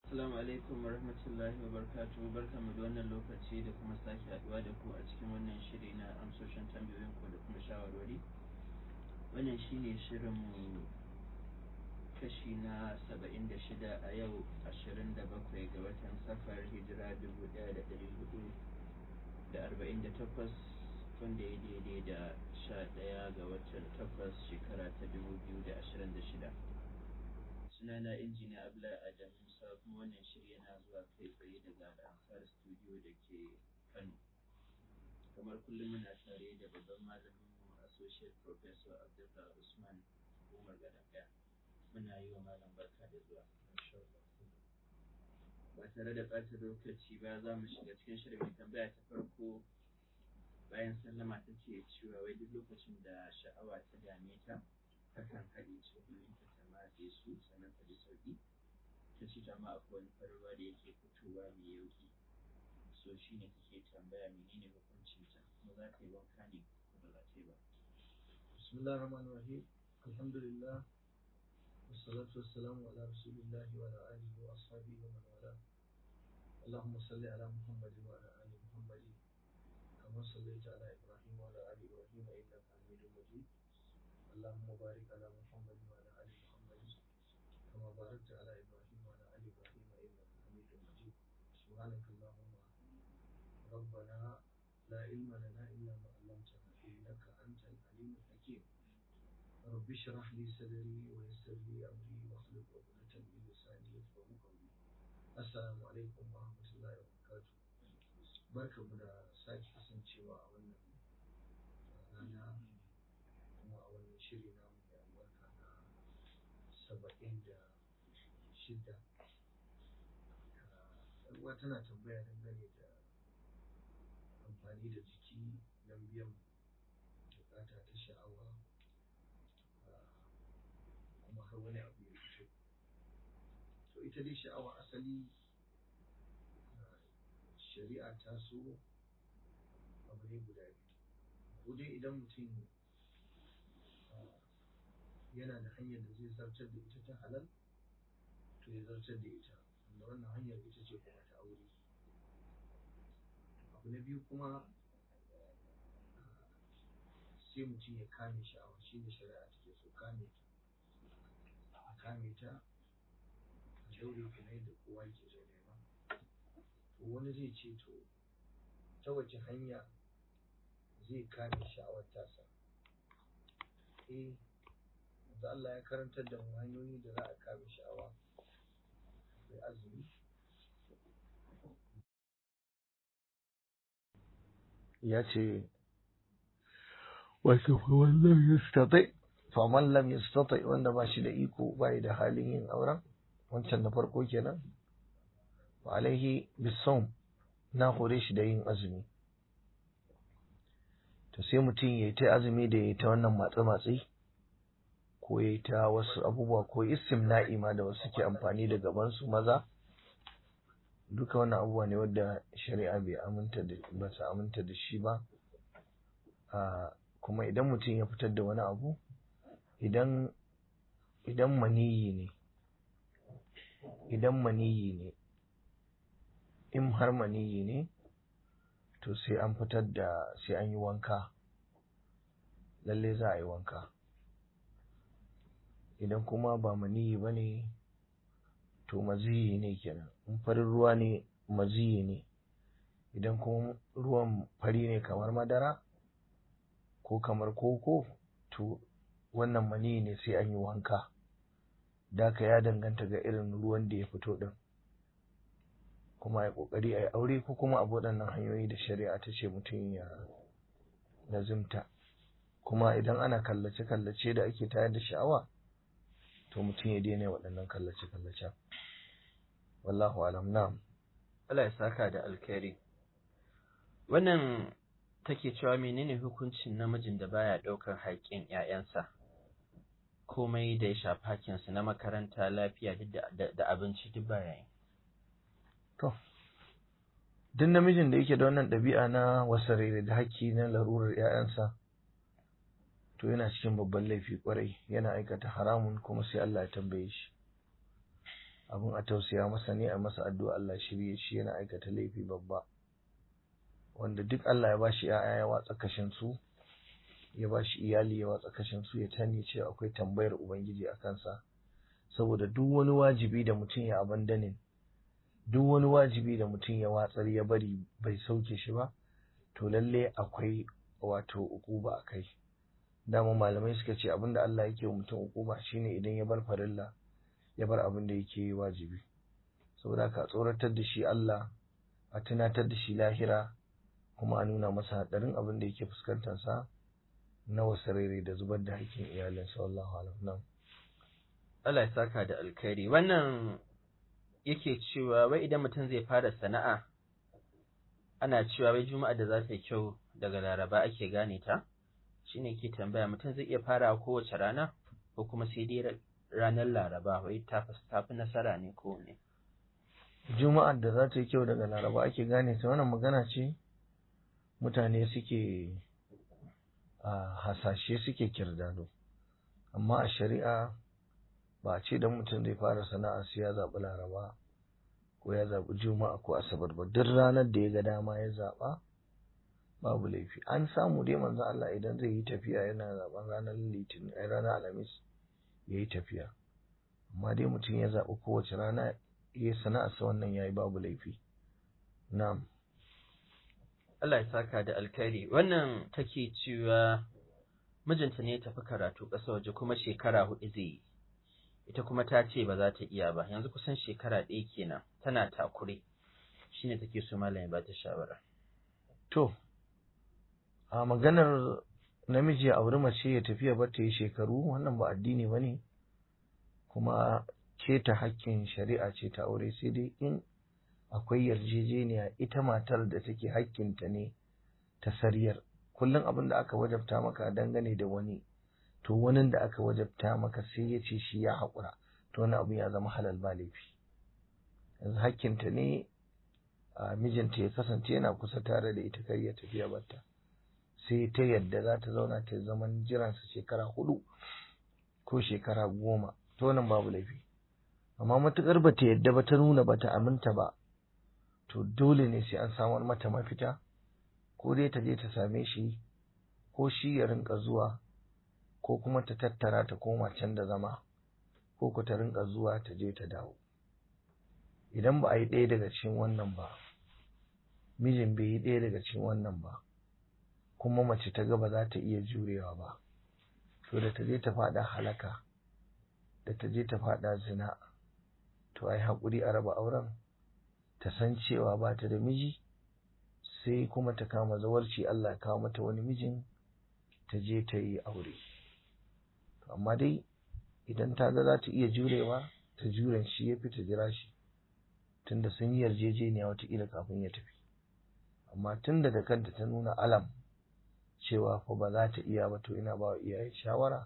Assalamu alaikum wa rahmatullahi wa barakatuhu barkamu da wannan lokaci da kuma sake haduwa da ku a cikin wannan shiri na amsoshin tambayoyin ku da kuma shawarwari wannan shine shirin mu kashi na saba'in da shida a yau ashirin da bakwai ga watan safar hijira dubu ɗaya da ɗari hudu da arba'in da takwas wanda ya daidai da sha ɗaya ga watan takwas shekara ta dubu biyu da ashirin da shida sunana injiniya abdullahi adam musa kuma wannan shirya yana zuwa kai tsaye daga ansar studio da ke kano kamar kullum muna tare da babban malamin mu associate professor abdullah usman umar gadanga muna yi wa malam barka da zuwa ba tare da ɓata lokaci ba za mu shiga cikin shirin mai tambaya ta farko bayan sallama ta ce cewa wai duk lokacin da sha'awa ta dame ta takan haɗe tsohoninta ta matse su sannan ta ji sauƙi ta ce ta ma akwai wani farin ruwa da yake fitowa mai yauƙi so shi ne take tambaya menene hukuncin ta kuma za ta yi wanka ne ko ba za ta yi ba bismillah rahman rahim alhamdulillah والصلاة والسلام على رسول الله وعلى آله وأصحابه ومن والاه اللهم صل على محمد وعلى آل محمد كما صليت على إبراهيم وعلى آل إبراهيم إنك حميد مجيد اللهم بارك على محمد وعلى آل محمد كما باركت على إبراهيم وعلى آل إبراهيم إنك حميد مجيد سبحانك اللهم ربنا لا علم لنا إلا ما علمتنا إنك أنت العليم الحكيم رب اشرح لي صدري ويسر لي أمري واحلل عقدة من لساني يفقهوا قولي السلام عليكم ورحمة الله وبركاته barka mu da sake kasancewa a wannan rana kuma a wannan shiri na mai albarka na saba'in da shida ruwa tana tambaya dangane da amfani da jiki don biyan bukata ta sha'awa kuma har wani abu ya fito to ita dai sha'awa asali shari'a ta so abu ne guda biyu ko dai idan mutum yana da hanyar da zai zartar da ita ta halal to ya zartar da ita wanda wannan hanyar ita ce kuma ta aure abu na biyu kuma sai mutum ya kame sha'awa shi ne shari'a take so kame ta a kame ta a daure kamar yadda kowa ke so nema to wani zai ce to ta wace hanya zai kame sha'awar tasa eh da Allah ya karantar da mu hanyoyi da za a kame sha'awa akwai azumi ya ce wasu wannan yastatai faman lam yastatai wanda ba shi da iko ba da halin yin auren wancan na farko kenan wa alaihi bisawm na hore shi da yin azumi to sai mutum ya yi ta azumi da ya yi ta wannan matse-matse ko ya yi ta wasu abubuwa ko istimna'i ma da wasu ke amfani da gabansu maza duka wannan abubuwa ne wadda shari'a bai aminta da ba su aminta da shi ba kuma idan mutum ya fitar da wani abu idan idan maniyi ne idan maniyi ne in har maniyi ne to sai an fitar da sai an yi wanka lalle za a yi wanka idan kuma ba maniyi ba ne to maziyi ne kenan in farin ruwa ne maziyi ne idan kuma ruwan fari ne kamar madara ko kamar koko to wannan maniyi ne sai an yi wanka daka ya danganta ga irin ruwan da ya fito din kuma ya kokari a yi aure ko kuma abu waɗannan hanyoyi da shari'a ta ce mutum ya lazimta kuma idan ana kallace-kallace da ake tayar da sha'awa to mutum ya daina waɗannan kallace-kallace wallahu alam na'am Allah ya saka da alkhairi wannan take cewa menene hukuncin namijin da baya ɗaukar haƙƙin ƴaƴansa komai da ya shafi haƙƙinsu na makaranta lafiya da abinci duk baya yi To, duk namijin da yake da wannan ɗabi'a na wasarere da haƙƙi na larurar ‘ya'yansa, to yana cikin babban laifi ƙwarai, yana aikata haramun kuma sai Allah ya tambaye shi. abin a tausaya masa ne a masa addu'a Allah shirye shi yana aikata laifi babba wanda duk Allah ya bashi ‘ya'ya ya watsa kashin su ya bashi iyali ya watsa kashin su ya tani cewa akwai tambayar ubangiji a kansa saboda duk wani wajibi da mutum ya abandanin duk wani wajibi da mutum ya watsar ya bari bai sauke shi ba to lalle akwai wato ukuba a kai dama malamai suka ce abinda Allah yake wa mutum ukuba shine idan ya bar farilla ya bar abin da yake wajibi saboda ka tsoratar da shi Allah a tunatar da shi lahira kuma a nuna masa hadarin abin da yake fuskantar sa na wasarere da zubar da hakkin iyalin sallallahu alaihi wasallam Allah ya saka da alkhairi wannan yake cewa wai idan mutum zai fara sana'a ana cewa wai juma'a da za ta yi kyau daga laraba ake gane ta shine ke tambaya mutum zai iya fara kowace rana ko kuma sai dai ranar laraba wai ta fi nasara ne ko ne juma'ar da za ta yi kyau daga laraba ake gane ta wannan magana ce mutane suke a hasashe suke kirdado amma a shari'a ba a ce don mutum zai fara sana'a sai ya zaɓi laraba ko ya zaɓi juma'a ko asabar ba duk ranar da ya ga dama ya zaɓa babu laifi an samu dai manzo Allah idan zai yi tafiya yana zaɓen ranar litinin ai ranar alhamis ya yi tafiya amma dai mutum ya zaɓi kowace rana ya sana'a sa wannan yayi babu laifi na'am Allah ya saka da alkhairi wannan take cewa mijinta ne ya tafi karatu ƙasa waje kuma shekara hudu zai yi ita kuma ta ce ba za ta iya ba yanzu kusan shekara ɗaya kenan tana takure shine take so malam ya ba ta shawara to a maganar namiji ya auri mace ya tafiya bar ta yi shekaru wannan ba addini ba ne kuma keta hakkin shari'a ce ta aure sai dai in akwai yarjejeniya ita matar da take hakkinta ne ta sariyar kullum abin da aka wajabta maka dangane da wani to wani da aka wajabta maka sai ya ce shi ya haƙura to wani abu ya zama halal ba laifi yanzu hakkinta ne a mijinta ya kasance yana kusa tare da ita kai ya tafiya batta sai ta yadda za ta zauna ta zaman jiransa shekara hudu ko shekara goma to wannan babu laifi amma matukar ba ta yadda ba ta nuna ba ta aminta ba to dole ne sai an samar mata mafita ko dai ta je ta same shi ko shi ya rinka zuwa ko kuma ta tattara ta koma can da zama ko ku ta rinka zuwa ta je ta dawo idan ba a yi ɗaya daga cikin wannan ba mijin bai yi ɗaya daga cikin wannan ba kuma mace ta ga ba za ta iya jurewa ba to da ta je ta faɗa halaka da ta je ta faɗa zina to ai haƙuri a raba auren ta san cewa ba ta da miji sai kuma ta kama zawarci Allah kawo mata wani mijin ta je ta yi aure amma dai idan ta ga za ta iya jurewa ta juren shi ya fi ta jira shi tunda sun yi yarjejeniya watakila kafin ya tafi amma tunda da kanta ta nuna alam cewa fa ba za ta iya ba to ina ba wa iyaye shawara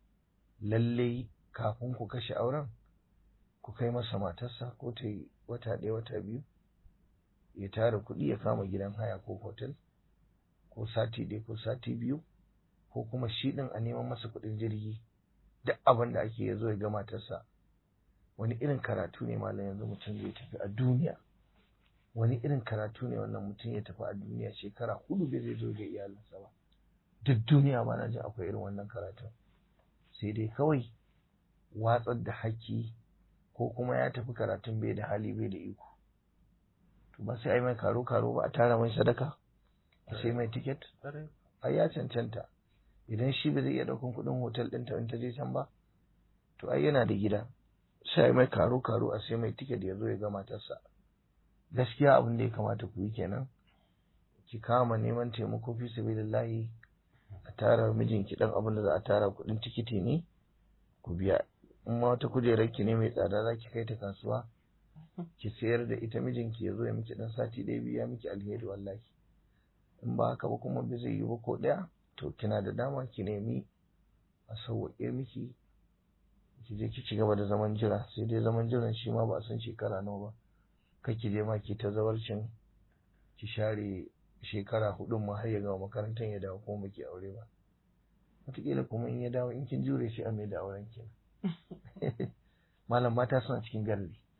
lallai kafin ku kashe auren ku kai masa matarsa ko ta yi wata ɗaya wata biyu ya tara kuɗi ya kama gidan haya ko hotel ko sati ɗaya ko sati biyu ko kuma shi ɗin a neman masa kuɗin jirgi duk abin da ake ya zo ya ga matarsa wani irin karatu ne malam yanzu mutum zai tafi a duniya wani irin karatu ne wannan mutum ya tafi a duniya shekara hudu bai zai zo ga iyalinsa ba duk duniya ba na jin akwai irin wannan karatun sai dai kawai watsar da haƙƙi ko kuma ya tafi karatun bai da hali bai da iko to ba sai ai mai karo karo ba a tara mai sadaka a sai mai tiket ai ya cancanta idan shi ba zai iya ɗaukan kuɗin hotel ɗinta in ta je can ba to ai yana da gida sai ai mai karo karo a sai mai tiket ya zo ya ga matarsa gaskiya abin da ya kamata ku yi kenan ki kama neman taimako fi sabilillahi a tara mijinki dan abin da za a tara kuɗin tikiti ne ku biya in ma wata kujerar ki ne mai tsada za ki kai ta kasuwa ki sayar da ita mijinki ya zo ya miki dan sati ɗaya biya miki alheri wallahi in ba haka ba kuma bai zai yi ba ko ɗaya to kina da dama ki nemi a sauwaƙe miki ki je ki ci gaba da zaman jira sai dai zaman jiran shi ma ba a san shekara nawa ba kai ki je ma ki ta zawarcin ki share shekara hudun ma har ya gama makarantar ya dawo kuma baki aure ba wataƙila kuma in ya dawo in kin jure shi a mai da auren ki malam mata suna cikin garri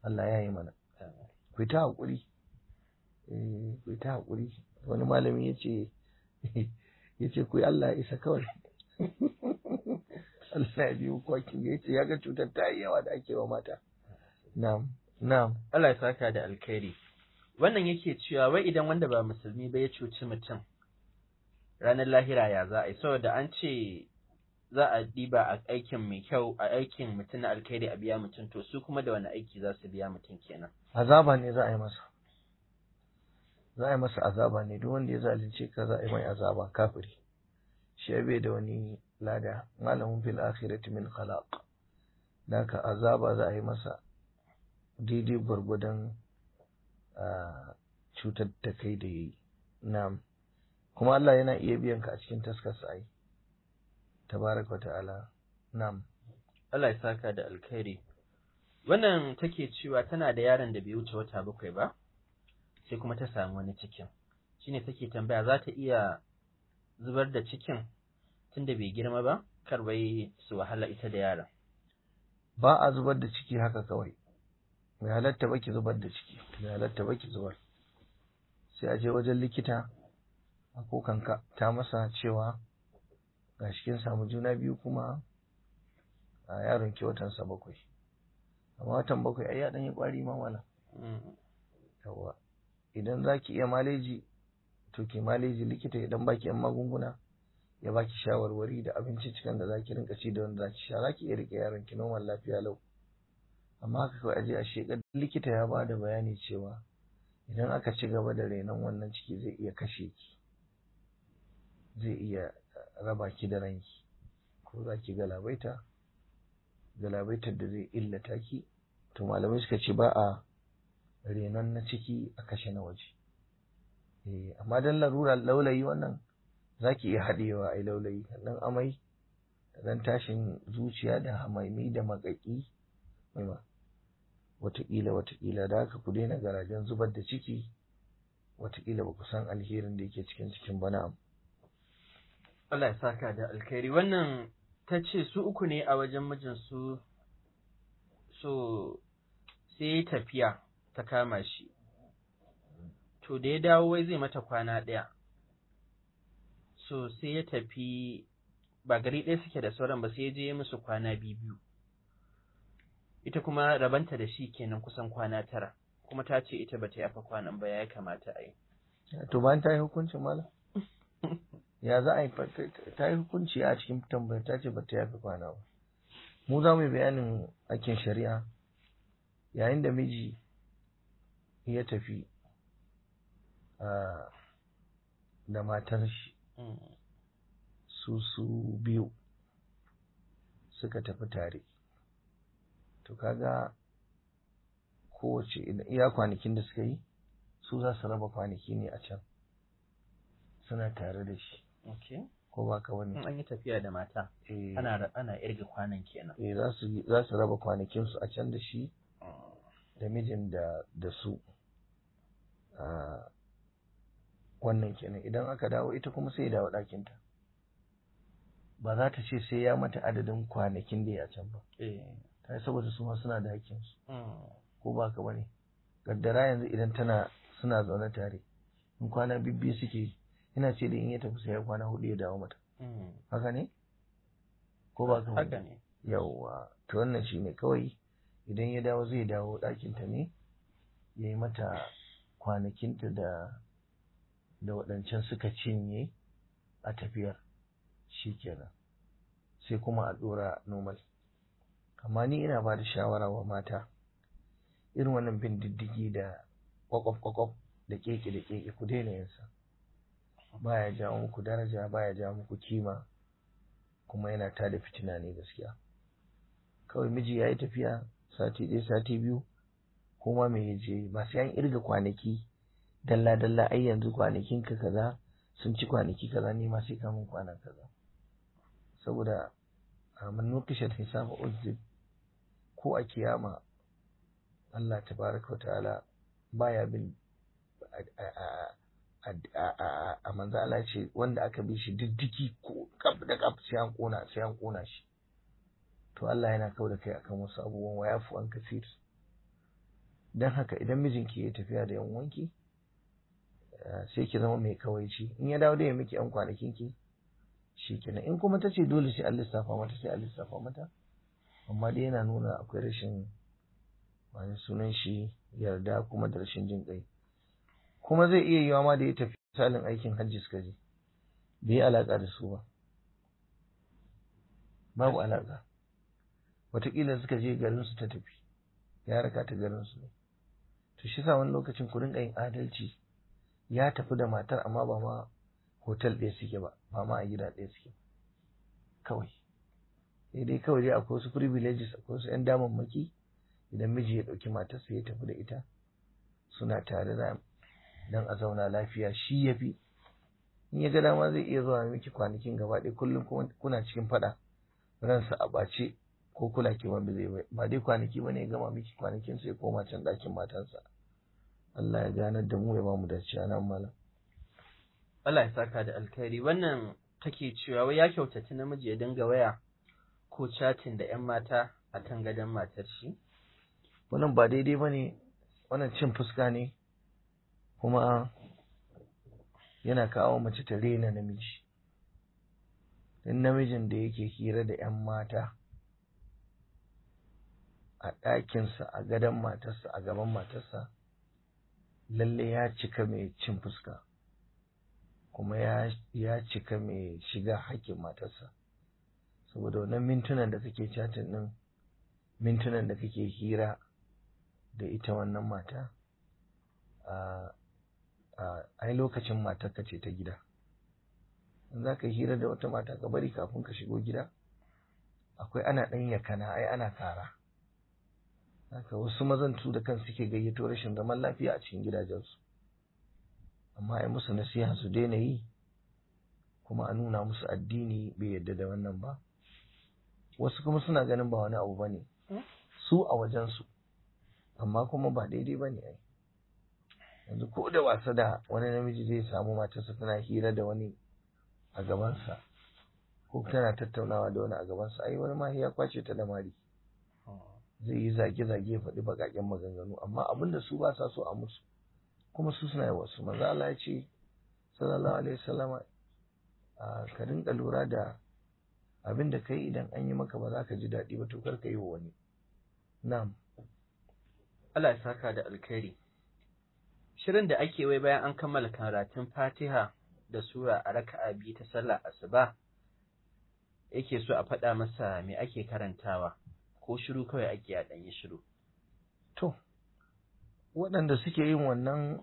Allah ya yi mana ku ta haƙuri ku ta haƙuri wani malami ya ce ya ce ku yi Allah ya isa kawai Allah ya biyu kwakin ya ce ya ga cutar ta yi yawa da ake wa mata na'am na'am Allah ya saka da alkhairi wannan yake cewa wai idan wanda ba musulmi ba ya cuci mutum ranar lahira ya za a yi saboda an ce za a diba a aikin mai kyau a aikin mutum na alkhairi a biya mutum to su kuma da wani aiki za su biya mutum kenan azaba ne za a yi masa za a yi masa azaba ne duk wanda ya zalunce ka za a yi mai azaba kafiri shi ya bai da wani lada malamin fil akhirati min khalaq da ka azaba za a yi masa daidai gwargwadon cutar da kai da yi na'am kuma Allah yana iya biyan ka a cikin taskarsa ai tabaraka wa ta'ala na'am Allah ya saka da alkhairi wannan take cewa tana da yaron da bai wuce wata bakwai ba sai kuma ta samu wani cikin shine take tambaya za ta iya zubar da cikin tunda bai girma ba kar bai su wahala ita da yaron ba a zubar da ciki haka kawai mai halatta baki zubar da ciki mai halatta baki zubar sai a je wajen likita a kokanka ta masa cewa ga kin samu juna biyu kuma a yaron ki watansa bakwai amma watan bakwai ai ya dan yi kwari ma wala yawa idan zaki iya maleji to ki maleji likita idan baki yan magunguna ya baki shawarwari da abinci cikin da zaki rinka ci da wanda zaki sha zaki iya rike yaron ki normal lafiya lau amma haka kawai aje a shekar likita ya ba da bayani cewa idan aka ci gaba da renon wannan ciki zai iya kashe ki zai iya raba ki da ranki ko za ki galabaita galabaitar da zai illata ki to malamai suka ce ba a renon na ciki a kashe na waje eh amma dan larura laulayi wannan zaki iya haɗewa ai laulayi dan amai dan tashin zuciya da hamaimi da makaki mai wataƙila wataƙila da haka ku daina garajen zubar da ciki wataƙila ba ku san alherin da yake cikin cikin bana Allah ya saka da alkhairi wannan ta ce su uku ne a wajen mijinsu so sai tafiya ta kama shi to da ya dawo wai zai mata kwana ɗaya so sai ya tafi ba gari ɗaya suke da sauran ba sai ya je musu kwana biyu ita kuma rabanta da shi kenan kusan kwana tara kuma ta ce ita bata yafa kwanan ba ya kamata a yi to bayan ta yi hukuncin mala ya za a yi ta yi hukunci a cikin tambayar ta ce bata yafi kwana ba mu za mu yi bayanin aikin shari'a yayin da miji ya tafi da matar shi su su biyu suka tafi tare to kaga kowace iya kwanakin da suka yi su za su raba kwanaki ne a can suna tare da shi ko ba ka wani an yi tafiya da mata ana ana irga kwanan kenan eh za su za su raba kwanakin su a can da shi da mijin da da su wannan kenan idan aka dawo ita kuma sai ya dawo ɗakinta ba za ta ce sai ya mata adadin kwanakin da ya can ba ta saboda su ma suna da hakkinsu ko ba ka bane gaddara yanzu idan tana suna zaune tare in kwana bibbi suke ina ce da in ya tafi sai ya kwana hudu ya dawo mata haka ne ko ba ka haka ne yawwa to wannan shine kawai idan ya dawo zai dawo ɗakinta ne ya yi mata kwanakinta da da waɗancan suka cinye a tafiyar shi kenan sai kuma a ɗora normal amma ni ina ba da shawara wa mata irin wannan bin diddigi da kwakwaf-kwakwaf da keke da keke ku daina yinsa baya jawo muku daraja baya jawo muku kima kuma yana tada fitina ne gaskiya kawai miji ya yi tafiya sati ɗaya sati biyu kuma me ya je ba sai an irga kwanaki dalla dalla ai yanzu kwanakin ka kaza sun ci kwanaki kaza ne ma sai ka mun kwana kaza saboda man nukishat hisaba uzib ko a kiyama Allah tabaraka wa ta'ala baya bin a manzo Allah ce wanda aka bi shi diddiki ko kaf da kaf sai an kona sai an kona shi to Allah yana kau da kai akan wasu abubuwan wa yafu an kafir don haka idan mijinki ya tafiya da yan wanki sai ki zama mai kawaici in ya dawo da ya miki yan kwanakin ki shi kenan in kuma ta ce dole sai an lissafa mata sai an lissafa mata amma dai yana nuna akwai rashin wani sunan shi yarda kuma da rashin jin kai kuma zai iya yiwa ma da ya tafi misalin aikin hajji suka je bai yi alaƙa da su ba babu alaƙa wataƙila suka je garin su ta tafi ya raka ta garin su ne to shi sa wani lokacin ku rinka yin adalci ya tafi da matar amma ba ma hotel ɗaya suke ba ba ma a gida ɗaya suke kawai sai dai kawai dai akwai wasu privileges akwai wasu 'yan damammaki idan miji ya ɗauki matarsa ya tafi da ita suna tare da don a zauna lafiya shi ya fi in ya ga dama zai iya zuwa miki kwanakin gaba ɗaya kullum kuna cikin faɗa ransa a ɓace ko kula ke wanda zai bai ba dai kwanaki bane ya gama miki kwanakin sai koma can ɗakin matansa Allah ya ganar da mu ya ba mu dace nan malam Allah ya saka da alkhairi wannan take cewa wai ya kyautaci namiji ya dinga waya ko chatin da ƴan mata a kan gadon matar shi wannan ba daidai bane wannan cin fuska ne kuma yana kawo mace ta rena namiji in namijin da yake hira da ƴan mata a ɗakinsa a gadon matarsa a gaban matarsa lalle ya cika mai cin fuska kuma ya cika mai shiga haƙƙin matarsa saboda wannan mintunan da kake chatin ɗin mintunan da kake hira da ita wannan mata a ai lokacin matarka ce ta gida in za ka hira da wata mata ka bari kafin ka shigo gida akwai ana ɗan yakana ai ana kara haka wasu mazan su da kan suke gayyato rashin zaman lafiya a cikin gidajensu amma ai musu nasiha su daina yi kuma a nuna musu addini bai yadda da wannan ba wasu kuma suna ganin ba wani abu ba ne su a wajensu amma kuma ba daidai ba ne ai yanzu ko da wasa da wani namiji zai samu matarsa tana hira da wani a gabansa ko tana tattaunawa da wani a gabansa ai wani ma ya kwace ta da mari zai yi zage-zage ya faɗi baƙaƙen maganganu amma abin da su ba sa so a musu kuma su suna yi wasu manzo Allah ya ce sallallahu alaihi wasallam ka rinka lura da abin da kai idan an yi maka ba za ka ji daɗi ba to kar ka yi wa wani na'am Allah ya saka da alkhairi shirin da ake wai bayan an kammala karatun Fatiha da sura a raka'a biyu ta sallar asuba yake so a faɗa masa me ake karantawa ko shiru kawai ake a ɗanyi shiru. To, waɗanda suke yin wannan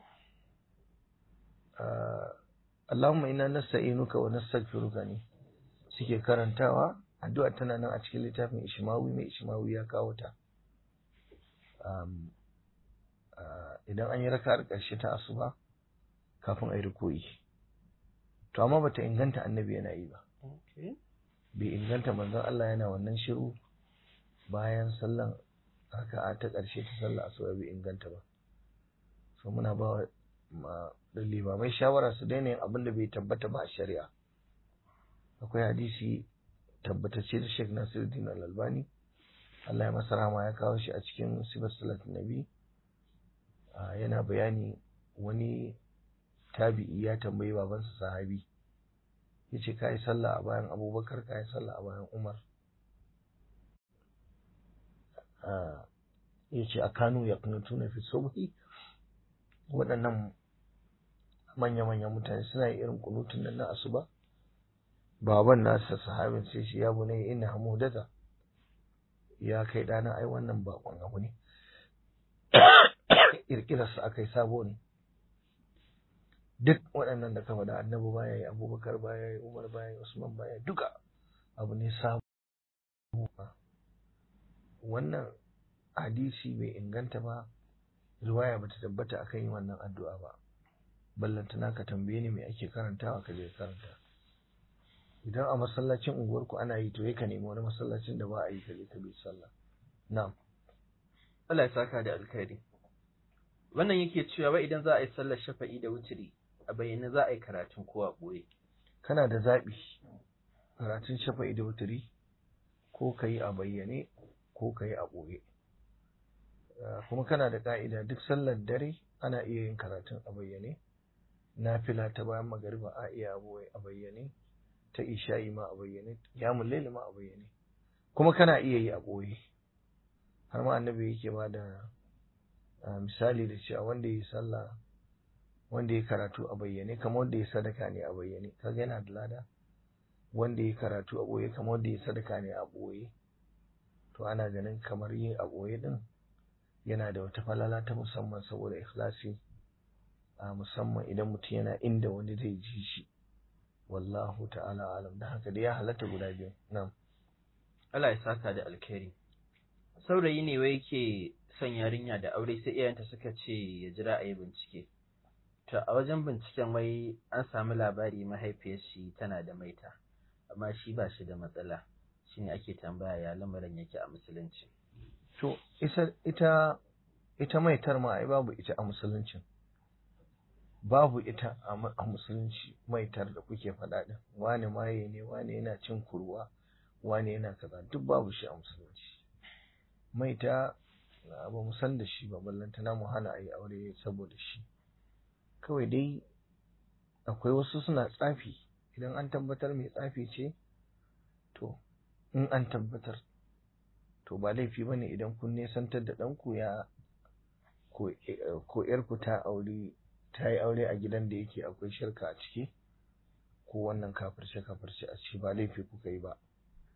Allahumma ina nasta'inuka wa nastaghfiruka ne suke karantawa addu'a tana nan a cikin littafin Ishmawi mai Ishmawi ya kawo ta. Idan an yi raka'ar ƙarshe ta asuba kafin a yi rukuyi. To amma bata inganta annabi yana yi ba. Bai inganta manzon Allah yana wannan shiru bayan sallan raka'a ta ƙarshe ta sallah asuba bai inganta ba so muna ba ma limamai shawara su daina yin abin da bai tabbata ba a shari'a akwai hadisi tabbatacce da Sheikh Nasiruddin Al-Albani Allah ya masa rahama ya kawo shi a cikin sifar salat nabi yana bayani wani tabi'i ya tambayi babansa sahabi yace kai sallah a bayan Abubakar kai sallah a bayan Umar ya ce a kanu ya kunutuna fi subhi waɗannan manya-manyan mutane suna yi irin kunutun nan na asuba baban nasa sahabin sai shi ya bunai ina hamudata ya kai ɗana ai wannan bakon abu ne ƙirƙirarsa aka yi sabo ne duk waɗannan da ka faɗa annabi baya yi abubakar baya yi umar baya yi usman baya duka abu ne sabo wannan hadisi bai inganta ba riwaya bata tabbata akan yin wannan addu'a ba ballantana ka tambaye ni me ake karantawa ka je karanta idan a masallacin unguwarku ana yi to ya ka nemi wani masallacin da ba a yi ka je ka bi sallah na'am Allah ya saka da alkhairi wannan yake cewa wai idan za a yi sallar shafa'i da wutiri a bayyane za a yi karatun ko a ɓoye kana da zaɓi karatun shafa'i da wutiri ko ka yi a bayyane ko ka yi a ɓoye kuma kana da ka'ida duk sallar dare ana iya yin karatun a bayyane nafila ta bayan magariba a iya a bayyane ta isha'i ma a bayyane yamun laili ma a bayyane kuma kana iya yi a ɓoye har ma annabi yake ba da misali da cewa wanda ya sallah wanda ya karatu a bayyane kamar wanda ya sadaka ne a bayyane kaga yana da lada wanda ya karatu a ɓoye kamar wanda ya sadaka ne a ɓoye to ana ganin kamar yin a ɓoye din yana da wata falala ta musamman saboda ikhlasi a musamman idan mutum yana inda wani zai ji shi wallahu ta'ala alam da haka dai ya halatta guda biyu na'am Allah ya saka da alkhairi saurayi ne wai yake son yarinya da aure sai iyayenta suka ce ya jira a yi bincike to a wajen binciken wai an samu labari mahaifiyar shi tana da maita amma shi ba shi da matsala shine ake tambaya ya lamarin yake a musulunci to ita ita ita maitar ma ai babu ita a musuluncin babu ita a musulunci maitar da kuke faɗa din wane maye ne wane yana cin kurwa wane yana kaza duk babu shi a musulunci maita ba mu san da shi ba ballantana mu hana a yi aure saboda shi kawai dai akwai wasu suna tsafi idan an tabbatar mai tsafi ce to in an tabbatar to ba laifi ba ne idan kun nesantar da ɗanku ya ko ‘yarku ta aure ta yi aure a gidan da yake akwai shirka a ciki ko wannan kafirce kafirce a ciki ba laifi kuka yi ba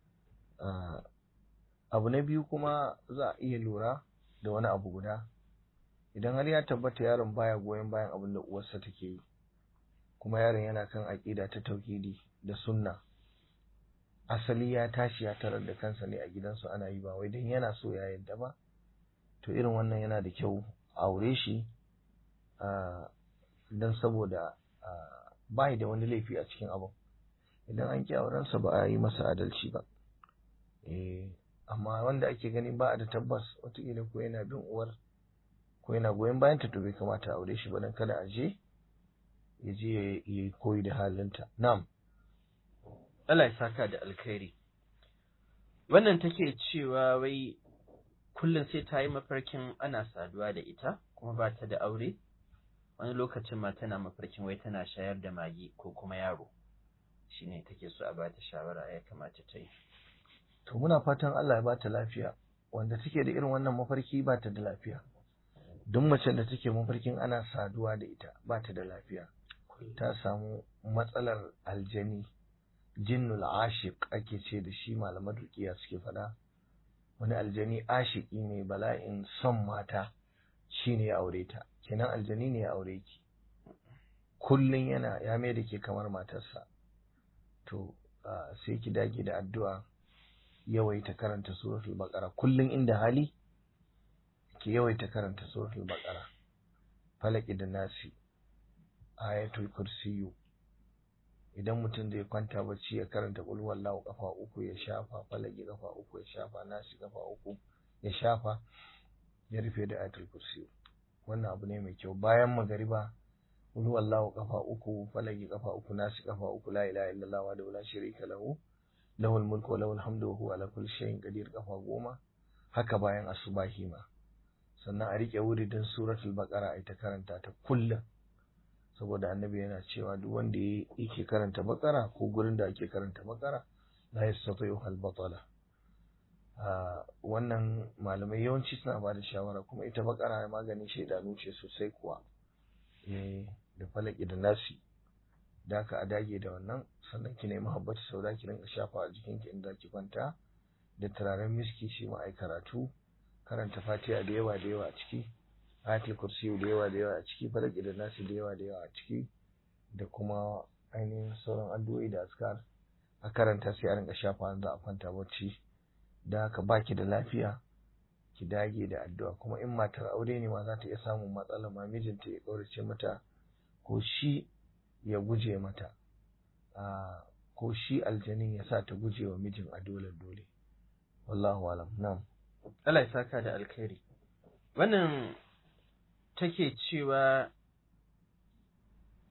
abu na biyu kuma za a iya lura da wani abu guda idan har ya tabbata yaron baya goyon bayan abin da uwarsa take yi kuma yaron yana kan aƙida ta tauhidi da sunna asali ya tashi ya tarar da kansa ne a gidansu ana yi ba wai dan yana so ya yadda ba to irin wannan yana da kyau aure shi don saboda bai da wani laifi a cikin abin idan an ki aurensa ba a yi masa adalci ba amma wanda ake gani ba a da tabbas wataƙila ko yana bin uwar ko yana goyon bayan ta to bai kamata a aure shi ba don kada a je ya je ya yi koyi da halinta na'am Allah ya saka da alkhairi wannan take cewa wai kullum sai ta yi mafarkin ana saduwa da ita kuma ba ta da aure wani lokacin ma tana mafarkin wai tana shayar da magi ko kuma yaro shine take so a bata shawara ya kamata ta yi to muna fatan Allah ya bata lafiya wanda take da irin wannan mafarki ba ta da lafiya duk macen da take mafarkin ana saduwa da ita ba ta da lafiya ta samu matsalar aljani jinnul ashiq ake ce da shi malaman ruqiya suke faɗa wani aljani ashiki ne bala'in son mata shine ya aure ta kenan aljani ne ya aure ki kullun yana ya mai da ke kamar matarsa to sai ki dage da addu'a yawaita karanta suratul baqara kullun inda hali ki yawaita karanta suratul baqara falaki da nasi ayatul kursiyu idan mutum zai kwanta bacci ya karanta qul wallahu kafa uku ya shafa falaki kafa uku ya shafa nasi kafa uku ya shafa ya rufe da ayatul kursiyu wannan abu ne mai kyau bayan magariba qul wallahu kafa uku falaki kafa uku nasi kafa uku la ilaha illallah wa la sharika lahu lahul mulku wa lahul hamdu wa huwa ala kulli shay'in qadir kafa goma haka bayan asubahi ma sannan a rike wuridin suratul baqara ai ta karanta ta kullum saboda annabi yana cewa duk wanda yake karanta bakara ko gurin da ake karanta bakara la yastati'u hal batala wannan malamai yawanci suna ba da shawara kuma ita bakara maganin shaidanu ce sosai kuwa eh da falaki da nasi da ka a dage da wannan sannan ki nemi habbatu sauda ki rinka shafa a jikinki inda ki kwanta da turaren miski shi ma ai karatu karanta fatiha da yawa da yawa a ciki ayatul kursi da yawa da yawa a ciki falaki da nasi da yawa da yawa a ciki da kuma ainihin sauran addu'o'i da askar a karanta sai a rinka shafa za a kwanta bacci da haka baki da lafiya ki dage da addu'a kuma in matar aure ne ma za ta iya samun matsala ma mijinta ya kaurace mata ko shi ya guje mata ko shi aljanin ya sa ta guje wa mijin a dole dole wallahu alam na'am Allah ya saka da alkhairi wannan take cewa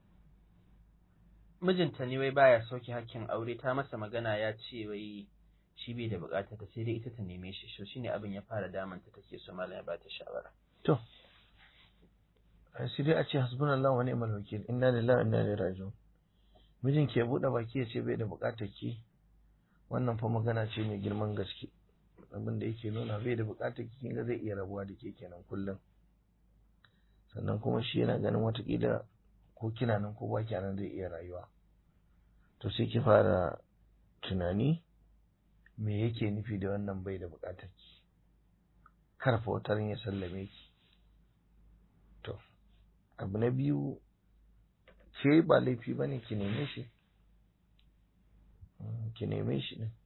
mijinta ne wai baya sauke hakkin aure ta masa magana ya ce wai shi bai da bukatar ta sai dai ita ta neme shi so shine abin ya fara damanta take so malam ya ba ta shawara to sai dai a ce hasbunallahu wa ni'mal wakil inna lillahi wa inna ilaihi raji'un mijin ke bude baki ya ce bai da bukatar ki wannan fa magana ce mai girman gaske abin da yake nuna bai da bukatar ki kinga zai iya rabuwa da ke kenan kullum sannan kuma shi yana ganin watakila ko kina nan ko ba nan zai iya rayuwa to sai ki fara tunani me yake nufi da wannan bai da bukatar ki karfa wutar ya sallame ki to abu na biyu ke ba laifi bane ki neme shi ki neme shi din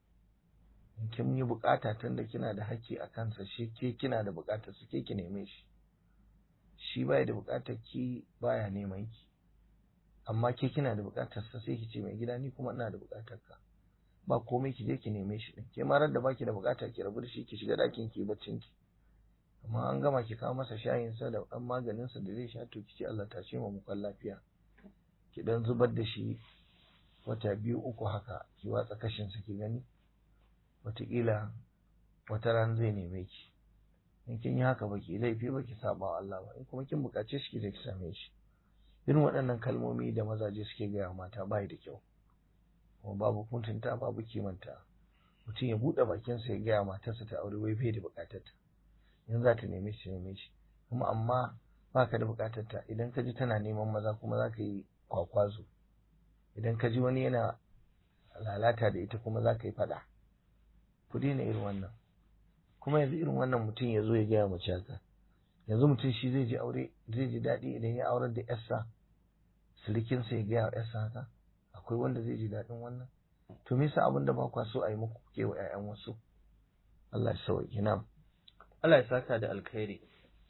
kin yi bukata tunda kina da haƙƙi a kansa shi ke kina da bukatar su ke ki neme shi shi baya da bukatar ki baya neman ki amma ke kina da bukatar sa sai ki ce mai gida ni kuma ina da bukatar ka ba komai ki je ki neme shi din ke ma da baki da bukata ki rabu da shi ki shiga dakin ki baccin ki amma an gama ki kawo masa shayin sa da dan maganin sa da zai sha to ki ce Allah ta ce mu mukan lafiya ki dan zubar da shi wata biyu uku haka ki watsa kashin sa ki gani wataƙila wata ran zai neme ki in kin yi haka baki laifi ba ki saba wa Allah ba in kuma kin bukace shi ki ki same shi irin waɗannan kalmomi da mazaje suke gaya mata bai da kyau kuma babu mutunta babu kimanta mutum ya buɗe bakinsa ya gaya matarsa ta aure wai bai da bukatar ta in za ta neme shi neme shi kuma amma baka da bukatar ta idan ka ji tana neman maza kuma za ka yi kwakwazo idan ka ji wani yana lalata da ita kuma za ka yi faɗa ku daina irin wannan kuma yanzu irin wannan mutum ya zo ya gaya mace haka yanzu mutum shi zai ji aure zai ji daɗi idan ya aurar da yarsa silikinsa ya gaya wa yarsa haka akwai wanda zai ji daɗin wannan to me yasa abin da ba kwa so a yi muku ke wa ƴaƴan wasu Allah ya sauke na Allah ya saka da alkhairi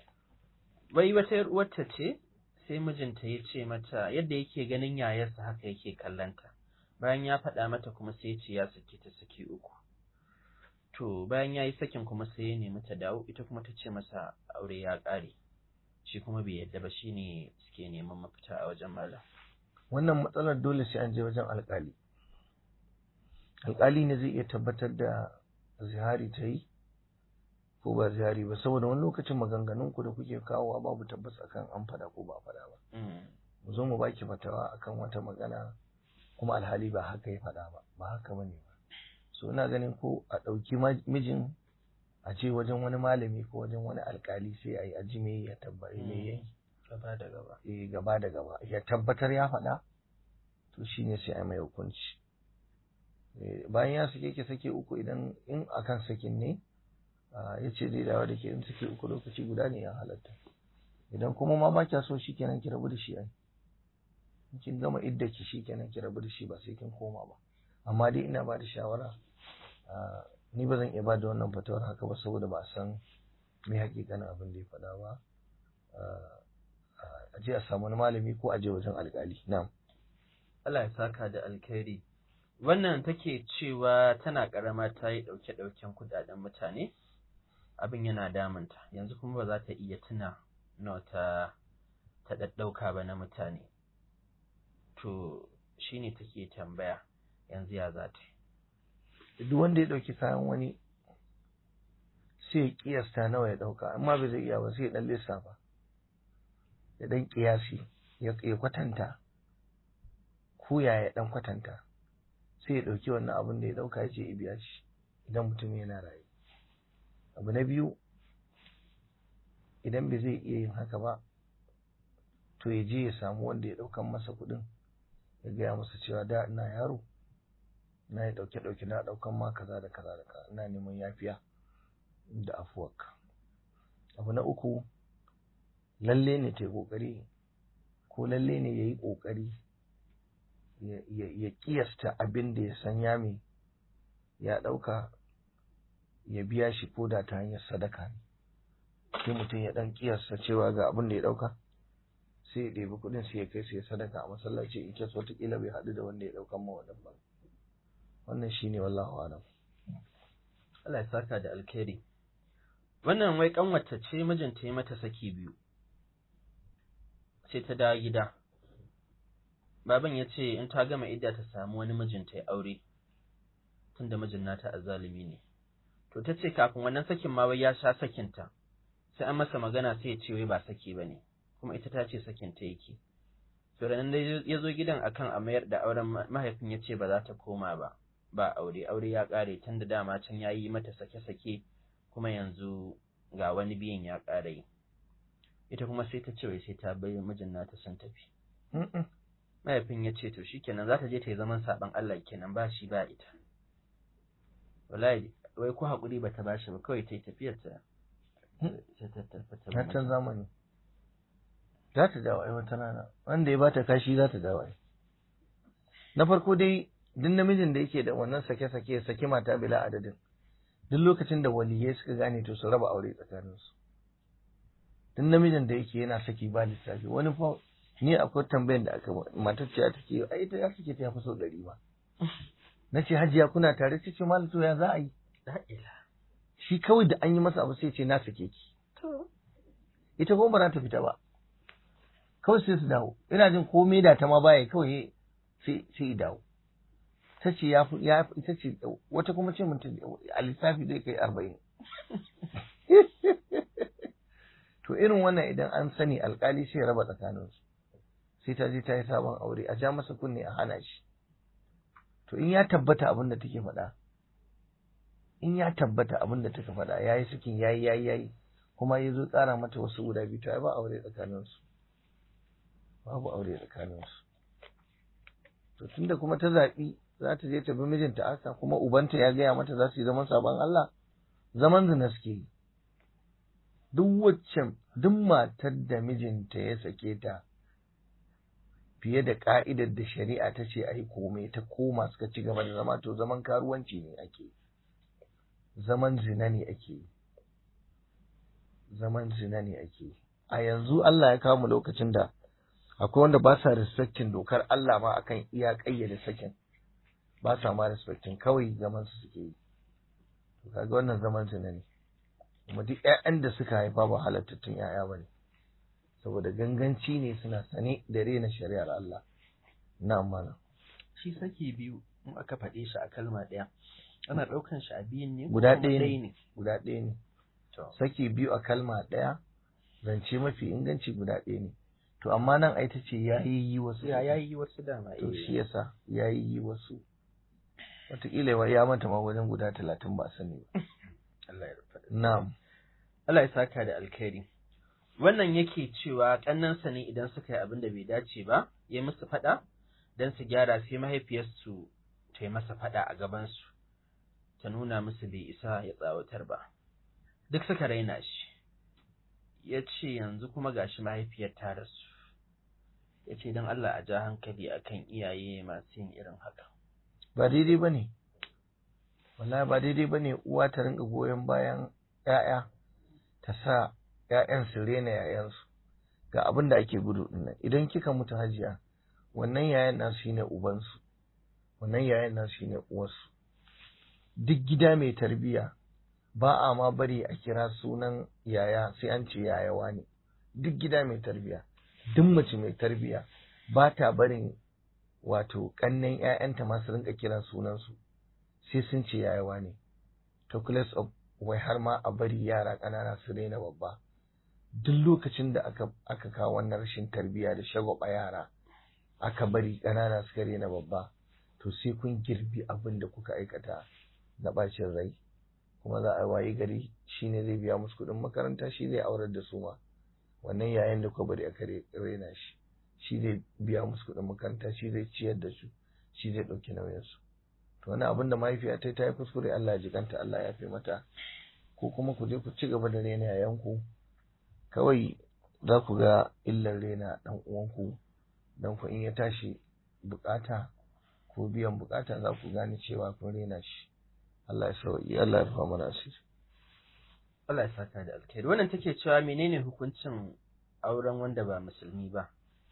wai wata yar uwarta ce sai mijinta ya ce mata yadda yake ganin yayarsa haka yake kallanta bayan ya faɗa mata kuma sai ya ce ya saki ta saki uku to bayan ya yi sakin kuma sai ya nemi ta dawo ita kuma ta ce masa aure ya ƙare shi kuma bai yadda ba shi ne suke neman mafita a wajen malam wannan matsalar dole sai an je wajen alƙali alƙali ne zai iya tabbatar da zihari ta yi ko ba zihari ba saboda wani lokacin maganganun ku da kuke kawowa babu tabbas akan an faɗa ko ba faɗa ba mu zo mu baki fatawa akan wata magana kuma alhali ba haka ya faɗa ba ba haka bane ba so ina ganin ko a ɗauki mijin a ce wajen wani malami ko wajen wani alkali sai a yi aji me ya tabbata me yayi gaba da gaba eh gaba da gaba ya tabbatar ya faɗa to shine sai a mai hukunci bayan ya sake ki sake uku idan in akan sakin ne ya ce zai dawo da ke in sake uku lokaci guda ne ya halatta idan kuma ma ba kya so shikenan ki rabu da shi ai kin gama idda ki shikenan ki rabu da shi ba sai kin koma ba amma dai ina ba da shawara ni ba zan iya ba da wannan fatawar haka ba saboda ba a san me hakikanin abin da ya faɗa ba a je a samu wani malami ko a je wajen alƙali na'am Allah ya saka da alkhairi wannan take cewa tana karama ta yi ɗauke ɗauken kudaden mutane abin yana damunta yanzu kuma ba za ta iya tuna nawa ta ta ɗaɗɗauka ba na mutane to shine take tambaya yanzu ya za ta duk wanda ya ɗauki kayan wani sai ya kiyasta nawa ya ɗauka amma bai zai iya ba sai ya ɗan lissafa ya ɗan kiyasi ya kwatanta ko ya ya ɗan kwatanta sai ya ɗauki wannan abin da ya ɗauka ya ce ya biya shi idan mutum yana raye abu na biyu idan bai zai iya yin haka ba to ya je ya samu wanda ya ɗaukan masa kuɗin ya gaya masa cewa da ina yaro na yi ɗauke ɗauke na ɗaukan ma kaza da kaza da kaza ina neman yafiya da afuwarka abu na uku lalle ne ta yi ƙoƙari ko lalle ne ya yi ƙoƙari ya ƙiyasta abin da ya san ya mai ya ɗauka ya biya shi ko da ta hanyar sadaka ne sai mutum ya ɗan ƙiyasta cewa ga abin da ya ɗauka sai ya ɗebi kuɗin sai ya kai sai ya sadaka a masallaci in kes wataƙila bai haɗu da wanda ya ɗaukan ma wannan ba wannan shine wallahu alam Allah ya saka da alkhairi wannan wai kanwata ce mijinta ya mata saki biyu sai ta dawo gida baban ya ce in ta gama idda ta samu wani mijinta ya aure tunda mijin nata azzalumi ne to ta ce kafin wannan sakin ma wai ya sha sakinta sai an masa magana sai ya ce wai ba saki ba ne kuma ita ta ce sakinta yake to da nan ya zo gidan akan a mayar da auren mahaifin ya ce ba za ta koma ba ba aure aure ya ƙare tun da dama can ya yi mata sake-sake kuma yanzu ga wani biyan ya ƙare ita kuma sai ta ce wai sai ta bai mijin nata sun tafi mahaifin ya ce to shikenan za ta je ta yi zaman saɓan Allah kenan ba shi ba ita wallahi wai ko haƙuri ba ta bashi ba kawai ta yi tafiyar ta na can zamani za ta dawo ai wata rana wanda ya bata kashi za ta dawo ai na farko dai duk namijin da yake da wannan sake-sake ya saki mata bila adadin duk lokacin da waliyai suka gane to su raba aure tsakaninsu duk namijin da yake yana saki ba lissafi wani fa ni akwai tambayan da aka matar ce ta ce ai ita ya suke ta yafi sau ɗari ba na ce hajiya kuna tare ta ce malam to ya za a yi shi kawai da an yi masa abu sai ce na sake ki ita kuma ba za ta fita ba kawai sai su dawo ina jin komai da ta ma baya kawai sai sai dawo ta ce ya ya ita ce wata kuma ce mutum a lissafi zai kai arba'in to irin wannan idan an sani alkali sai ya raba tsakaninsu sai ta je ta yi sabon aure a ja masa kunne a hana shi to in ya tabbata abin da take faɗa in ya tabbata abin da take faɗa yayi sakin yayi yayi yayi kuma ya zo tsara mata wasu guda biyu to ai ba aure tsakaninsu babu aure tsakaninsu to tunda kuma ta zaɓi za ta je ta bi mijinta aka kuma ubanta ya gaya mata za su yi zaman sabon Allah zaman zina suke yi duk wacce duk matar da mijinta ya sake ta fiye da ka'idar da shari'a ta ce a yi komai ta koma suka ci gaba da zama to zaman karuwanci ne ake zaman zina ne ake zaman zina ne ake a yanzu Allah ya kawo mu lokacin da akwai wanda ba sa respectin dokar Allah ma akan iya kayyade sakin ba sa ma respectin kawai zaman su suke yi to kaga wannan zaman zina ne kuma duk ƴaƴan da suka haifa ba halattattun ƴaƴa bane saboda ganganci ne suna sane da rena shari'ar Allah na mana shi saki biyu in aka faɗe shi a kalma ɗaya ana ɗaukan shi a biyun ne guda ɗaya ne guda ɗaya ne saki biyu a kalma ɗaya zance mafi inganci guda ɗaya ne to amma nan ai tace yayi yi wasu ya yayi wasu dama to shi yasa yayi yi wasu wataƙila ya manta ma wajen guda talatin ba sani ba Allah ya rufa na'am Allah ya saka da alkhairi wannan yake cewa ƙannansa ne idan suka yi abin da bai dace ba ya musu faɗa don su gyara sai mahaifiyarsu ta yi masa faɗa a gabansu ta nuna musu bai isa ya tsawatar ba duk suka raina shi ya ce yanzu kuma gashi mahaifiyar ta rasu ya ce don Allah a ja hankali akan iyaye masu yin irin haka ba daidai ba ne wallahi ba daidai ba ne uwa ta rinka goyon bayan ‘ya'ya ta sa ‘ya'yan su rena ‘ya'yansu ga abin da ake gudu dinnan idan kika mutu hajiya wannan yayan nasu shine ubansu wannan yayan nasu shine uwarsu duk gida mai tarbiya ba a ma bari a kira sunan yaya sai an ce yayawa ne duk gida mai tarbiya duk mace mai tarbiya ba ta barin wato ƙannen ‘ya'yanta masu rinka kiran sunansu sai sun ce yayawa ne calculus of wai har ma a bari yara ƙanana su raina babba duk lokacin da aka aka kawo wannan rashin tarbiyya da shagwaba yara aka bari ƙanana suka raina babba to sai kun girbi abin da kuka aikata na bacin rai kuma za a wayi gari shine zai biya musu kuɗin makaranta shi zai aurar da su ma wannan yayin da kuka bari aka raina shi shi zai biya musu kuɗin makaranta shi zai ciyar da su shi zai ɗauki nauyinsu to wani abin da mahaifiya ta ta yi kuskure Allah ya jikanta Allah ya fi mata ko kuma ku je ku ci gaba da rena yayanku kawai za ku ga illar rena ɗan uwanku dan ku in ya tashi bukata ko biyan bukata za ku gane cewa kun rena shi Allah ya sauki Allah ya rufa mana asiri Allah ya saka da alkhairi wannan take cewa menene hukuncin auren wanda ba musulmi ba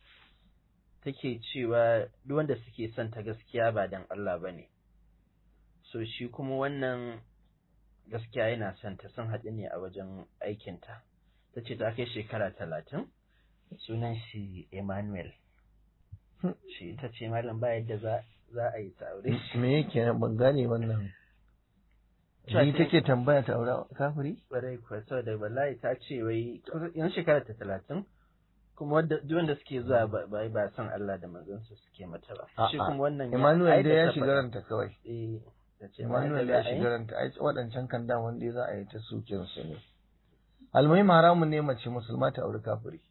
take cewa duk wanda suke son ta gaskiya ba dan Allah bane so shi kuma wannan gaskiya yana son ta sun haɗu ne a wajen aikinta ta ce ta kai shekara talatin sunan shi Emmanuel shi ta ce malam ba yadda za za a yi ta aure shi me yake nan ban gane wannan Cewa ni ta- take tambaya ta aure kafiri ƙwarai kuwa saboda wallahi ta ce wai kusa- yan shekara ta talatin kuma wadda duk wanda suke zuwa ba ba ba san Allah da manzansa suke mata ba shi A'a. kuma wannan ya- ai Emmanuel da dai ya ta shiga faɗa. ranta kawai eh ta ce Emmanuel ba ya yadda za a yi. shiga ranta ai waɗancan kan da wanda za a yi ta sukin su ne almuhim haramun ne mace musulma ta aure kafiri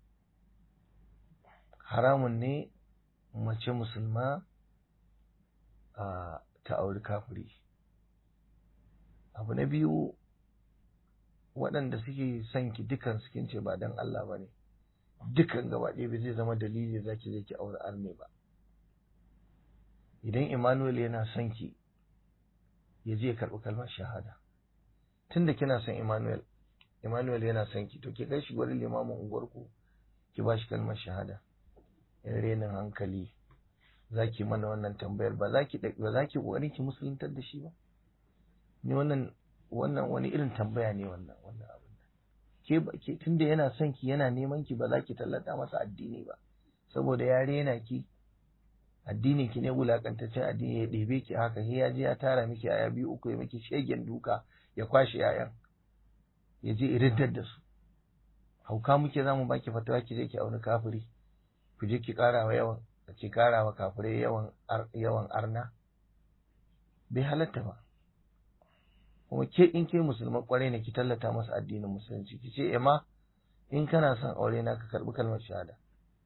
haramun ne mace musulma a ta aure kafiri abu na biyu waɗanda suke son ki dukan su kin ce ba dan Allah ba ne dukan gaba ɗaya bai zai zama dalili za ki je ki aure arme ba idan Emmanuel yana son ki ya je ya karɓi kalmar shahada tunda kina son Emmanuel Emmanuel yana son ki to ki kai shi gurin limamin unguwarku ki ba shi kalmar shahada in renin hankali za ki mana wannan tambayar ba za ki ba za ki ƙoƙarin ki musuluntar da shi ba ni wannan wannan wani irin tambaya ne wannan wannan abin ke ba ke tunda yana son ki yana neman ki ba za ki tallata masa addini ba saboda ya rena ki addinin ki ne wulakantaccen addini ya ɗebe ki haka sai ya je ya tara miki aya biyu uku ya miki shegen duka ya kwashe yayan ya je iriddar da su hauka muke zamu baki fatawa ki je ki auni kafiri ku je ki ƙara wa yawan ki ƙara wa kafirai yawan ar- yawan arna bai halatta ba kuma ke in ke musulman kwarai ne ki tallata masa addinin musulunci ki ce ema in kana son aure na ka karbi kalmar shahada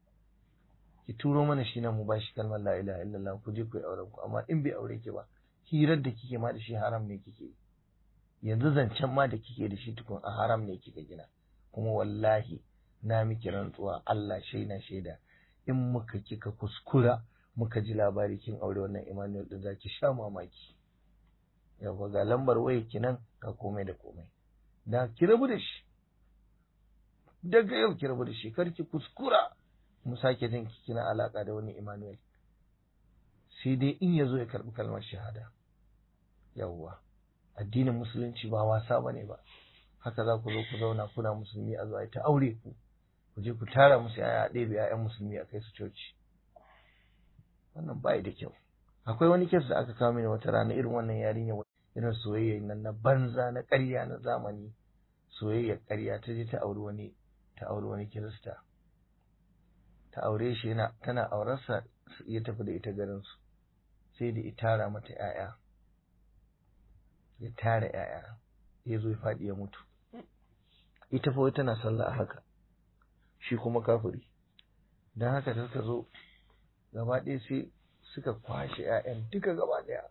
ki turo mana shi nan mu ba shi kalmar la ilaha illallah ku je ku yi auren ku amma in bai aure ki ba hirar da kike ma da shi haram ne kike yi yanzu zancen ma da kike da shi tukun a haram ne kika gina kuma wallahi na miki rantsuwa Allah shaida shaida in muka kika kuskura muka ji labari kin aure wannan Emmanuel din zaki sha mamaki yawa ga lambar waya ki nan ga komai da komai da ki rabu da shi daga yau ki rabu da shi kar ki kuskura mu sake jin ki kina alaka da wani Emmanuel sai dai in ya zo ya karbi kalmar shahada yawwa addinin musulunci ba wasa bane ba haka za ku zo ku zauna kuna musulmi a zo a yi ta aure ku ku je ku tara musu yaya ɗebe ‘ya'yan musulmi a kai su coci wannan bai da kyau akwai wani kes da aka kawo mini wata rana irin wannan yarinya irin soyayya nan na banza na ƙarya na zamani soyayya ƙarya ta je ta auri wani ta auri wani kirista ta aure shi yana tana aurarsa ya tafi da ita garin su sai da ya tara mata ‘ya'ya ya tara ‘ya'ya ya zo ya faɗi ya mutu ita fa wai tana sallah a haka shi kuma kafiri don haka da suka zo gaba ɗaya sai suka kwashe 'ya'yan duka gaba ɗaya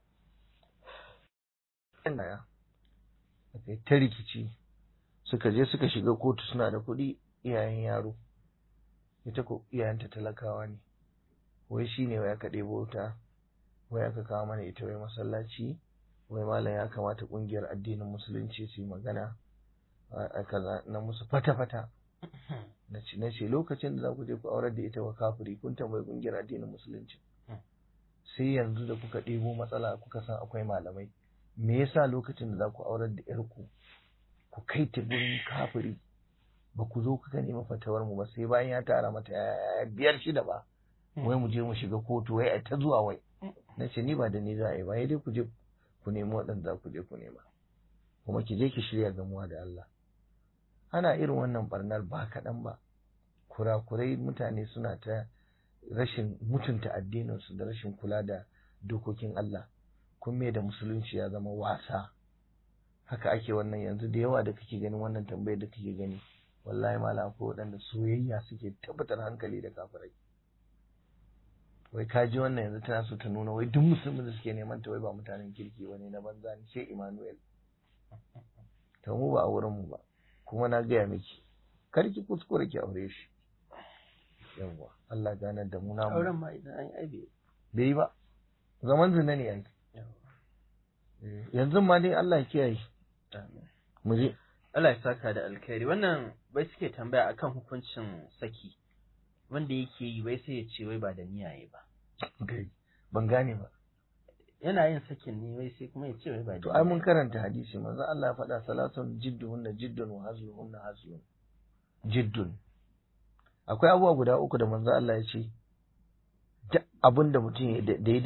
ɗaya aka yi ta rikici suka je suka shiga kotu suna da kuɗi iyayen yaro ita ko iyayenta talakawa ne wai shi ne wai aka ɗebo wuta wai aka kawo mana ita wai masallaci wai malam ya kamata ƙungiyar addinin musulunci su yi magana a kaza na musu fata-fata na ce na ce lokacin da za ku je ku aurar da ita wa kafiri kun tambayi kungiyar addinin musulunci sai yanzu da kuka ɗebo matsala kuka san akwai malamai me yasa lokacin da za ku aurar da yarku ku kai ta gurin kafiri ba ku zo kuka nemi fatawar mu ba sai bayan ya tara mata yaya biyar shida ba wai mu je mu shiga kotu wai ai ta zuwa wai na ce ni ba da ni za a yi ba dai ku je ku nemi waɗanda za ku je ku nema kuma ki je ki shirya gamuwa da Allah ana irin wannan barnar ba kaɗan ba kurakurai mutane suna ta rashin mutunta addininsu da rashin kula da dokokin Allah kun me da musulunci ya zama wasa haka ake wannan yanzu da yawa da kake ganin wannan tambayar da kake gani wallahi mala akwai waɗanda soyayya suke tabbatar hankali da kafirai wai ka ji wannan yanzu tana so ta nuna wai duk musulmin da suke neman ta wai ba mutanen kirki bane na banza ne sai Emmanuel to mu ba a wurin mu ba kuma na gaya miki kar ki kuskure ki aure shi yawwa Allah ganar da mu namu auren ma idan an yi aibe bai ba zaman zina ne ai yanzu ma dai Allah ya kiyaye mu je Allah ya saka da alkhairi wannan bai suke tambaya akan hukuncin saki wanda yake yi bai sai ya ce wai ba da niyaye ba ban gane ba yana yin sakin ne wai sai kuma ya ce wai ba da to ai mun karanta hadisi manzo Allah ya faɗa salatun jidduhunna jiddun wa hazluhunna hazlun jiddun akwai abubuwa guda uku da manzo Allah ya ce duk abin da mutum ya daidai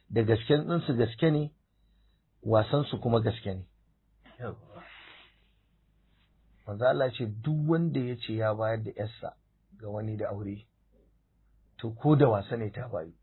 da gasken ɗinsu gaske ne wasansu kuma gaske ne manzo Allah ce duk wanda ya ce ya bayar da yarsa ga wani da aure to ko da wasa ne ta bayu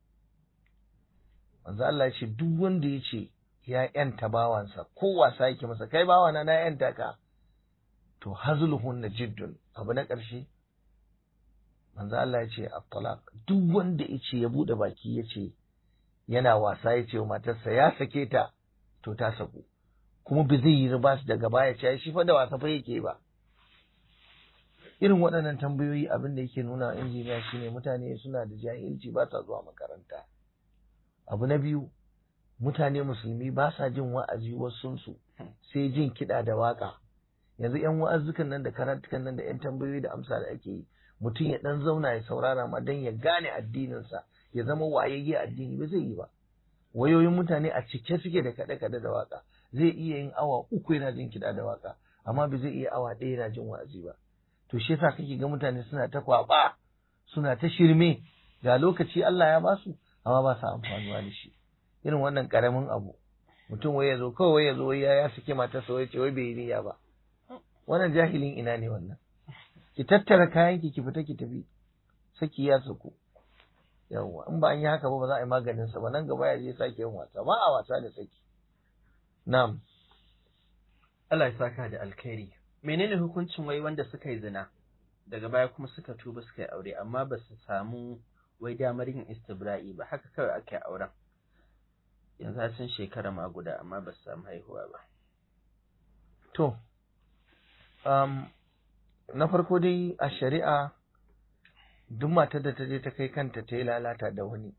manzo Allah ce duk wanda ya ce ya yanta bawansa ko wasa yake masa kai bawana na yanta ka to hazluhun jiddun abu na ƙarshe manzo Allah ya ce at-talaq duk wanda ya ce ya bude baki ya ce yana wasa ya ce wa matarsa ya sake ta to ta saku kuma ba zai yi riba daga baya ce shi fa da wasa fa yake ba irin waɗannan tambayoyi abin da yake nuna injiniya shine mutane suna da jahilci ba sa zuwa makaranta abu na biyu mutane musulmi ba sa jin wa'azi wasunsu sai jin kiɗa da waƙa yanzu yan wa'azukan nan da karatukan nan da yan tambayoyi da amsa da ake yi mutum ya ɗan zauna ya saurara ma don ya gane addininsa ya zama wayayye addini ba zai yi ba wayoyin mutane a cike suke da kaɗe-kaɗe da waƙa zai iya yin awa uku yana jin kiɗa da waƙa amma ba zai iya awa ɗaya yana jin wa'azi ba to shi yasa kake ga mutane suna ta kwaɓa suna ta shirme ga lokaci Allah ya basu amma ba sa amfanuwa da shi irin wannan ƙaramin abu mutum wai ya zo kawai wai ya zo wai ya sake matarsa wai ce wai bai yi niyya ba wannan jahilin ina ne wannan ki tattara kayan ki ki fita ki tafi saki ya saku yawwa in ba an yi haka ba ba za a yi maganin sa ba nan gaba ya je sake yin wasa ba a wasa da saki na'am Allah ya saka da alkhairi menene hukuncin wai wanda suka yi zina daga baya kuma suka tuba suka yi aure amma ba su samu wai damar yin istibra'i ba haka kawai aka yi auren yanzu sun shekara ma guda amma ba su samu haihuwa ba to um, na farko dai a shari'a duk matar da ta je ta kai kanta ta yi lalata da wani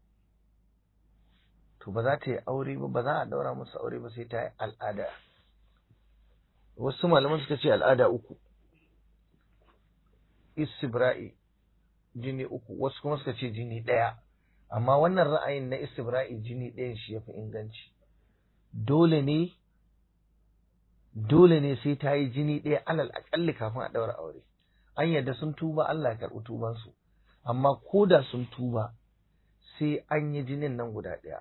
to ba za ta yi aure ba ba za a daura musu aure ba sai ta yi al'ada wasu malaman suka ce al'ada uku istibra'i jini uku wasu kuma suka ce jini ɗaya amma wannan ra'ayin na istibra'i jini ɗayan shi ya fi inganci dole ne dole ne sai ta yi jini ɗaya alal aƙalli kafin a ɗaura aure an yadda sun tuba Allah ya karɓi tubansu amma ko da sun tuba sai an yi jinin nan guda ɗaya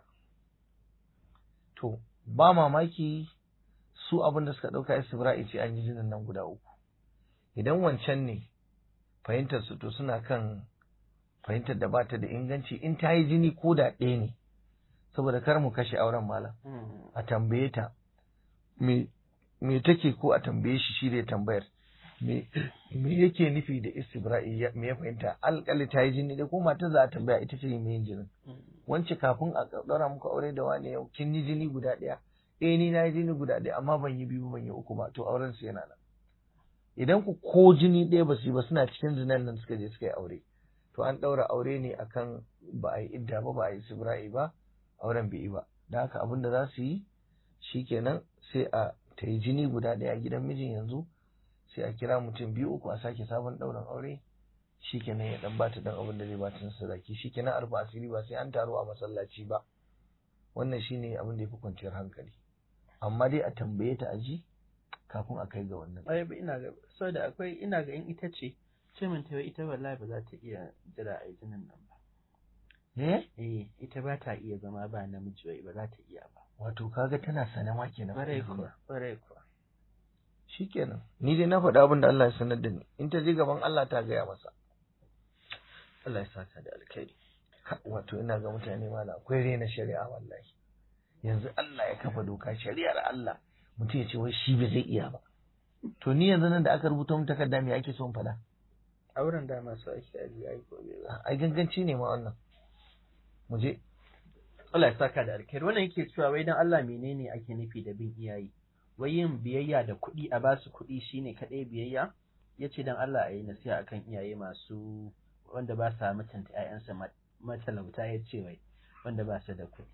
to ba mamaki su abin da suka ɗauka istibra'i ce an yi jinin nan guda uku idan wancan ne fahimtar su to suna kan fahimtar da bata da inganci in ta yi jini ko da ɗaya ne saboda kar mu kashe auren malam a tambaye ta me me take ko a tambaye shi shi da tambayar me me yake nufi da istibra'i me ya fahimta alƙali ta yi jini da ko mata za a tambaya ita ce me yin jinin wance kafin a ɗaura muku aure da wani yau kin yi jini guda ɗaya eh ni na yi jini guda ɗaya amma ban yi biyu ban yi uku ba to auren su yana nan idan ku ko jini ɗaya ba su yi ba suna cikin zinan nan suka je suka yi aure to an ɗaura aure ne akan ba a yi idda ba ba a yi sibra'i ba auren bai yi ba da haka abin da za su yi shikenan sai a ta yi jini guda ɗaya a gidan mijin yanzu sai a kira mutum biyu uku a sake sabon ɗaurin aure shikenan ya dan bata dan abin da zai bata na sadaki shikenan arba asiri ba sai an taro a masallaci ba wannan shine abin da yafi kwanciyar hankali amma dai a tambaye ta aji kafin a kai ga wannan ai ba ina ga saboda akwai ina ga in ita ce ce min ta ita wallahi ba za ta iya jira a jinin nan ba eh eh ita ba ta iya zama ba namiji wai ba za ta iya ba wato kaga tana sane ma kenan kwarai kuwa kwarai kuwa shikenan ni dai na faɗa abin da Allah ya sanar da ni in ta je gaban Allah ta gaya masa Allah ya saka da alkhairi wato ina ga mutane mala akwai rena shari'a wallahi yanzu Allah ya kafa doka shari'ar Allah mutum ya ce wai shi bai zai iya ba to ni yanzu nan da aka rubuta mun takarda me ake son faɗa auren da masu ake aji ai gobe ba ai ganganci ne ma wannan mu je Allah ya saka da alkhairi wannan yake cewa wai dan Allah menene ake nufi da bin iyaye wai yin biyayya da kuɗi a basu kuɗi shine kaɗai biyayya yace dan Allah a yi nasiha akan iyaye masu wanda ba sa mutunta ƴaƴansa matalauta ya ce wai wanda ba su da kuɗi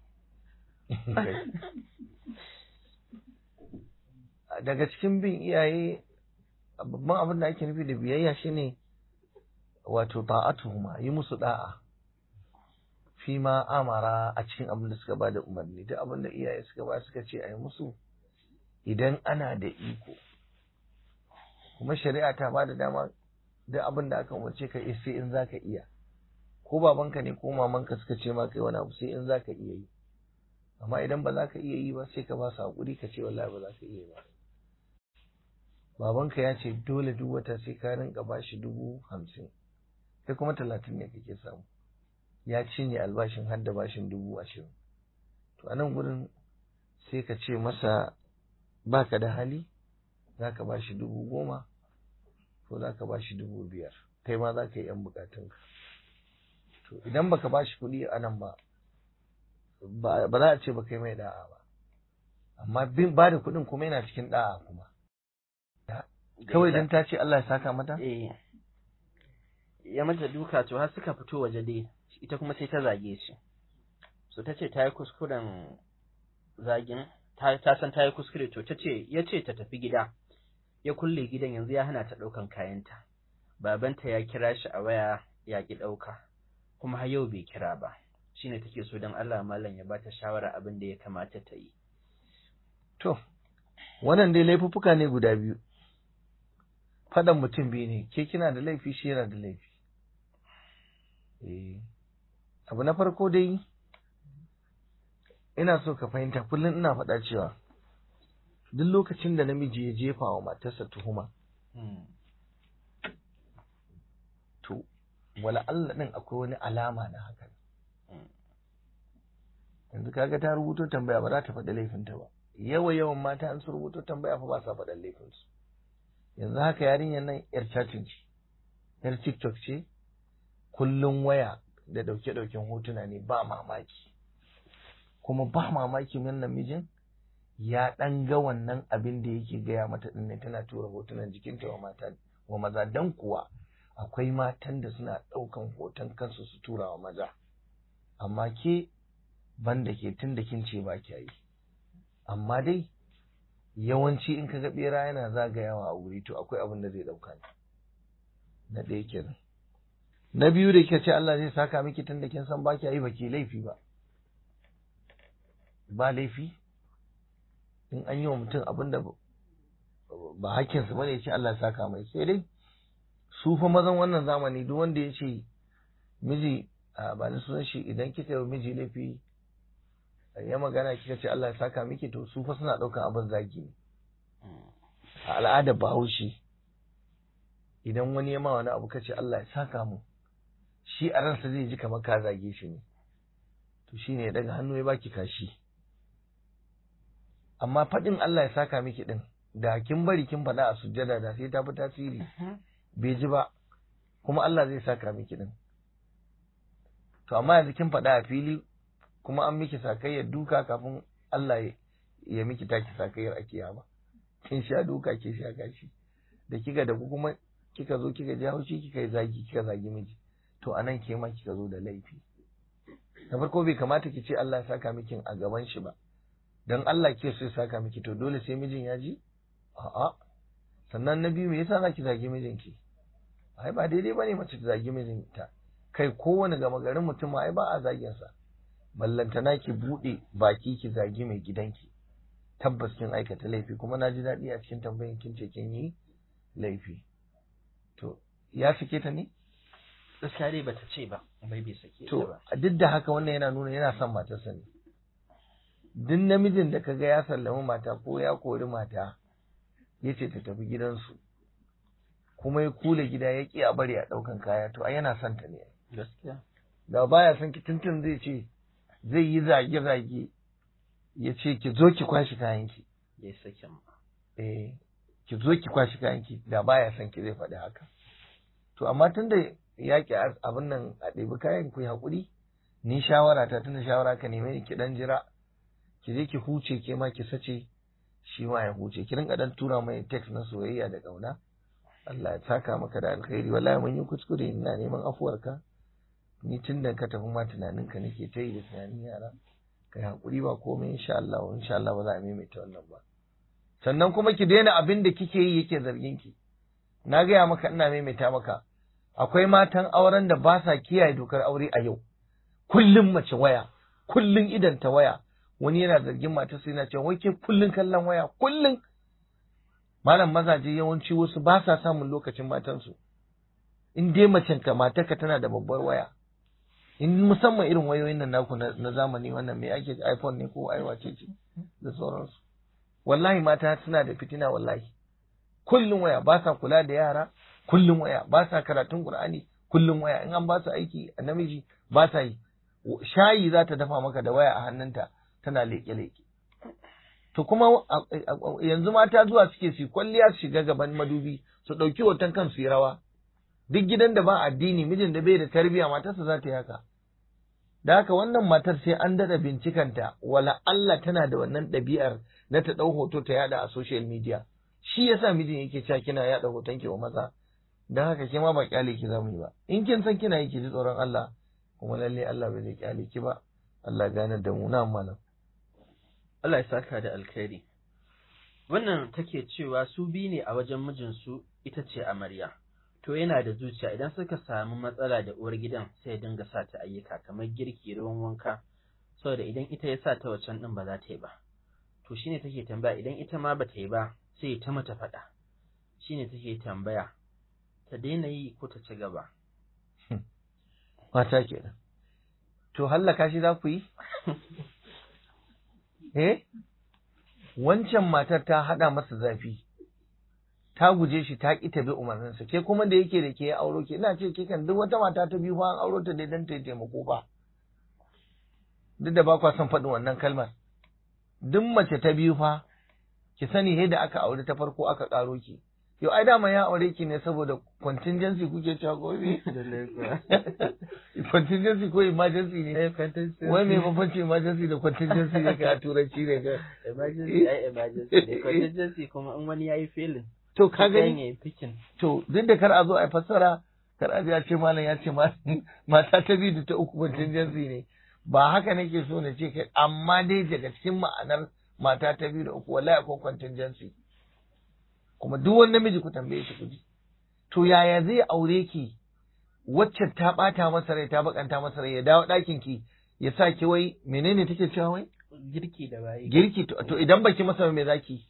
daga cikin bin iyaye babban abin da ake nufi da biyayya shine wato ta'atuhuma yi musu da'a fi ma amara a cikin abin da suka bada umarni duk abin da iyaye suka ba suka ce a yi musu idan ana da iko kuma shari'a ta ba da dama duk abin da aka umarce ka sai in zaka iya ko babanka ne ko mamanka suka ce ma kai wani abu sai in zaka iya yi amma idan ba za ka iya yi ba sai ka ba su haƙuri ka ce wallahi ba za ka iya ba babanka ya ce dole duk wata sai ka rinka ba shi dubu hamsin sai kuma talatin ne kake samu ya cinye albashin har da bashin dubu ashirin to a nan gurin sai ka ce masa baka da hali za ka ba shi dubu goma ko za ka ba shi dubu biyar kai ma za ka yi 'yan bukatunka to idan baka ba shi kuɗi a nan ba ba za a ce ba kai mai da'a ba amma bin ba da kuɗin kuma yana cikin da'a kuma kawai dan ta ce Allah ya saka mata eh ya mata duka to har suka fito waje dai ita kuma sai ta zage shi so ta ce ta yi kuskuren zagin ta san ta yi kuskure to ta ce ya ce ta tafi gida ya kulle gidan yanzu ya hana ta ɗaukan kayanta babanta ya kira shi a waya ya ki ɗauka kuma har yau bai kira ba shine take so don Allah mallam ya bata shawara abin da ya kamata ta yi to wannan dai laifuffuka ne guda biyu faɗan mutum biyu ne ke kina da laifi shi yana da laifi eh abu na farko dai ina so ka fahimta kullum ina faɗa cewa duk lokacin da namiji ya jefa wa matarsa tuhuma to wala Allah din akwai wani alama na hakan yanzu kaga ta rubuto tambaya ba za ta faɗi laifinta ba yawa yawan mata an su rubuto tambaya fa ba sa faɗan laifinsu yanzu haka yarinyar nan yar chatting ce yar tiktok ce kullum waya da ɗauke-ɗauken hotuna ne ba mamaki kuma ba mamaki wannan mijin ya ɗan ga wannan abin da yake gaya mata ɗin ne tana tura hotunan jikinta wa mata wa maza dan kuwa akwai matan da suna ɗaukan hoton kansu su tura wa maza amma ke banda ke tun da kin ce ba kya yi amma dai yawanci in ka ga ɓera yana zagayawa a wuri to akwai abin da zai ɗauka ne na ɗaya kenan na biyu da kika ce Allah zai saka miki tun da kin san ba kya yi ba ki laifi ba ba laifi in an yi wa mutum abin da ba hakkinsa bane ya ce Allah saka mai sai dai su fa mazan wannan zamani duk wanda ya ce miji ba ni sunan shi idan kika yi miji laifi ya magana kika ce Allah ya saka miki to su fa suna ɗaukan abin zagi ne a al'adar bahaushe idan wani ya ma wani abu kace Allah ya saka mu shi a ransa zai ji kamar ka zage shi ne to shine ya daga hannu ya baki kashi amma faɗin Allah ya saka miki din da kin bari kin faɗa a sujjada da sai ta fi tasiri bai ji ba kuma Allah zai saka miki din to amma yanzu kin faɗa a fili kuma an miki sakayyar duka kafin Allah ya miki taki sakayyar a kiyama kin sha duka ke sha gashi da kika da kuma kika zo kika ji haushi kika yi zagi kika zagi miji to anan ke ma kika zo da laifi na farko bai kamata ki ce Allah ya saka miki a gaban shi ba dan Allah ke so ya saka miki to dole sai mijin ya ji a'a sannan na biyu me yasa zaki zagi mijinki ai ba daidai bane mace ta zagi mijinta kai kowane gama garin mutum ai ba a zagin sa ballantana ki bude baki ki zagi mai gidanki tabbas kin aikata laifi kuma na ji daɗi a cikin tambayin kin ce kin yi laifi to ya sake ta ne gaskiya dai bata ce ba bai bai sake ta to ba duk da haka wannan yana nuna yana son matarsa ne duk namijin da kaga ya sallami mata ko ya kori mata ya ce ta tafi gidansu kuma ya kula gida ya ƙi a bari a ɗaukan kaya to ai yana son ta ne gaskiya da baya son ki tuntun zai ce zai yi zage-zage ya ce ki zo ki kwashi kayanki ya sake ma eh ki zo ki kwashi kayanki da baya son ki zai faɗi haka to amma tunda ya ki abin nan a ɗebi kayan ku yi haƙuri ni shawara ta tunda shawara ka neme ki dan jira ki je ki huce ke ma ki sace shi ma ya huce ki rinka dan tura mai text na soyayya da ƙauna Allah ya saka maka da alkhairi wallahi mun yi kuskure ina neman afuwarka ni tun da ka tafi ma tunanin ka nake ta yi da tunanin yara kai hakuri ba komai insha Allah insha Allah ba za a maimaita wannan ba sannan kuma ki daina abin da kike yi yake zargin ki na gaya maka ina maimaita maka akwai matan auren da ba sa kiyaye dokar aure a yau kullum mace waya kullum idan ta waya wani yana zargin matar sai yana cewa wai ke kullum kallon waya kullum malam mazaje yawanci wasu ba sa samun lokacin matansu in dai macen ka matarka tana da babbar waya in musamman irin wayoyin nan naku na, na zamani wannan me ake iPhone ne ko aiwace ce da sauransu wallahi mata suna da fitina wallahi kullum waya ba sa kula da yara kullum waya ba sa karatun Qur'ani kullum waya in an ba su aiki a namiji ba sa yi shayi za ta dafa maka da waya a hannunta tana leƙe-leƙe to kuma yanzu mata zuwa suke su kwalliya su shiga gaban madubi su ɗauki hoton kansu yi rawa duk gidan da ba addini mijin da bai da tarbiyya matarsa za ta yi haka da haka wannan matar sai an daɗa bincikanta wala Allah tana da wannan ɗabi'ar na ta ɗau hoto ta yada a social media shi yasa mijin yake cewa kina yada hoton ki wa maza dan haka ke ma ba kyale ki zamu yi ba in kin san kina yi ki ji tsoron Allah kuma lalle Allah bai zai kyale ki ba Allah gane da mu na malam Allah ya saka da alkhairi wannan take cewa su bi ne a wajen mijinsu ita ce amarya to yana da zuciya idan suka samu matsala da uwar gidan sai ya dinga sa ta ayyuka kamar girki ruwan wanka saboda idan ita ya sa ta wacan din ba za ta yi ba to shine take tambaya idan ita ma ba ta yi ba sai ta mata faɗa shine take tambaya ta daina yi ko ta ci gaba mata kenan to hallaka shi za ku yi eh wancan matar ta haɗa masa zafi ta guje shi ta ƙi ta bi umarninsa ke kuma da yake da ke ya auro ke ina ce ke kan duk wata mata ta biyu fa an auro ta dai dan ta taimako ba duk da ba kwa son faɗin wannan kalmar duk mace ta biyu fa ki sani he da aka aure ta farko aka ƙaro ki yau ai dama ya aure ki ne saboda contingency kuke cewa gobe contingency ko emergency ne wai me bambanci emergency da contingency ne ka a turanci ne ka emergency ai emergency ne contingency kuma in wani yayi failing to ka sai gani yayi picking to duk da kar a zo a fassara kar a ya ce malam ya ce ma- mata ta biyu da ta uku contingency ne ba haka nake so na ce kai amma dai daga cikin ma'anar mata ta biyu da uku wallahi akwai contingency kuma duk wani namiji ku tambaye shi kuji to yaya zai aure ki wacce ta bata masa rai ta bakanta masa rai ya dawo ɗakin ki ya sa ki wai menene take cewa wai girki da bayi girki to, to idan baki masa ba me zaki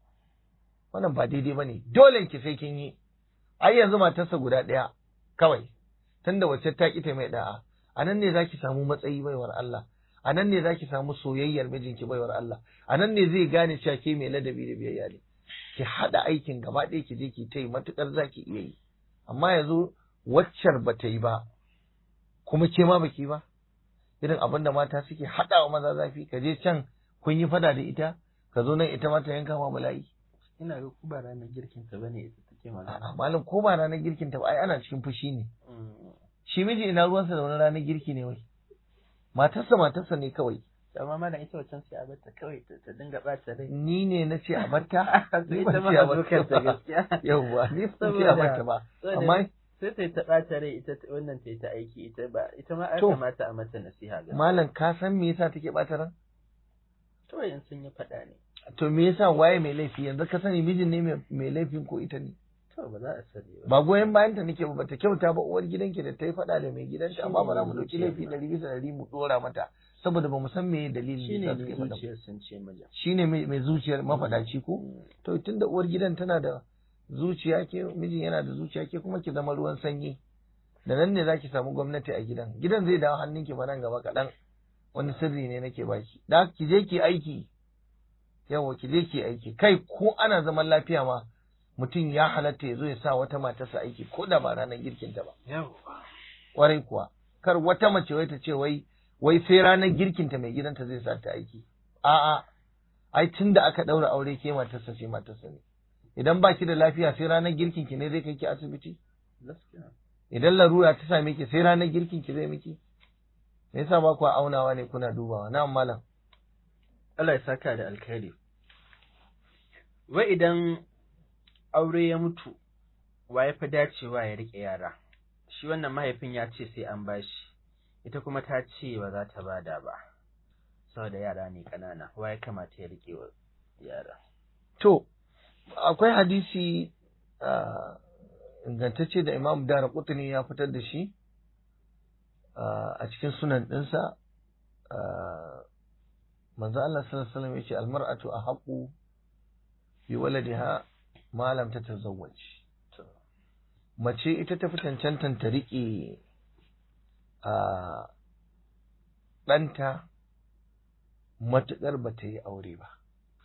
wannan ba daidai bane dole ki sai kin yi ai yanzu matarsa guda ɗaya kawai tunda wacce ta kita mai da'a a nan ne zaki samu matsayi baiwar Allah a nan ne zaki samu soyayyar mijinki baiwar Allah a nan ne zai gane cewa ke mai ladabi da biyayya ne ki haɗa aikin gaba ɗaya ki je ki ta yi matuƙar zaki iya yi amma yanzu waccar ba ta yi ba kuma ke ma baki ba irin abin da mata suke haɗawa maza zafi ka je can kun yi fada da ita ka zo nan ita ma ta yanka ma bala'i ina ga ku ba ranar girkin ta bane ita take magana a'a malam ko ba ranar girkin ta ba ai ana cikin fushi ne Mm. shi miji ina ruwansa da wani ranar girki ne wai matarsa matarsa ne kawai amma malam ita wancan sai a bata kawai ta ta dinga ɓata rai ni ne na ce a barta ni ita ban ma ce a a barta zukarta ba gaskiya yauwa ni ban ce a Saboda- barta ba saboda amma sai ta yi ta ɓata rai ita ta- wannan ta yi ta aiki ita ba ita ma ya To. kamata a mata nasiha ga malam ka san me yasa take bata ran kawai in sun yi faɗa ne to me yasa waye mai laifi yanzu ka sani mijin ne mai- mai laifin ko ita ne to ba za a sani ba ba goyon bayan ta nake ba bata kyauta ba uwar gidanki da ta yi faɗa da mai gidanta amma ba za mu ɗauki Shine laifi ɗari bisa ɗari mu ɗora mata saboda ba mu san me dalilin shine da ne suke faɗa ba. zuciyar sun ce mijin shine mai mai zuciyar mafaɗaci ko Mm. to tunda uwar gidan tana da zuciya ke mijin yana da zuciya ke kuma ki zama ruwan sanyi da nan ne zaki samu gwamnati a gidan gidan zai dawo hannunki ba nan gaba kaɗan wani sirri ne nake baki da haka ki je ki aiki yawa ki je ki aiki kai ko ana zaman lafiya ma mutum ya halatta ya zo ya sa wata matarsa aiki ko da ba ranar girkinta ba yawa kwarai kuwa kar wata mace wai ta ce wai wai sai ranar girkinta mai gidanta zai sa ta aiki a'a ai tun da aka ɗaura aure ke matarsa ce matarsa ne idan ba ki da lafiya sai ranar girkin ki ne zai kai ki asibiti gaskiya idan larura ta same ki sai ranar girkin ki zai miki me yasa ba ku aunawa ne kuna dubawa na malam Allah ya saka da alkhairi wai idan aure ya mutu wa ya fi dacewa ya riƙe yara shi wannan mahaifin ya ce sai an bashi ita kuma ta ce ba za ta bada ba saboda yara ne ƙanana wa ya kamata ya riƙe wa yara to akwai hadisi ah, ingantacce da Imam Dara Qutni ya fitar da shi ah, a cikin sunan ɗinsa ah, manzo Allah sallallahu alaihi wasallam yace almar'atu ahqqu bi waladiha ma lam tatazawwaj mace ita ta fi cancantan ta riƙe a ɗanta matuƙar ba ta yi aure ba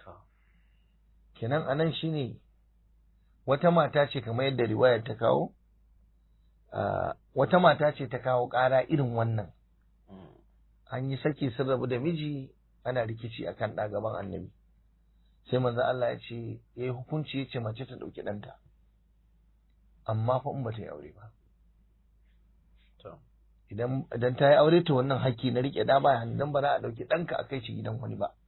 kenan anan shine wata mata ce kamar yadda riwayar ta kawo wata mata ce ta kawo ƙara irin wannan an yi saki sun rabu da miji ana rikici akan ɗa gaban annabi sai manzo Allah ya ce ya yi hukunci ya ce mace ta ɗauki ɗanta amma fa in ba ta yi aure ba idan idan ta yi aure to wannan haƙƙi na riƙe ɗa baya dan ba za a ɗauki ɗanka a kai shi gidan wani ba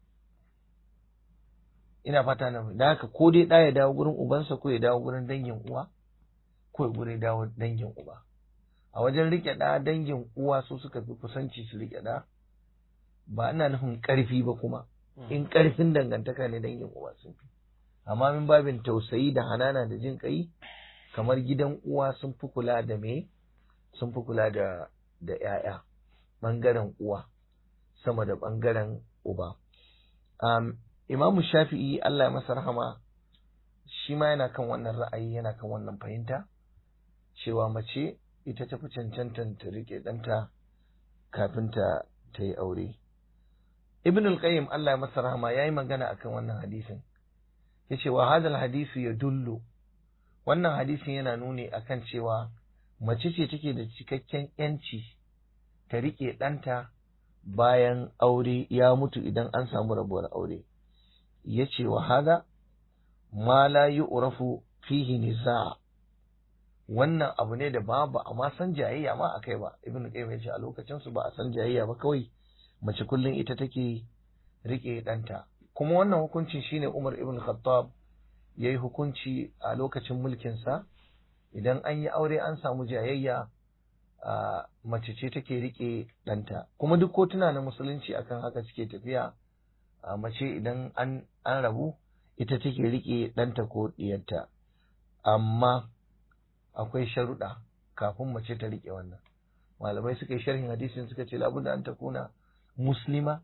ina fata na da haka ko dai ɗa ya dawo gurin ubansa ko ya dawo gurin dangin uwa ko ya gurin dawo dangin uba a wajen riƙe ɗa dangin uwa su suka fi kusanci su riƙe ɗa ba ina nufin ƙarfi ba kuma in ƙarfin dangantaka ne dangin uwa sun fi amma min babin tausayi da hanana da jin ƙai kamar gidan uwa sun fi kula da me sun fi kula da da ‘ya'ya ɓangaren uwa sama da ɓangaren uba. Um, Imamu Shafi'i Allah ya masa rahama shi ma yana kan wannan ra'ayi yana kan wannan fahimta cewa mace ita ta fi cancantan ta riƙe ɗanta kafin ta ta yi aure. Ibn al-Qayyim Allah ya masa rahama ya yi magana akan wannan hadisin. Ya ce wa hadal hadisi ya dullu wannan hadisin yana nuni akan cewa mace ce take da cikakken ‘yanci ta riƙe ɗanta bayan aure ya mutu idan an samu rabuwar aure. Ya ce wa hada, ma la yi urafu fihi niza wannan abu ne da ba ba a ma san jayayya ma a kai ba, Ibn Qayyim ya ce a lokacin su ba a san jayayya ba kawai mace kullum ita take riƙe ɗanta. Kuma wannan hukuncin shine Umar Ibn Khattab ya yi hukunci a lokacin mulkinsa. idan an yi aure an samu jayayya a mace ce take rike ɗanta kuma duk kotuna na musulunci akan haka suke tafiya a mace idan an an rabu ita take rike ɗanta ko ɗiyarta amma akwai sharuɗa kafin mace ta rike wannan malamai suka yi sharhin hadisin suka ce labudda an takuna muslima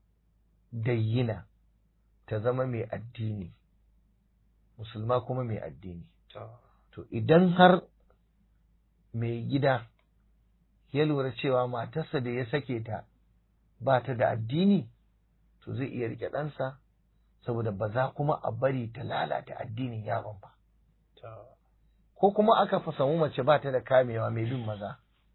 dayyina ta zama mai addini musulma kuma mai addini To idan har mai gida ya lura cewa matarsa da ya sake ta ba ta da addini, to zai iya rike ɗansa saboda ba za kuma a bari ta lalata addinin yaron ba. Ko kuma aka fa samu mace ba ta da kamewa mai bin maza,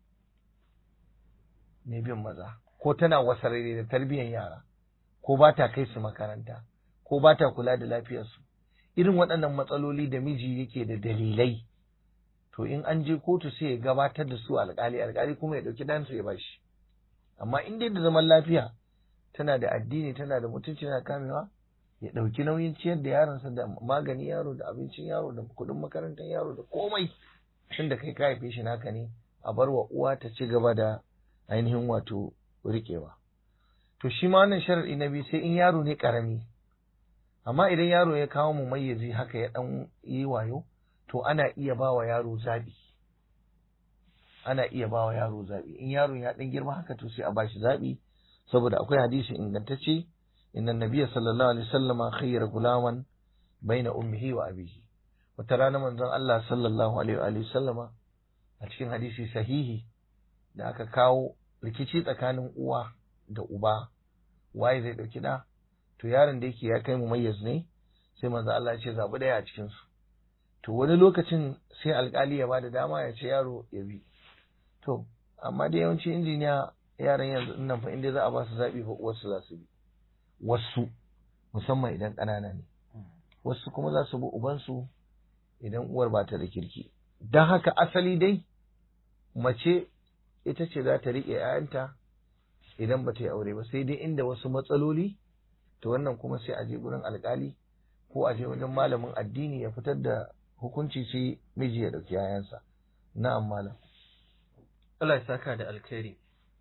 mai bin maza, ko tana wasarere da tarbiyyar yara, ko ba ta kai su makaranta, ko ba ta kula da lafiyarsu. irin waɗannan matsaloli da miji yake da dalilai to in an je kotu sai ya gabatar da su alƙali alƙali kuma ya ɗauki ɗansu ya bashi amma in dai da zaman lafiya tana da addini tana da mutunci tana kamewa ya ɗauki nauyin ciyar da yaronsa da magani yaro da abincin yaro da kuɗin makarantar yaro da komai tun da kai ka haife shi naka ne a bar wa uwa ta ci gaba da ainihin wato riƙewa to shi ma wannan sharaɗi na biyu sai in yaro ne ƙarami amma idan yaro ya kawo mu mayyazi haka ya dan yi wayo to ana iya ba wa yaro zabi ana iya ba wa yaro zabi in yaron ya dan girma haka to sai a bashi zabi saboda akwai hadisi ingantacce inna nabiyya sallallahu alaihi wasallama khayyara gulaman baina ummihi wa abihi wata rana manzon Allah sallallahu alaihi wa sallama a cikin hadisi sahihi da aka kawo rikici tsakanin uwa da uba waye zai dauki da to yaron da yake ya kai mu mayyaz ne sai manzo Allah ya ce zabi daya a cikin su to wani lokacin sai alkali ya bada dama ya ce yaro ya bi to amma da yawanci injiniya yaran yanzu nan fa inda za a ba su zabi fa uwarsu za su bi wasu musamman idan ƙanana ne wasu kuma za su bi ubansu idan uwar ba ta da kirki don haka asali dai mace ita ce za ta riƙe 'ya'yanta idan ba ta yi aure ba sai dai inda wasu matsaloli to wannan kuma sai a je gurin alkali ko a je wajen malamin addini ya fitar da hukunci sai miji ya dauki yayansa na'am malam Allah ya saka da alkhairi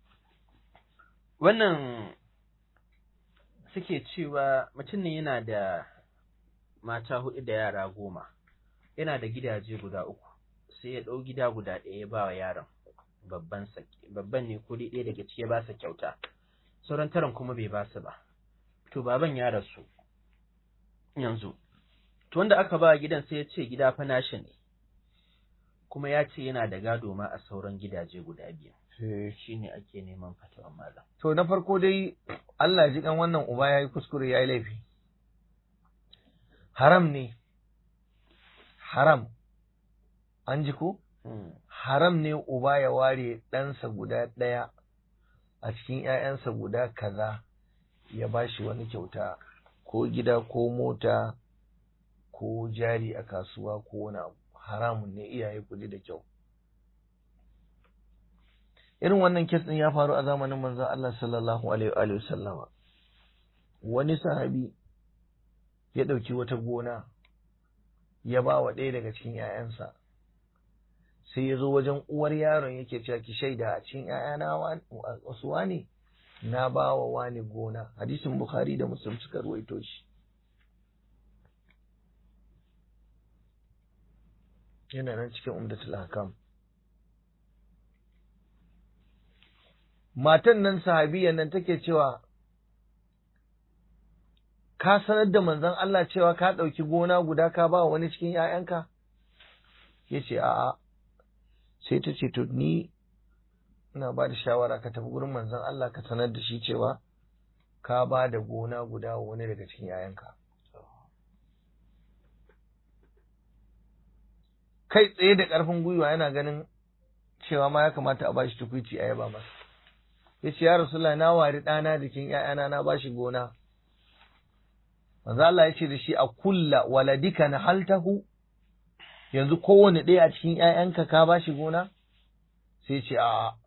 wannan suke cewa mutum ne yana da mata hudu da yara goma yana da gidaje guda uku sai ya ɗau gida guda ɗaya ya ba wa yaron babban babban ne ko ɗaya daga ciki ya ba sa kyauta sauran taron kuma bai ba su ba to baban ya rasu yanzu to wanda aka ba gidan sai ya ce gida fa nashi ne kuma ya ce yana da gado ma a sauran gidaje guda biyu Eh, shine ake neman fatawa malam To na farko dai Allah ji kan wannan uba ya yi kuskure ya yi laifi. Haram ne, haram, an ji ko? Haram ne uba ya ware ɗansa guda ɗaya a cikin ‘ya'yansa guda kaza ya ba shi wani kyauta ko gida ko mota ko jari a kasuwa ko wani abu. Haramun ne iyaye kudi da kyau. irin wannan kes din ya faru a zamanin manzon Allah sallallahu alaihi wa sallama wani sahabi ya ɗauki wata gona ya ba wa ɗaya daga cikin ‘ya'yansa sai ya zo wajen uwar yaron yake cewa ki shaida a cikin ‘ya'yana wasu wani na ba wa wani gona hadisin bukhari da muslim suka ruwaito shi yana nan cikin umdatul hakam matan nan sahabiyan nan take cewa ka sanar da manzon Allah cewa ka ɗauki gona guda ka ba wani cikin ‘ya'yanka? Ya ce, A'a, sai ta ce, To, ni ina ba da shawara ka tafi gurin manzon Allah ka sanar da shi cewa ka ba da gona guda wa wani daga cikin ‘ya'yanka. Kai tsaye da ƙarfin gwiwa yana ganin cewa ma ya kamata a ba shi tukwici a yaba masa. Ya ce, Ya Rasulullah, na wari ɗana jikin ‘ya'yana na ba shi gona. manzo Allah ya ce da shi a kulla waladika na haltahu yanzu kowane ɗaya a cikin ‘ya'yanka ka ba shi gona? Sai ce a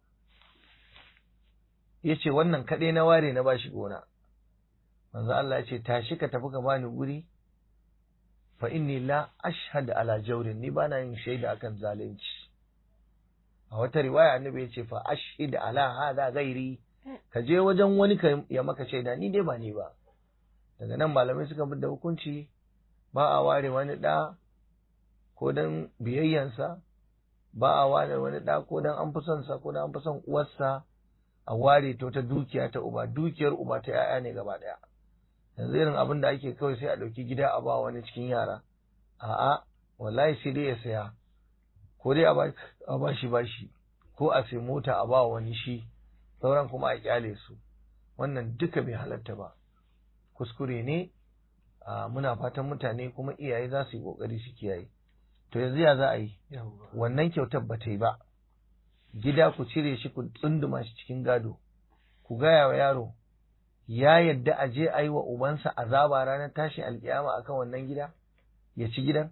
ya ce wannan kaɗai na ware na ba shi gona. Manzo Allah ya ce tashi ka tafi ka bani guri fa inni la ashhadu ala jawrin ni bana yin shaida akan zalunci. A wata riwaya annabi ya ce fa ashhadu ala hada gairi ka je wajen wani ka ya maka shaida ni dai ba ni ba. daga nan malamai suka bi da hukunci ba a ware wani ɗa ko don biyayyansa ba a ware wani ɗa ko don an fi son sa ko don an fi son uwarsa a ware ta wata dukiya ta uba dukiyar uba ta yaya ne gaba ɗaya yanzu irin abin da ake kawai sai a ɗauki gida a ba wani cikin yara a'a wallahi sai dai ya saya ko dai a ba shi bashi ko a sai mota a ba wani shi sauran kuma a kyale su wannan duka bai halatta ba kuskure ne muna fatan mutane kuma iyaye za su yi kokari su kiyaye to yanzu ya za a yi wannan kyautar ba ta yi ba gida ku cire shi ku tsunduma shi cikin gado ku gaya wa yaro ya yadda a je a yi wa ubansa azaba ranar tashi alkiyama akan wannan gida ya ci gidan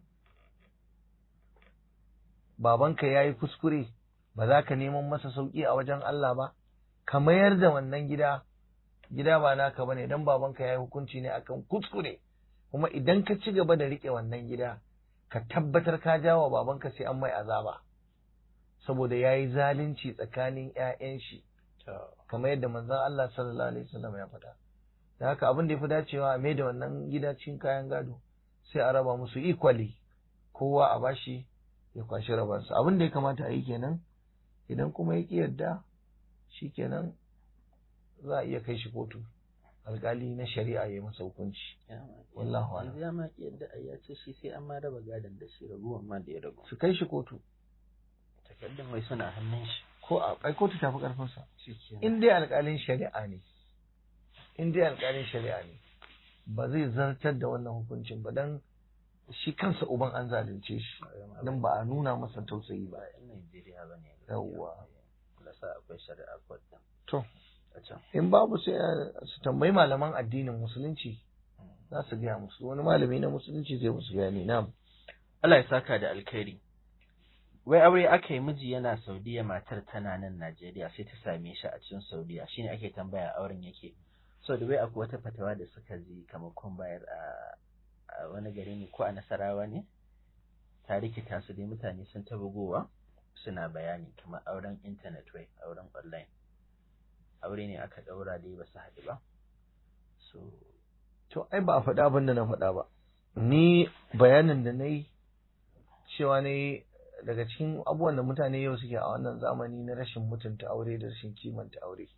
babanka ya yi kuskure ba za ka neman masa sauƙi a wajen Allah ba ka mayar da wannan gida gida ba naka bane dan babanka yayi hukunci ne akan kuskure kuma idan ka ci gaba da rike wannan gida ka tabbatar ka jawo babanka sai an mai azaba saboda yayi zalunci tsakanin ƴaƴan shi kamar yadda manzon Allah sallallahu alaihi wasallam ya faɗa da haka abin da ya fi dacewa a mai da wannan gida cikin kayan gado sai a raba musu equally kowa a bashi ya kwashi rabansa abin da ya kamata a yi kenan idan kuma ya ki yarda shikenan za a iya kai shi kotu alkali na shari'a ya masa hukunci wallahu a'lam ya ma yadda ai ya ce shi sai an ma raba gadon da shi raguwan ma da ya ragu su kai shi kotu takardun wai suna hannun shi ko a kai kotu tafi karfin sa shikenan in dai alkalin shari'a ne in dai alkalin shari'a ne ba zai zartar da wannan hukuncin ba dan shi kansa uban an zalunce shi dan ba a nuna masa tausayi ba ba yan Najeriya bane Yawwa. lasa akwai shari'a court din to a can in babu sai su tambayi malaman addinin musulunci za su gaya musu wani malami na musulunci zai musu bayani na Allah ya saka da alkhairi wai aure aka yi miji yana Saudiya matar tana nan Najeriya sai ta same shi a cikin Saudiya shine ake tambaya auren yake so da wai akwai wata fatawa da suka ji kamar kun bayar a a wani gari ne ko a Nasarawa ne ta rikita su dai mutane sun ta bugowa suna bayani kamar auren internet wai auren online aure ne aka daura dai ba su haɗu ba so to ai ba a faɗa abin da na faɗa ba ni bayanin da na yi cewa ne daga cikin abubuwan da mutane yau suke a wannan zamani na rashin mutunta aure da rashin kimanta aure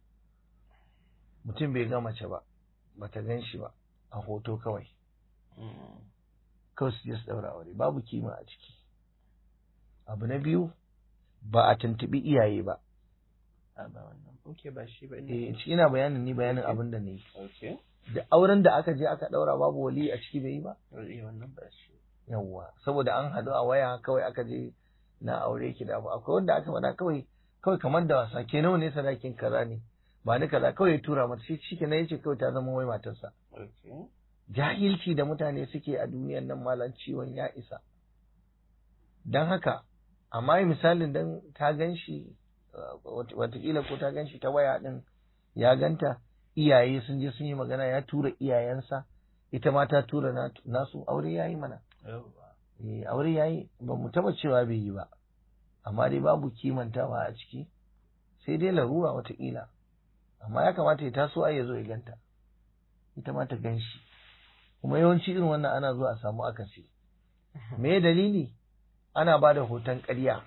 mutum bai ga mace ba bata gan shi ba a hoto kawai mm, kawai su je su ɗaura aure babu kima a ciki abu na biyu ba a tuntubi iyaye ba a ba wannan okay ba shi ba ina eh shi ina bayanin ni bayanin abin da ne okay da auren da aka je aka daura babu wali a ciki bai yi ba eh wannan ba shi yawwa saboda an haɗu a waya kawai aka je na aure ki da abu akwai wanda aka faɗa kawai kawai kamar da wasa ke nawa ne sadakin kaza ne ba ni kaza kawai ya tura mata shi shi kenan yace kawai ta zama wai matarsa okay jahilci da mutane suke a duniyar nan malam ciwon ya isa don haka amma misalin dan ta gan shi watakila ko ta gan shi ta waya din ya ganta iyaye sun je sun yi magana ya tura iyayensa ita ma ta tura na- nasu aure ya yi mana yawwa Eh, aure ya yi ba mu taba cewa bai yi ba amma dai babu kimantawa a ciki sai dai larura watakila amma ya kamata ya taso ai ya zo ya ganta ita ma ta gan shi kuma yawanci irin wannan ana zuwa a samu akasi me dalili ana ba da hoton ƙarya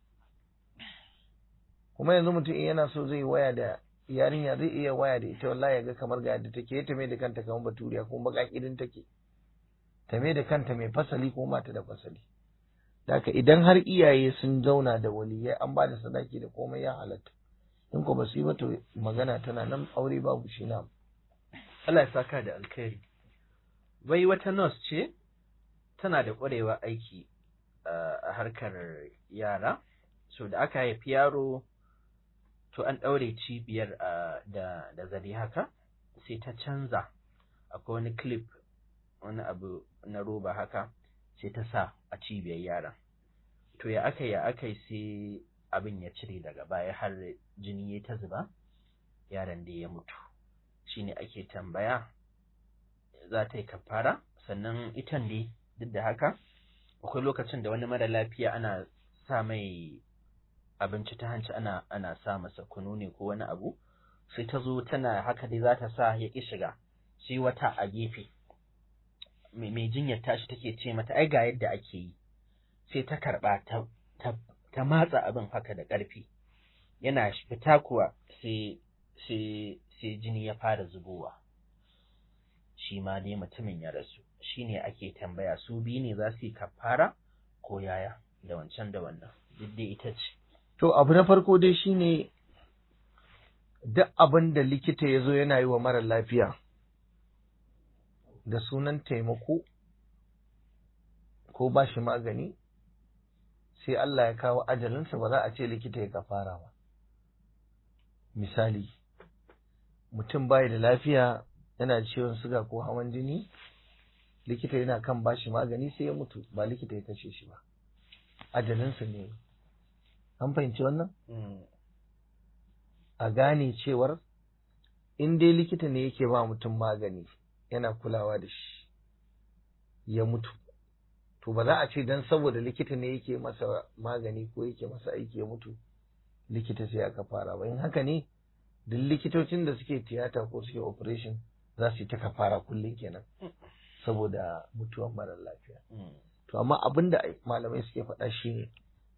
kuma yanzu mutum in yana so zai waya da yarinya zai iya waya da ita wallahi ya ga kamar ga yadda take ta mai da kanta kamar baturiya kuma baka kirin take ta mai da kanta mai fasali kuma ba ta da fasali haka idan har iyaye sun zauna da waliyai an ba da sadaki da komai ya halatta in ko ba su yi ba to magana tana nan aure babu shi na Allah ya saka da alkhairi wai wata nurse ce tana da ƙwarewa aiki uh, a harkar yara so da aka haifi yaro to an ɗaure cibiyar uh, da, da zari haka sai ta canza akwai wani clip wani abu na roba haka sai ta sa a cibiyar yaran to ya aka ya aka sai abin ya cire daga baya har jini ya ta zuba yaron da ya mutu shine ake tambaya za ta yi kafara sannan itan dai duk da haka akwai lokacin da wani mara lafiya ana sa mai abinci ta hanci ana ana sa masa kunu ne ko wani abu sai ta zo tana haka dai za ta sa ya ƙi shiga sai wata a gefe mai mai jinyar tashi take ce mata ai ga yadda ake yi sai ta karɓa ta ta ta matsa abin haka da ƙarfi yana fita kuwa sai sai sai jini ya fara zubowa shi ma dai mutumin ya rasu shine ake tambaya su biyu ne za su yi kafara ko yaya da wancan da wannan duk dai ita ce to abu na farko dai shine duk abin da likita ya zo yana yi wa mara lafiya da sunan taimako ko ba shi magani sai Allah ya kawo ajalinsa ba za a ce likita ya kafara ba misali mutum bai da lafiya yana da ciwon suga ko hawan jini likita yana kan bashi magani sai ya mutu ba likita ya kashe shi ba ajalinsa ne an fahimci wannan a gane cewar in dai likita ne yake ba mutum magani yana kulawa da shi ya mutu to ba za a ce dan saboda likita ne yake masa magani ko yake masa aiki ya mutu likita sai aka fara ba in haka ne duk likitocin da suke tiyata ko suke operation za su yi ta kafara kullum kenan saboda mutuwan mara lafiya to amma abin da malamai suke faɗa shi ne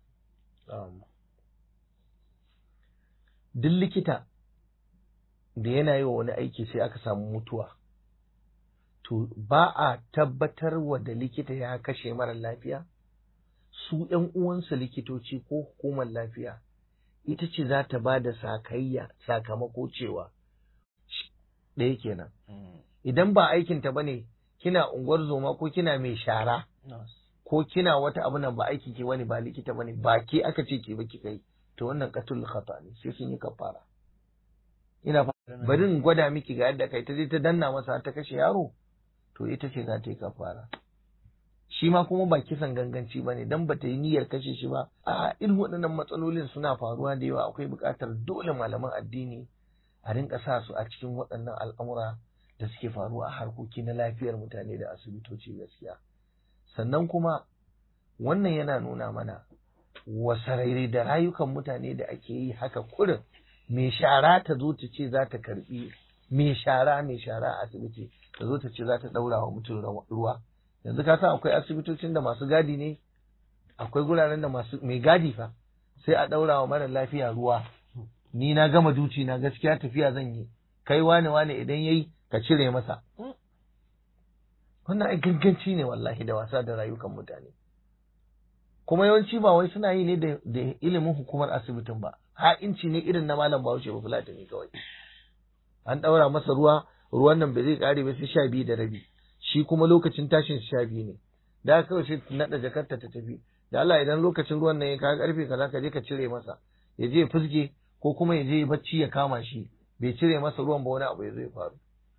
duk likita da yana yi wa wani aiki sai aka samu mutuwa to ba a tabbatar wa da likita ya kashe mara lafiya su ‘yan uwansa likitoci ko hukumar lafiya ita ce za ta ba da sakayya sakamako cewa ɗaya kenan idan ba aikinta ba ne kina unguwar zoma ko kina mai shara ko kina wata abu nan ba aikin ki wani ba likita bane ba ke aka ce ki ba kika yi to wannan qatul khata ne sai sun yi kafara ina bari in gwada miki ga yadda kai ta je ta danna masa ta kashe yaro to ita ce za ta yi kafara shi ma kuma ba kisan ganganci ba ne dan bata yi niyyar kashe shi ba a irin waɗannan matsalolin suna faruwa da yawa akwai buƙatar dole malaman addini a rinka sa su a cikin waɗannan al'amura da suke faruwa a harkoki na lafiyar mutane da asibitoci gaskiya sannan kuma wannan yana nuna mana wasarairai da rayukan mutane da ake yi haka kurin mai shara ta zo ta ce za ta karbi mai shara mai shara a asibiti ta zo ta ce za ta daura wa mutum ruwa yanzu ka san akwai asibitocin da masu gadi ne akwai guraren da masu mai gadi fa sai a daura wa mara lafiya ruwa ni na gama duci na gaskiya tafiya zan yi kai wane wane idan yayi ka cire masa wannan ai ganganci ne wallahi da wasa da rayukan mutane kuma yawanci ba wai suna yi ne da da ilimin hukumar asibitin ba ha'inci ne irin na malam bahaushe ba fulatani kawai an ɗaura masa ruwa ruwan nan ba zai ƙare ba sai sha biyu da rabi shi kuma lokacin tashin sha biyu ne da haka kawai sai naɗa jakarta ta tafi da Allah idan lokacin ruwan nan ya kawo ƙarfe kaza ka je ka cire masa ya je ya fuske ko kuma ya je ya bacci ya kama shi bai cire masa ruwan ba wani abu ya zo ya faru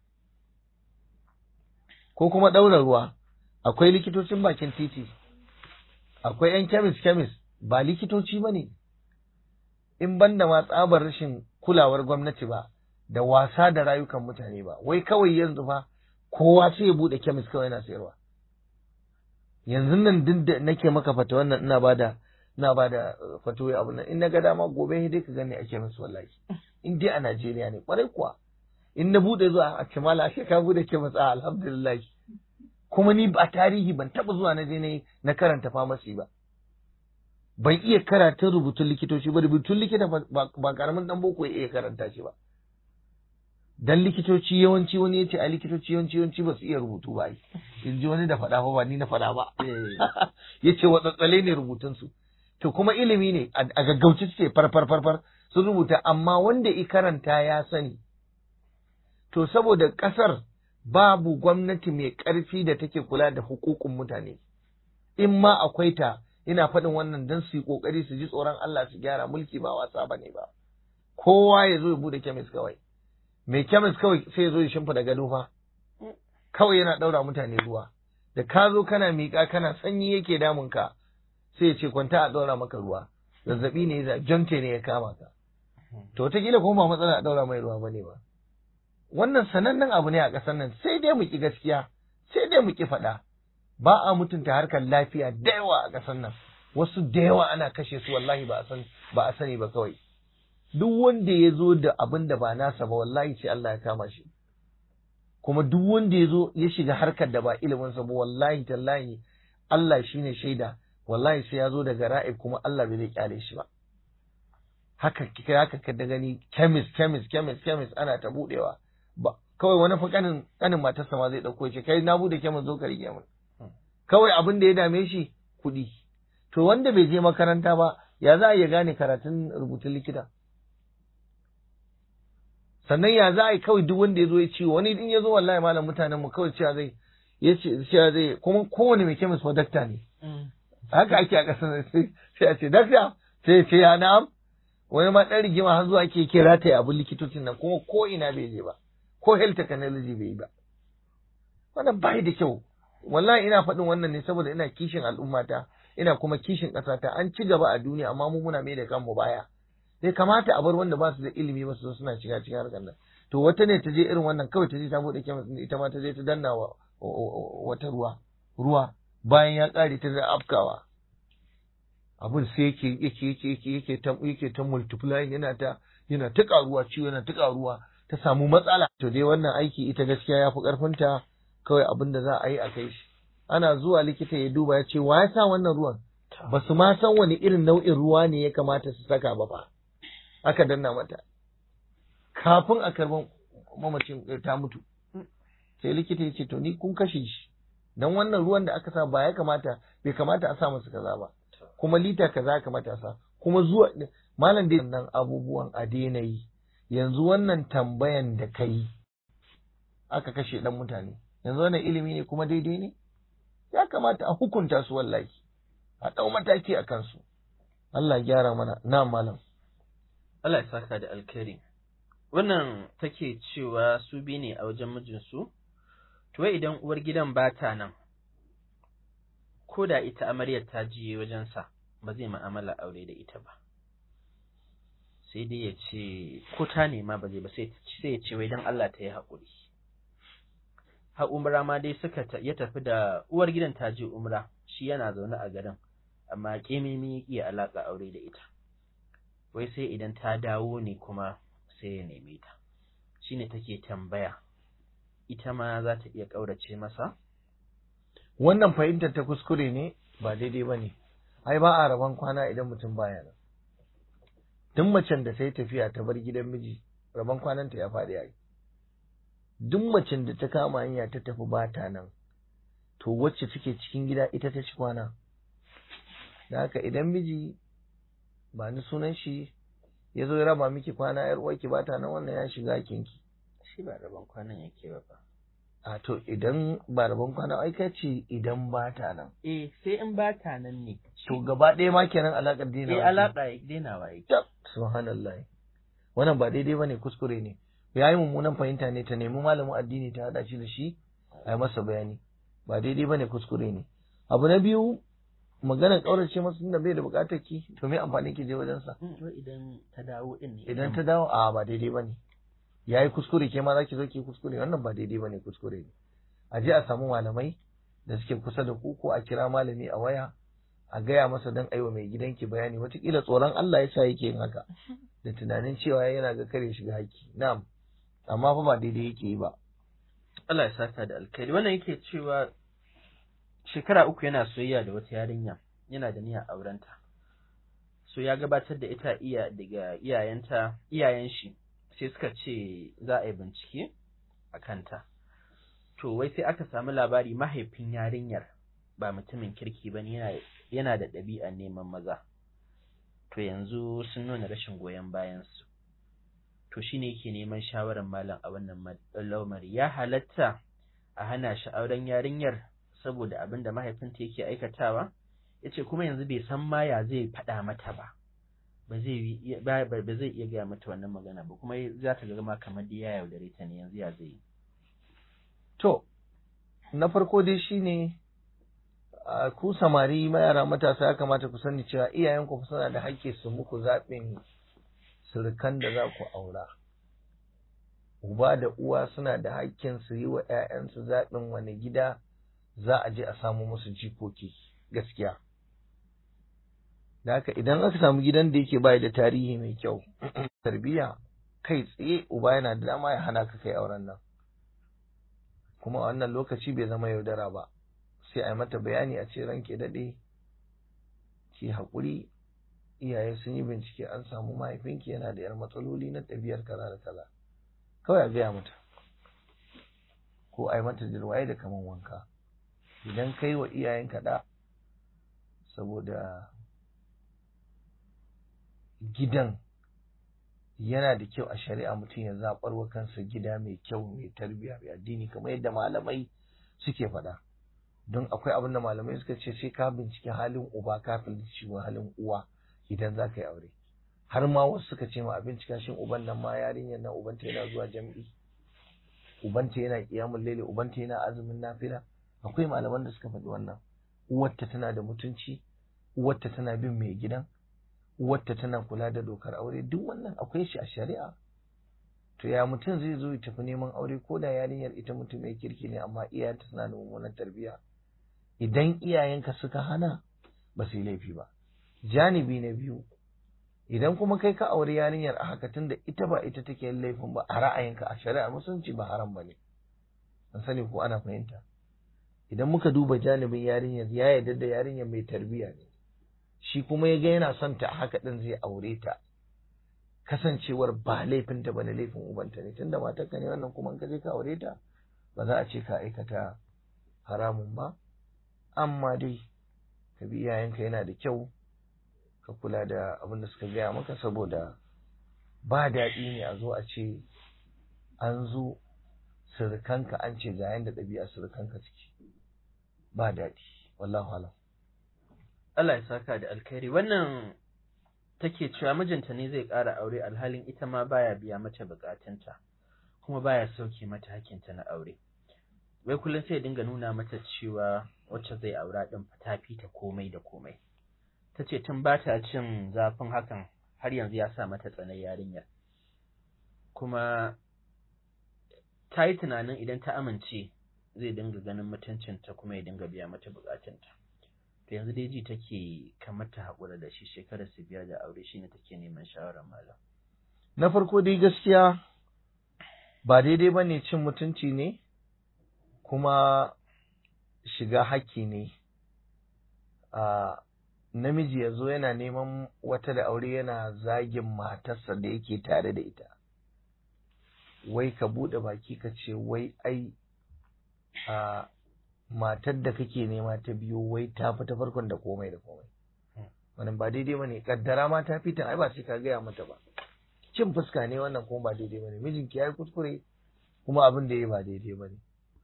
ko kuma ɗaura ruwa akwai likitocin bakin titi akwai 'yan kemis kemis ba likitoci ba ne in banda ma tsabar rashin kulawar gwamnati ba da wasa da rayukan mutane ba wai kawai yanzu fa kowa sai ya bude kemis kawai yana sayarwa yanzu nan duk da nake maka fata wannan ina bada ina bada fatoyi abu nan in na ga dama gobe dai ka gani a kemis wallahi in dai a Najeriya ne kwarai kuwa in na bude zuwa a Kimala ashe ka bude kemis a alhamdulillah kuma ni a tarihi ban taba zuwa na je ne na karanta famasi ba ban iya karatun rubutun likitoci ba rubutun likita ba karamin dan boko ya iya karanta shi ba dan likitoci yawanci wani ya ce a likitoci yawanci yawanci ba su iya rubutu ba in ji wani da faɗa ba ba ni na faɗa ba ya ce watsatsale ne rubutunsu to kuma ilimi ne a gaggauci suke farfar farfar sun rubuta amma wanda i karanta ya sani to saboda ƙasar babu gwamnati mai ƙarfi da take kula da hukukun mutane in ma akwai ta ina faɗin wannan don su yi ƙoƙari su ji tsoron Allah su gyara mulki ba wasa ba ne ba kowa ya zo ya bude kemis kawai mai kemis kawai sai ya zo ya shimfa gado fa kawai yana ɗaura mutane ruwa da ka zo kana miƙa kana sanyi yake damun ka sai ya ce kwanta a ɗaura maka ruwa zazzaɓi ne ya jonte ne ya kama ka to wataƙila kuma ba matsala a ɗaura mai ruwa ba ne ba wannan sanannen abu ne a ƙasar nan sai dai mu ƙi gaskiya sai dai mu ƙi faɗa ba a mutunta harkar lafiya da yawa a ƙasar nan wasu da yawa ana kashe su wallahi ba a san ba a sani ba kawai duk wanda ya zo da abin da ba nasa ba wallahi sai Allah ya kama shi kuma duk wanda ya zo ya shiga harkar da ba ilimin sa ba wallahi tallahi Allah shine shaida wallahi sai ya zo daga ra'ib kuma Allah bai zai kyale shi ba haka kika haka ka da gani chemist chemist chemist chemist ana ta budewa ba kawai wani fa kanin kanin matarsa ma zai dauko ce kai na bude chemist zo ka rike mun kawai abin da ya dame shi kuɗi. To wanda bai je makaranta ba, ya za a iya gane karatun rubutun likita? Sannan ya za a yi kawai duk wanda ya zo ya ciwo, wani in ya zo wallahi malam mutanen mu kawai cewa zai, ya ce cewa zai, kuma kowane mai kemis fa dakta ne. Haka ake a ƙasar sai a ce, dakta, sai ya ce ya na'am. Wani ma ɗan rigima har zuwa ake kira ta abin likitocin nan, kuma ko ina bai je ba, ko health technology bai yi ba. Wannan bai da kyau, wallahi ina faɗin wannan ne saboda ina kishin al'ummata ina kuma kishin ƙasata an ci gaba a duniya amma mu muna mai da kanmu baya bai kamata a bar wanda ba su da ilimi ba su zo suna shiga cikin harkar nan to wata ne ta je irin wannan kawai ta je ta bude kemis ita ma ta je ta danna wa wata ruwa ruwa bayan ya ƙare ta da afkawa abun sai yake yake yake yake yake ta yake ta multiply yana ta yana ta ƙaruwa ciwo yana ta ƙaruwa ta samu matsala to dai wannan aiki ita gaskiya ya fi ƙarfinta kawai abin da za a yi a kai shi ana zuwa likita ya duba ya ce wa ya sa wannan ruwan ba su ma san wani irin nau'in ruwa ne ya kamata su saka ba fa aka danna mata kafin a karban mamacin ta mutu sai likita ya ce to ni kun kashe shi dan wannan ruwan da aka sa ba ya kamata bai kamata a sa masa kaza ba kuma lita kaza ya kamata a sa kuma zuwa malam dai nan abubuwan a daina yi yanzu wannan tambayan da kai aka kashe dan mutane yanzu wannan ilimi ne kuma daidai ne ya kamata a hukunta su wallahi a ɗau mataki a kansu Allah ya gyara mana na malam Allah ya saka da alkhairi wannan take cewa su bi ne a wajen mijinsu to idan uwar gidan ba ta nan ko da ita amaryar ta jiye wajensa ba zai ma'amala aure da ita ba sai dai ya ce ko ta nema ba zai ba sai ya ce wai don Allah ta yi haƙuri har umra ma dai suka ya tafi da uwar gidan ta je umra shi yana zaune a garin amma kemimi ya iya alaka aure da ita wai sai idan ta dawo ne kuma sai ya neme ta shine take tambaya ita ma za ta iya ƙaurace masa wannan fahimtar ta kuskure ne ba daidai ba ne ai ba a rabon kwana idan mutum baya nan duk macen da sai tafiya ta bar gidan miji rabon kwananta ya faɗi yayi duk macen da ta kama hanya ta tafi ba ta nan to wacce take cikin gida ita ta ci kwana da haka idan miji ba ni sunan shi ya zo ya raba miki kwana yar uwarki ba ta nan wannan ya shiga kinki shi ba rabon kwanan yake ba fa a to idan ba rabon kwana ai ka ce idan ba ta nan eh sai in ba ta nan ne to gaba ɗaya ma kenan alaƙar dina eh alaka denawa yake subhanallah wannan ba daidai bane kuskure ne ya yi mummunan fahimta ne ta nemi malamin addini ta haɗa shi da shi a yi masa bayani ba daidai bane kuskure ne abu na biyu maganar ƙaurace masa tunda bai da buƙatar ki to me amfani ki je wajen sa wai idan ta dawo din ne idan ta dawo a ba daidai bane yayi kuskure ke ma zaki zo ki kuskure wannan ba daidai bane kuskure ne a je a samu malamai da suke kusa da ku ko a kira malami a waya a gaya masa don aiwa mai gidanki bayani watakila tsoron Allah ya sa yake yin haka da tunanin cewa yana ga kare shiga haƙƙi na'am amma fa ba daidai yake yi ba Allah ya saka da alkhairi wannan yake cewa shekara uku yana soyayya da wata yarinya yana da niyyar aurenta so ya gabatar da ita iya daga iyayenta iyayen shi sai suka ce za a yi bincike a kanta to wai sai aka samu labari mahaifin yarinyar ba mutumin kirki ba yana yana da ɗabi'ar neman maza to yanzu sun nuna rashin goyon bayansu to shine yake neman shawarar malam a wannan lamari ya halatta a hana shi auren yarinyar saboda abin da mahaifinta yake aikatawa yace kuma yanzu bai san ma ya zai faɗa mata ba ba zai ba zai iya gaya mata wannan magana ba kuma za ta ga ma kamar da ya yaudare ta ne yanzu ya zai yi to na farko dai shine a ku samari mayara matasa ya kamata ku sani cewa iyayenku suna da haƙƙi su muku zaɓin surukan da za ku aura uba da uwa suna da haƙƙin su yi wa 'ya'yansu zaɓin wani gida za a je a samu musu jikoki gaskiya da haka idan aka samu gidan da yake bai da tarihi mai kyau tarbiyya kai tsaye uba yana da dama ya hana ka kai auren nan kuma a wannan lokaci bai zama yaudara ba sai a yi mata bayani a ce ranke daɗe ki haƙuri iyaye sun yi bincike an samu mahaifinki yana da yar matsaloli na ɗabi'ar kaza da kaza kawai a gaya mata ko a yi mata jirwaye da kaman wanka idan kai wa iyayen kaɗa saboda gidan yana da kyau a shari'a mutum ya zaɓar wa kansa gida mai kyau mai tarbiyya mai addini kamar yadda malamai suke faɗa don akwai abin da malamai suka ce sai ka bincike halin uba kafin shiga halin uwa idan za ka yi aure har ma wasu suka ce ma a bincika shin uban nan ma yarinyar nan ubanta yana zuwa jam'i ubanta yana kiyamun laili ubanta yana azumin nafila akwai malaman da suka faɗi wannan uwarta tana da mutunci uwarta tana bin mai gidan uwarta tana kula da dokar aure duk wannan akwai shi a shari'a to ya mutum zai zo ya tafi neman aure ko da yarinyar ita mutum mai kirki ne amma iyayenta suna da mummunan tarbiyya idan iyayenka suka hana ba su yi laifi ba janibi na biyu idan kuma kai ka aure yarinyar a haka tunda ita ba ita take yin laifin ba a ra'ayinka a shari'a musulunci ba haram ba ne an sani ko ana fahimta idan muka duba janibin yarinyar ya yarda da yarinyar mai tarbiyya ne shi kuma ya ga yana son ta a haka din zai aure ta kasancewar ba laifinta ba ne laifin ubanta ne tunda matarka ne wannan kuma in ka je ka aure ta ba za a ce ka aikata haramun ba amma dai ka bi iyayenka yana da kyau ka kula da abin da suka gaya maka saboda ba daɗi ne a zo a ce an zo surukanka an ce ga yanda ɗabi'a surukanka ciki ba daɗi wallahu alam Allah ya saka da alkhairi wannan take cewa mijinta ne zai ƙara aure alhalin ita ma baya biya mata bukatunta kuma baya sauke mata hakinta na aure wai kullum sai dinga nuna mata cewa wacce zai aura din ta fita komai da komai ta ce tun ba ta cin zafin hakan har yanzu ya sa mata tsanar yarinyar kuma ta yi tunanin idan ta amince zai dinga ganin mutuncinta kuma ya dinga biya mata bukatunta to yanzu dai ji take kamar ta haƙura da shi shekarar su biyar da aure shine take neman shawarar malam na farko dai gaskiya ba daidai ba ne cin mutunci ne kuma shiga haƙƙi ne a namiji ya zo yana neman wata da aure yana zagin matarsa da yake tare da ita wai ka buɗe baki ka ce wai ai a matar da kake nema ta biyo wai ta fi ta farkon da komai da komai wannan ba daidai bane kaddara ma ta fita ai ba sai ka gaya mata ba cin fuska ne wannan kuma ba daidai bane mijinki yayi kuskure kuma abin da yayi ba daidai bane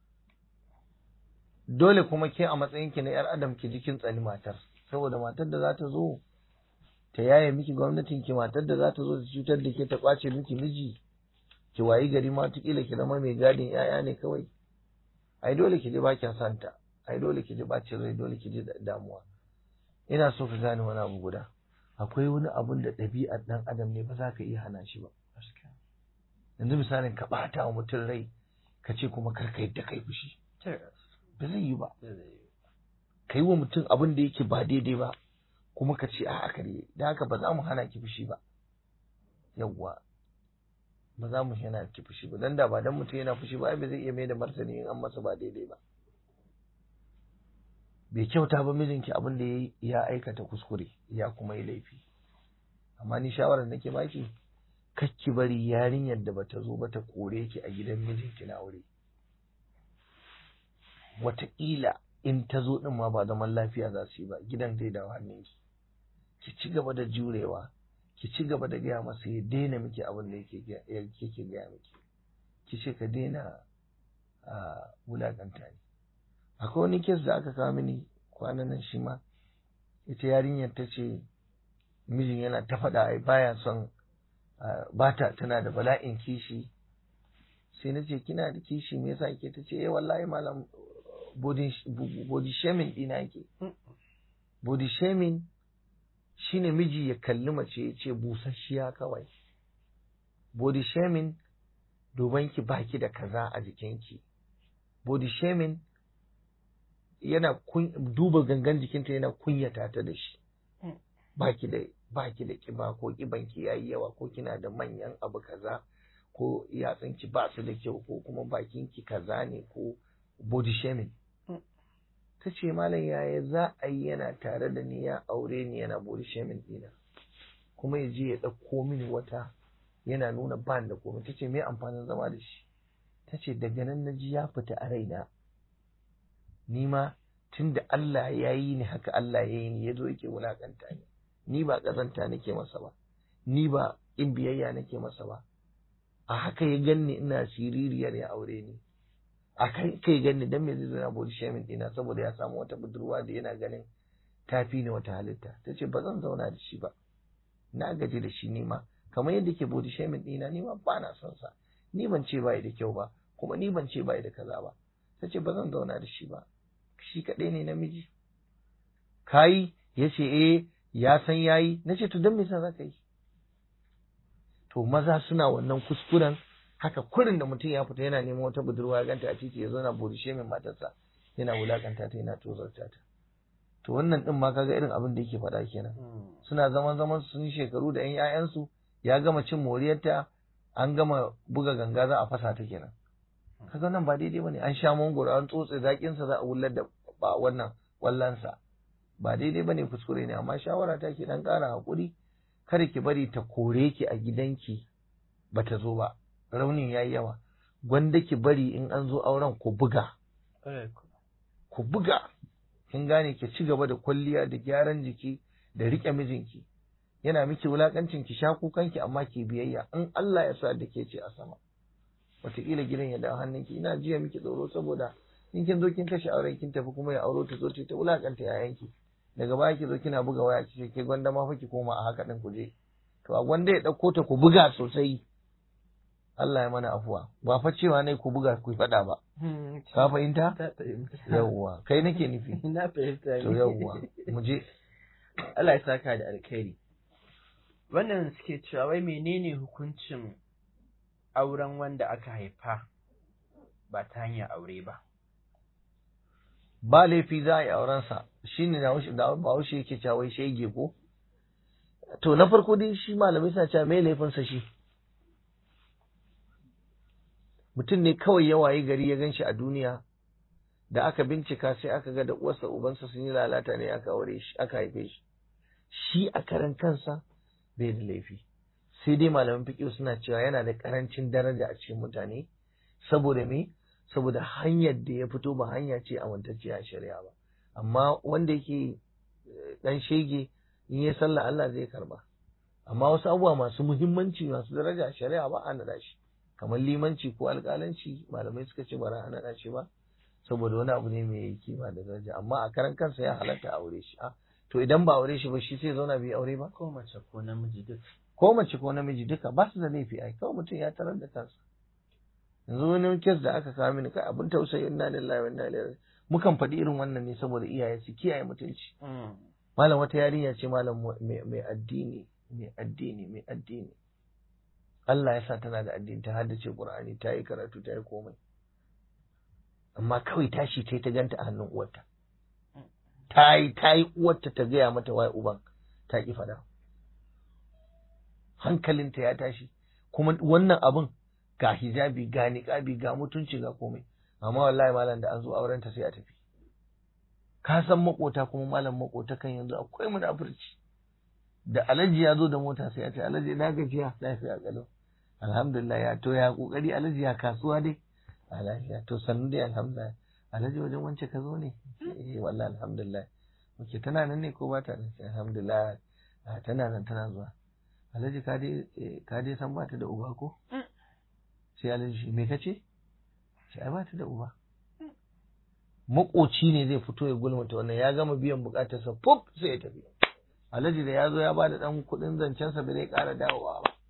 dole kuma ke a matsayin ki na yar adam ki jikin tsani matar saboda matar da za ta zo ta yaye miki gwamnatin ki matar da za ta zo ta cutar da ke ta kwace miki miji ki wayi gari ma kila ki zama mai gadin yaya ne kawai ai dole ki ji bakin santa ai dole ki ji bacin rai dole ki ji damuwa ina so ka gane wani abu guda akwai wani abun da ɗabi'ar ɗan adam ne ba za ka iya hana shi ba yanzu misalin ka ɓata wa mutum rai ka ce kuma kar ka yadda kai fushi ba zai yi ba ka yi wa mutum abin da yake ba daidai ba kuma ka ce a'a kare da haka ba za mu hana ki fushi ba yawwa ba za mu hana ki fushi ba dan da ba dan mutum yana fushi ba ai ba zai iya mai da martani in an masa ba daidai ba bai kyauta ba mijinki abin da ya aikata kuskure ya kuma yi laifi amma ni shawarar nake baki kakki bari yarinyar da bata zo ba ta kore ki a gidan mijinki na aure wataƙila in ta zo din ma ba zaman lafiya za su yi ba gidan zai dawo hannunki ki ci gaba da jurewa ki ci gaba da gaya masa ya daina miki abin da yake gaya miki ki ce ka daina wulaƙanta ni akwai wani kes da aka kawo mini kwanan nan shi ma ita yarinyar ta ce mijin yana ta faɗa ai baya son bata tana da bala'in kishi sai na ce kina da kishi me yasa ke ta ce eh wallahi malam body shaming dina yake body shaming shine miji ya kalli mace ya ce busasshiya kawai body shaming duban ki baki da kaza a jikinki body shaming yana duba gangan jikinta yana kunyata ta da shi baki da baki da kiba ko kibanki yayi yawa ko kina da manyan abu kaza ko yatsunki ba su da kyau ko kuma bakinki kaza ne ko body shaming ta ce malam yaya za a yi yana tare da ni ya aure ni yana body shaming dina kuma ya je ya ɗauko mini wata yana nuna ban da komai ta ce me amfanin zama da shi ta ce daga nan na ji ya fita a raina ni ma tun da Allah ya yi ni haka Allah ya yi ni ya zo yake wulakanta ni ni ba ƙazanta nake masa ba ni ba in biyayya nake masa ba a haka ya ganni ina siririyar ya aure ni a kai kai ganni dan me zai zo na body shaming dina saboda ya samu wata budurwa da yana ganin tafi ni wata halitta ta ce ba zan zauna da shi ba na gaji da shi ni ma kamar yadda ke body shaming dina ni ma ba na son sa ni ban ce bai da kyau ba kuma ni ban ce bai da kaza ba ta ce ba zan zauna da shi ba shi kaɗai ne namiji kayi ya ce eh ya san yayi na ce to don me yasa za ka yi to maza suna wannan kuskuren haka kurin da mutum ya fita yana neman wata budurwa ya ganta a titi ya zo na burishe min matarsa yana wulakanta ta yana tozarta ta to wannan din ma kaga irin abin da yake faɗa kenan suna zaman zaman sun yi shekaru da 'yan 'ya'yansu ya gama cin moriyarta an gama buga ganga za a fasa ta kenan kaga nan ba daidai bane an sha mangoro an tsotse zakin sa za a wullar da ba wannan wallansa ba daidai bane kuskure ne amma shawara ta ke dan ƙara hakuri kada ki bari ta kore ki a gidanki bata zo ba raunin yayi yawa gwanda ki bari in an zo auren ku buga ku buga kin gane ki ci gaba da kwalliya da gyaran jiki da rike mijinki yana miki wulakancin ki sha kukanki amma ki biyayya in Allah ya sa da ke ce a sama wataƙila gidan ya dawo hannunki ina jiya miki tsoro saboda in kin zo kin kashe auren kin tafi kuma ya auro ta zo ta wulakanta yayanki daga baya ki zo kina buga waya ki ke gwanda ma fa ki koma a haka din ku je to a gwanda ya ɗauko ta ku buga sosai Allah ya mana afuwa ba fa cewa ne ku buga ku faɗa ba ka fahimta yawwa kai nake nufi na fahimta to yawwa mu je Allah ya saka da alkhairi wannan suke cewa wai menene hukuncin auren wanda aka haifa ba ta hanyar aure ba ba laifi za a yi aurensa shi ne da bahaushe yake cewa wai shege ko to na farko dai shi malamai suna cewa mai laifinsa shi mutum ne kawai ya waye gari ya gan shi a duniya da aka bincika sai aka ga da uwarsa ubansa sun yi lalata ne aka aure shi aka haife shi shi a karan kansa bai da laifi sai dai malaman fiqh suna cewa yana da karancin daraja a cikin mutane saboda me saboda hanyar da ya fito ba hanya ce amintacciya a shari'a ba amma wanda yake dan shege in yi sallah Allah zai karba amma wasu abubuwa masu muhimmanci masu daraja a shari'a ba a naɗa shi kamar limanci ko alƙalanci malamai suka ce ba za a naɗa shi ba saboda wani abu ne mai kima da daraja amma a karan kansa ya halatta aure shi ah to idan ba aure shi ba shi sai zauna bai aure ba ko mace ko namiji duk ko mace ko namiji duka ba su da laifi ai kawai mutum ya tarar da kansa yanzu wani kes da aka kawo mini kai abin tausayi inna lillahi wa inna ilaihi raji'un mukan faɗi irin wannan ne saboda iyaye su kiyaye mutunci malam wata yarinya ce malam mai addini mai addini mai addini Allah ya sa tana da addini ta haddace Qur'ani ta yi karatu ta yi komai amma kawai tashi ta ta ganta a hannun uwarta ta yi ta yi uwarta ta gaya mata wai uban ta ki fada hankalinta ya tashi kuma wannan abun ga hijabi ga niqabi ga mutunci ga komai amma wallahi malam da an zo auren ta sai a tafi ka san makota kuma malam makota kan yanzu akwai munafurci da alaji ya zo da mota sai a ce alaji na gajiya lafiya kalau alhamdulillah ya to ya kokari alaji ya kasuwa dai a lafiya to sannu dai alhamdulillah alaji wajen wance ka zo ne eh wallahi alhamdulillah muke tana nan ne ko ba ta nan alhamdulillah tana nan tana zuwa alhaji ka dai ka dai san ba ta da uba ko sai alhaji me kace sai ai ba ta da uba makoci ne zai fito ya gulmata wannan ya gama biyan bukatarsa pop sai ya tafi alhaji da ya zo ya bada dan kudin zancensa ba zai kara dawowa ba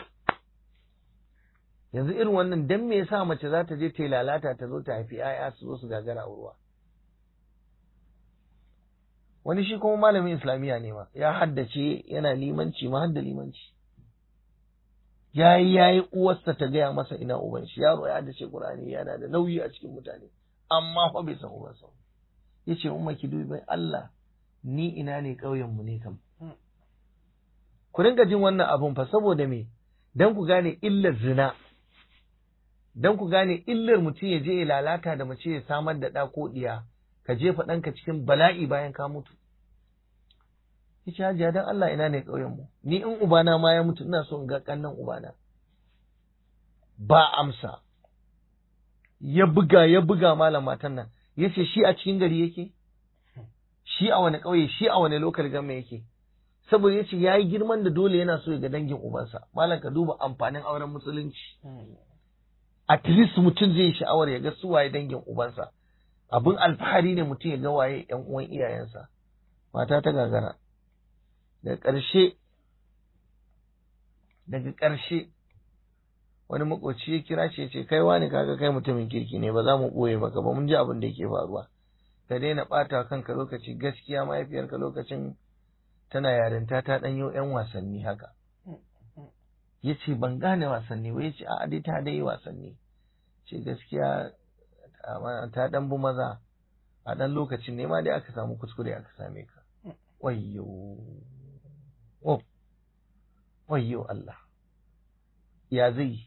yanzu irin wannan dan me yasa mace za ta je ta lalata ta zo ta haifi 'ya'ya su zo su gagara ruwa wani shi kuma malamin islamiyya ne ma ya haddace yana limanci ma hadda limanci yayi yayi uwarsa ta gaya masa ina uban shi yaro ya haddace qur'ani yana da nauyi a cikin mutane amma fa bai san ubansa yace umma ki dubi bai Allah ni ina ne ƙauyen mu ne kam ku dinga jin wannan abun fa saboda me dan ku gane illar zina dan ku gane illar mutum ya je ya lalata da mace ya samar da ɗa ko ɗiya ka jefa ɗanka cikin bala'i bayan ka mutu yace hajiya dan Allah ina ne ƙauyen mu ni in ubana ma ya mutu ina so in ga kannan ubana ba amsa ya buga ya buga malam matan nan yace shi a cikin gari yake shi a wani ƙauye shi a wani lokal gama yake saboda yace yayi girman da dole yana so ya ga dangin ubansa malam ka duba amfanin auren musulunci at least mutum zai sha'awar ya ga su waye dangin ubansa abin alfahari ne mutum ya ga waye yan uwan iyayensa mata ta gagara daga ƙarshe daga ƙarshe wani makoci ya kira shi ya ce kai wani kaga kai mutumin kirki ne ba za mu ɓoye maka ba mun ji abin da yake faruwa ka daina ɓata kanka lokaci gaskiya mahaifiyarka lokacin tana yarinta ta ɗanyo ‘yan wasanni haka ya ce ban gane wasanni ba ya ce a dai ta dai wasanni ce gaskiya ta ɗan bu maza a ɗan lokacin ne ma dai aka samu kuskure aka same ka wayyo oh wayyo Allah ya zai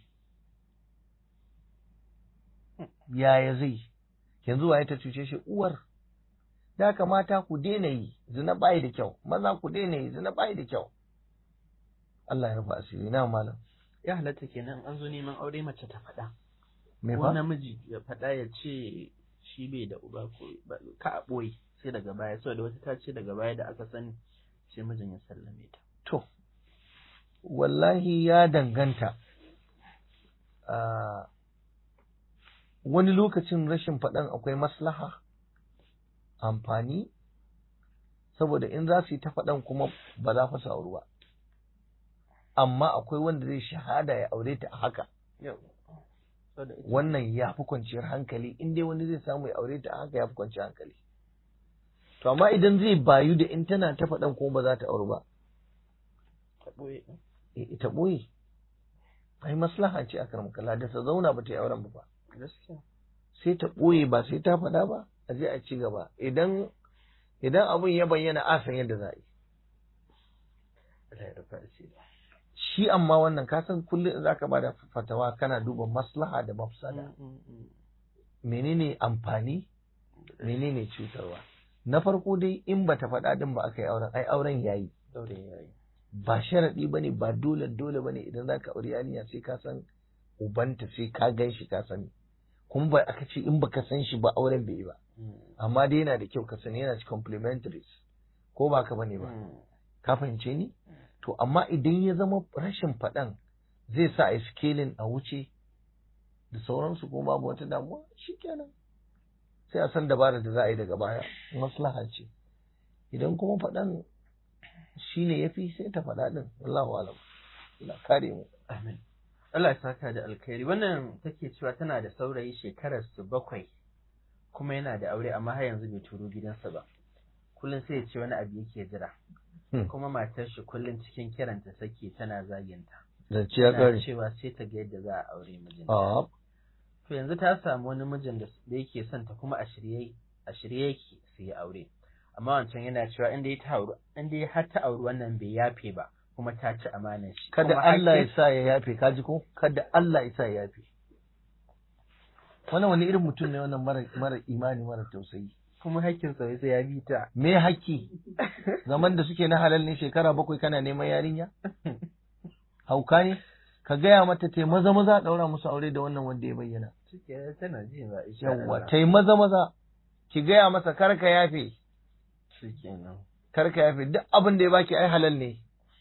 yaya zai yanzu waye ta cuce shi uwar da kamata ku daina yi zina bai da kyau maza ku daina yi zina bai da kyau Allah ya rufa asiri na malam ya halatta kenan an zo neman aure mace ta faɗa me ko fa namiji ya faɗa ya ce shi bai da uba ko ka a ɓoye sai daga baya saboda wata ta ce daga baya da aka sani sai mijin ya sallame ta to wallahi ya danganta a wani lokacin rashin faɗan akwai maslaha amfani saboda in za su yi ta faɗan kuma ba za su auru ba amma akwai wanda zai shahada ya aure ta a haka wannan ya fi kwanciyar hankali in dai wani zai samu ya aure ta a haka ya fi kwanciyar hankali to amma idan zai bayu da in tana ta faɗan kuma ba za ta auru ba ta ɓoye ita ɓoye ai maslaha ce a karmakala da ta zauna ba ta yi auren ba gaskiya sai ta ɓoye ba sai ta faɗa ba a je a ci gaba idan idan abin ya bayyana a san yadda za a yi Allah ya rufa asiri shi amma wannan ka san kullum in zaka bada fatawa kana duba maslaha da mafsada menene amfani menene cutarwa na farko dai in bata faɗa din ba aka yi auren ai auren yayi daure yayi ba sharaɗi bane ba dole dole bane idan zaka aure yarinya sai ka san ubanta sai ka gan shi ka sani kuma ba aka ce in baka san shi ba auren bai yi ba amma dai yana da kyau ka sani yana ci complementaries ko ba ka bane ba ka fahimce ni to amma idan ya zama rashin faɗan zai sa a scaling a wuce da sauransu ko babu wata damuwa shikenan sai a san dabarar da za a yi daga baya maslaha ce idan kuma faɗan shine yafi sai ta faɗa din wallahu alam Allah kare mu Amin. Allah ya saka da alkhairi. Wannan take cewa tana da saurayi shekarar su bakwai kuma yana da aure amma har yanzu bai turo gidansa ba. Kullum sai ya ce wani abu yake jira. Hmm. Kuma matar shi kullum cikin kiranta sake tana zaginta. zance ya Tana kare cewa sai ta ga yadda za a aure mijin. a To yanzu ta samu wani mijin da da yake son ta kuma a shirye a shirye yake su yi aure. Amma wancan yana cewa inda ya ta auri inda ya har ta auri wannan bai yafe ba kuma ta ci amanar shi. kada Kuma Allah ya hakkin- sa ya yafe kaji ko kada Allah ya sa ya yafe wannan wani irin mutum ne wannan mara mara imani mara tausayi kuma hakkin sa sai ya bi ta. me haƙƙi zaman da suke na halal ne shekara bakwai kana neman yarinya hauka ne ka gaya mata tai maza maza a ɗaura musu aure da wannan wanda ya bayyana Cike tana ji ba insha yawwa Allah. tai maza maza ki gaya masa kar ka yafe Shikenan. kar ka yafe duk abin da ya baki ai halal ne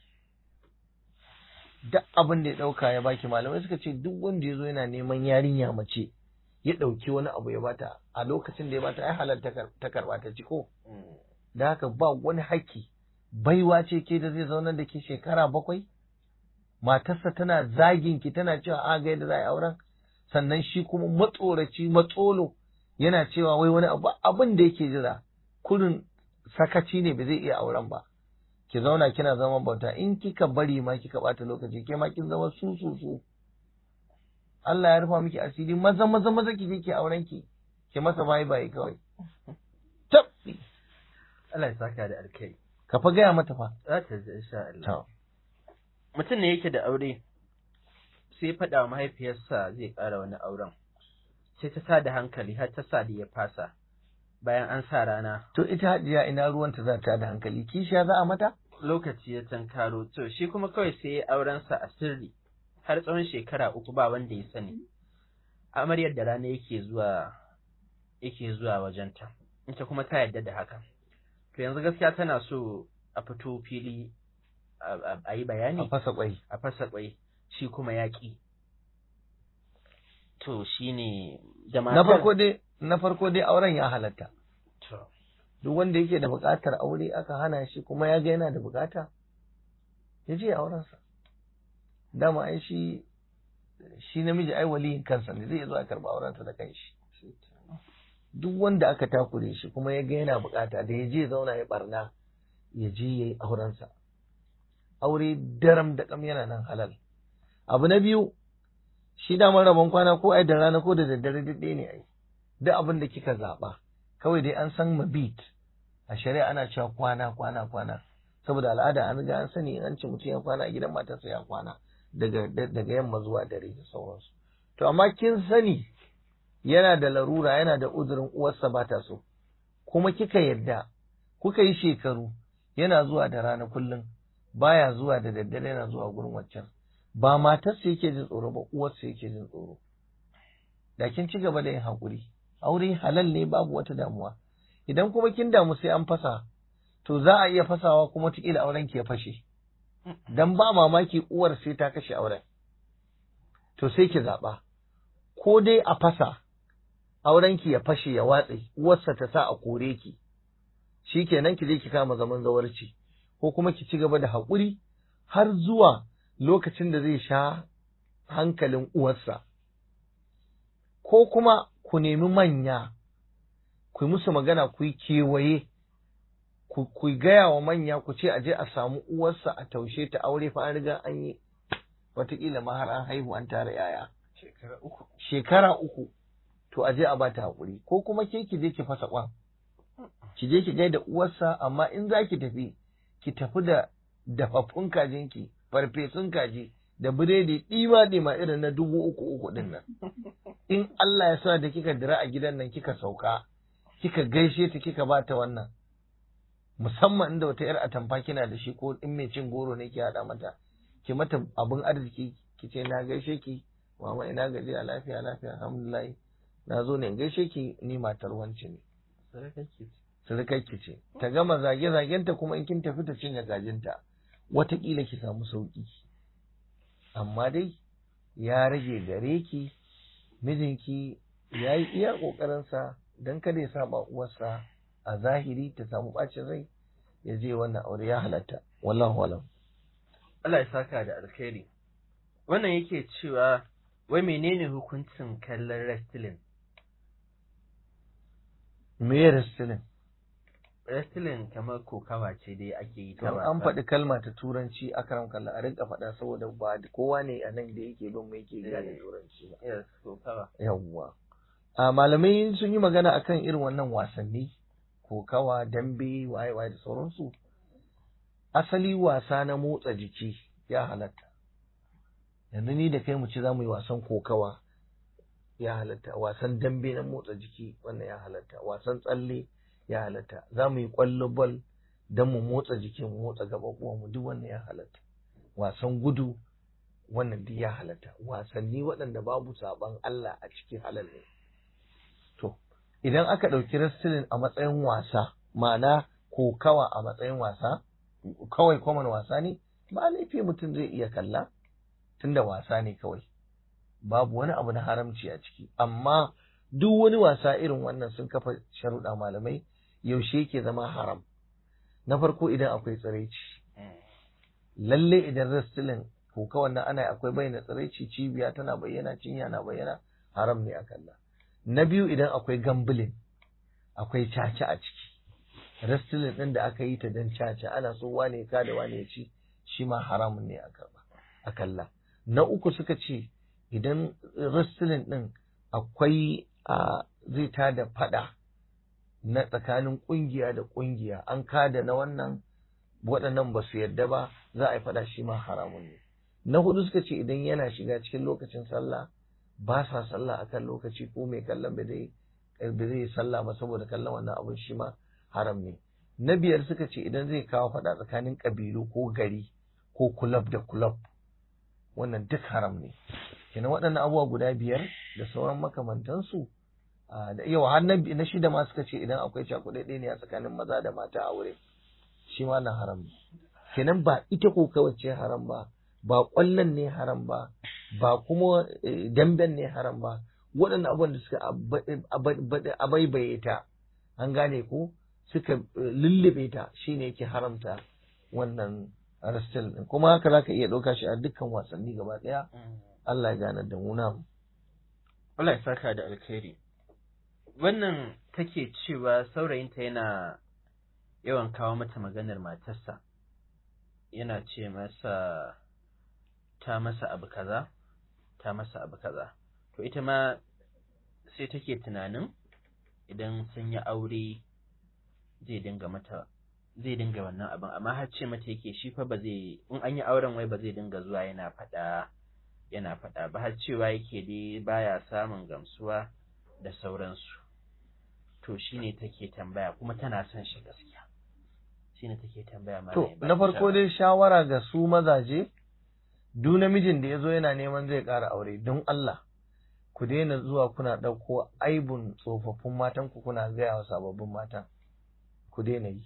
duk abin da ya ɗauka ya baki malamai suka ce duk wanda ya zo yana neman yarinya mace ya ɗauki wani abu ya bata a lokacin da ya bata ai halal ta kar- ta karɓa ta ci ko da haka ba wani haƙƙi baiwa ce ke da zai zaunar da ke shekara bakwai matarsa tana zagin ki tana cewa a ga yadda za a yi auren sannan shi kuma matsoraci matsolo yana cewa wai wani abu abin da yake jira kurin sakaci ne ba zai iya auren ba ki zauna kina zama bauta in kika bari ma kika bata lokaci ke ma kin zama su su su Allah ya rufa miki asiri maza maza maza ki je ki auren ki ki masa bye bye kawai tabbi Allah ya saka da alkai. ka fa gaya mata fa Za ta ji insha Allah. to Mutum ne yake da aure sai faɗa wa mahaifiyarsa zai ƙara wani auren. Sai ta sa da hankali har ta sa da ya fasa. Bayan an sa rana to ita hajiya ina ruwanta za ta da hankali kishiya za a mata lokaci ya tankaro to shi kuma kawai sai ya aurensa a sirri har tsawon shekara uku ba wanda ya sani. Amaryar da rana yake zuwa yake zuwa wajenta. Ita kuma ta yarda da haka. To yanzu gaskiya tana so a fito fili a- a a yi a bayani fasa kwai a fasa kwai shi kuma ya ƙi. To shi ne da na matar- farko dai na farko dai auren ya halatta To, duk wanda yake da buƙatar aure aka hana shi kuma ya ga yana da buƙata ya je aurensa dama ai shi shi namiji ai waliyin kansa ne zai zo a karɓa aurensa da kanshi duk wanda aka takure shi kuma ya ga yana buƙata da ya je zauna ya barna ya je ya yi aurensa aure daram da kam yana nan halal abu na biyu shi daman rabon kwana ko ai da rana ko da daddare duk ɗaya ne ai duk abin da kika zaɓa kawai dai an san mabit a shari'a ana cewa kwana kwana kwana saboda al'ada an riga an sani in an ce mutum ya kwana a gidan matarsa ya kwana daga daga yamma zuwa dare da sauransu to amma kin sani yana da larura yana da uzurin uwarsa ba ta so kuma kika yarda kuka yi shekaru yana zuwa da rana kullum baya zuwa da daddare yana zuwa gurin waccan ba matarsa yake jin tsoro ba uwarsa yake jin tsoro da kin ci gaba da yin haƙuri aure halal ne babu wata damuwa idan kuma kin damu sai an fasa to za a iya fasawa kuma tukila auren ki ya fashe dan ba mamaki uwar sai ta kashe auren to sai ki zaɓa ko dai a fasa auren ki ya fashe ya watse uwarsa ta sa a kore ki shikenan ki je ki kama zaman zawarci ko kuma ki ci gaba da haƙuri har zuwa lokacin da zai sha hankalin uwarsa ko kuma ku nemi manya ku yi musu magana ku yi kewaye ku ku gaya wa manya ku ce aje a samu uwarsa a taushe ta aure fa an riga an yi wataƙila ma har an haihu an tara yaya shekara uku. shekara uku to aje a bata haƙuri ko kuma ke ki je ki fasa kwan ki je ki gaida uwarsa amma in za ki tafi ki tafi da dafaffun kajinki farfesun kaji da biredi ɗima ɗima irin na dubu uku uku ɗin nan in Allah ya sa da kika dira a gidan nan kika sauka kika gaishe ta kika bata wannan musamman inda wata yar atamfa kina da shi ko in mai cin goro ne ki haɗa mata ki mata abin arziki ki ce na gaishe ki mama ina gaji a lafiya lafiya alhamdulillah na zo ne in gaishe ki ni matar wance ne Sadaka ke. surukarki ce ta gama zage-zagenta kuma in kin tafi ta cinye gajinta wataƙila ki samu sauƙi amma dai ya rage gare ki mijinki ya yi iya ƙoƙarinsa don kada ya saba uwarsa a zahiri ta samu ɓacin rai ya je wannan aure ya halatta wallahu alam Allah ya saka da alkhairi wannan yake cewa wai menene hukuncin kallon wrestling me ya wrestling wrestling kamar kokawa ce dai ake yi to ta an wasa. faɗi kalma ta turanci akram kalla a rinka faɗa saboda ba kowa ne a nan da yake bin mu yake gane Eh. turanci ba yes kokawa yawwa a malamai sun yi magana akan irin wannan wasanni kokawa dambe waye waye da sauransu asali wasa na motsa jiki ya halatta yanzu ni da kai mu ci za mu yi wasan kokawa ya halatta wasan dambe na motsa jiki wannan ya halatta wasan tsalle ya halatta za mu yi kwallo bal don mu motsa jiki mu motsa gaɓaɓuwan mu duk wannan ya halatta wasan gudu wannan duk ya halatta wasanni waɗanda babu saban Allah a cikin halal ne to idan aka ɗauki wrestling a matsayin wasa ma'ana kokawa a matsayin wasa kawai common wasa ne ba laifi mutum zai iya kalla tunda wasa ne kawai babu wani abu na haramci a ciki amma duk wani wasa irin wannan sun kafa sharuɗa malamai yaushe yake zama haram na farko idan akwai tsiraici lalle idan wrestling ko kawai nan ana akwai bayyana tsiraici cibiya tana bayyana cinya na bayyana haram ne a kalla na biyu idan akwai gambling akwai caca a ciki wrestling din da aka yi ta dan caca ana so wane ka da wane ya ci shi ma haramun ne a karba a kalla na uku suka ce idan wrestling din akwai a zai tada fada na tsakanin kungiya da kungiya an kada na wannan waɗannan ba su yarda ba za a yi fada shi ma haramun ne na hudu suka ce idan yana shiga cikin lokacin sallah ba sa sallah akan lokaci ko mai kallon ba zai ba zai sallah ba saboda kallon wannan abun shi ma haram ne na biyar suka ce idan zai kawo fada tsakanin kabilu ko gari ko kulab da kulab wannan duk haram ne kenan waɗannan abubuwa guda biyar da sauran makamantansu a, da yau har na na shida ma suka ce idan akwai cakuɗaɗɗe ne a tsakanin maza da mata a wuri shi ma na haram ne kenan ba ita ko kawai ce haram ba ba ƙwallon ne haram ba ba kuma eh, damben ne haram ba waɗannan abubuwan da suka aba- aba- abaibaye ta an gane ko suka eh, lullube ta shine yake haramta wannan rastal din kuma haka zaka iya ɗauka shi a dukkan wasanni gaba ɗaya Allah ya gane da mu na Allah ya saka da alkhairi wannan take cewa saurayinta yana yawan kawo mata maganar matarsa yana ce masa ta masa abu kaza ta masa abu kaza to ita ma sai take tunanin idan sun yi aure zai dinga mata zai dinga wannan abin amma har ce mata yake shi fa ba zai in an yi auren wai ba zai dinga zuwa yana faɗa yana faɗa ba har cewa yake dai baya samun gamsuwa da sauransu to shine take tambaya kuma tana son shi gaskiya shine take tambaya ma to na farko dai shawara ga su mazaje duk namijin da ya zo yana neman zai ƙara aure don Allah ku daina zuwa kuna ɗauko aibun tsofaffin matan ku kuna gaya wa sababbin matan ku daina yi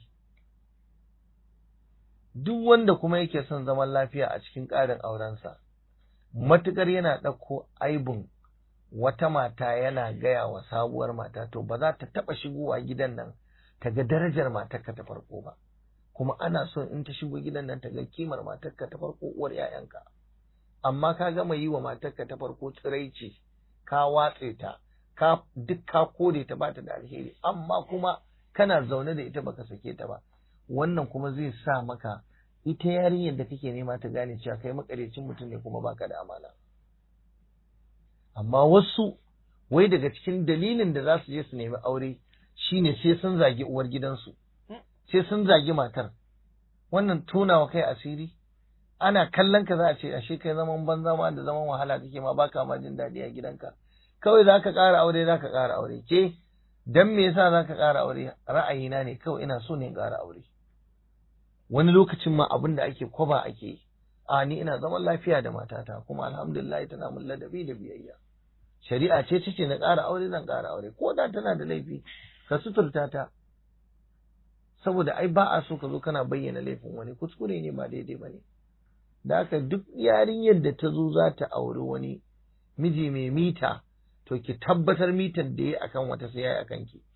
duk wanda kuma yake son zaman lafiya a cikin ƙarin aurensa matuƙar yana ɗauko aibun wata mata yana gaya wa sabuwar mata to ba za ta taɓa shigowa gidan nan ta ga darajar matarka ta farko ba kuma ana son in ta shigo gidan nan ta ga kimar matarka ta farko uwar 'ya'yanka amma ka gama yi wa matarka ta farko tsiraici ka watse ta ka duk ka kore ta bata da alheri amma kuma kana zaune da ita baka sake ta ba wannan kuma zai sa maka ita yarinyar da kake nema ta gane cewa kai makarecin mutum ne kuma baka da amana amma wasu wai daga cikin dalilin da za su je su nemi aure shine sai sun zagi uwar gidansu sai sun zagi matar wannan tunawa kai asiri ana kallon ka za a ce ashe kai zaman banza ma da zaman wahala kake ma baka ma jin daɗi a gidanka kawai za ka ƙara aure za ka ƙara aure ke dan me yasa za ka ƙara aure ra'ayina ne kawai ina so ne in ƙara aure wani lokacin ma abin da ake kwaba ake yi a ni ina zaman lafiya da matata kuma alhamdulillah tana mun ladabi da biyayya shari'a ce ta ce na ƙara aure zan ƙara aure ko da tana da laifi ka suturta ta saboda ai ba a so ka zo kana bayyana laifin wani kuskure ne ba daidai ba ne da haka duk yarinyar da ta zo za ta auri wani miji mai mita to ki tabbatar mitar da ya akan wata sai ya akan ki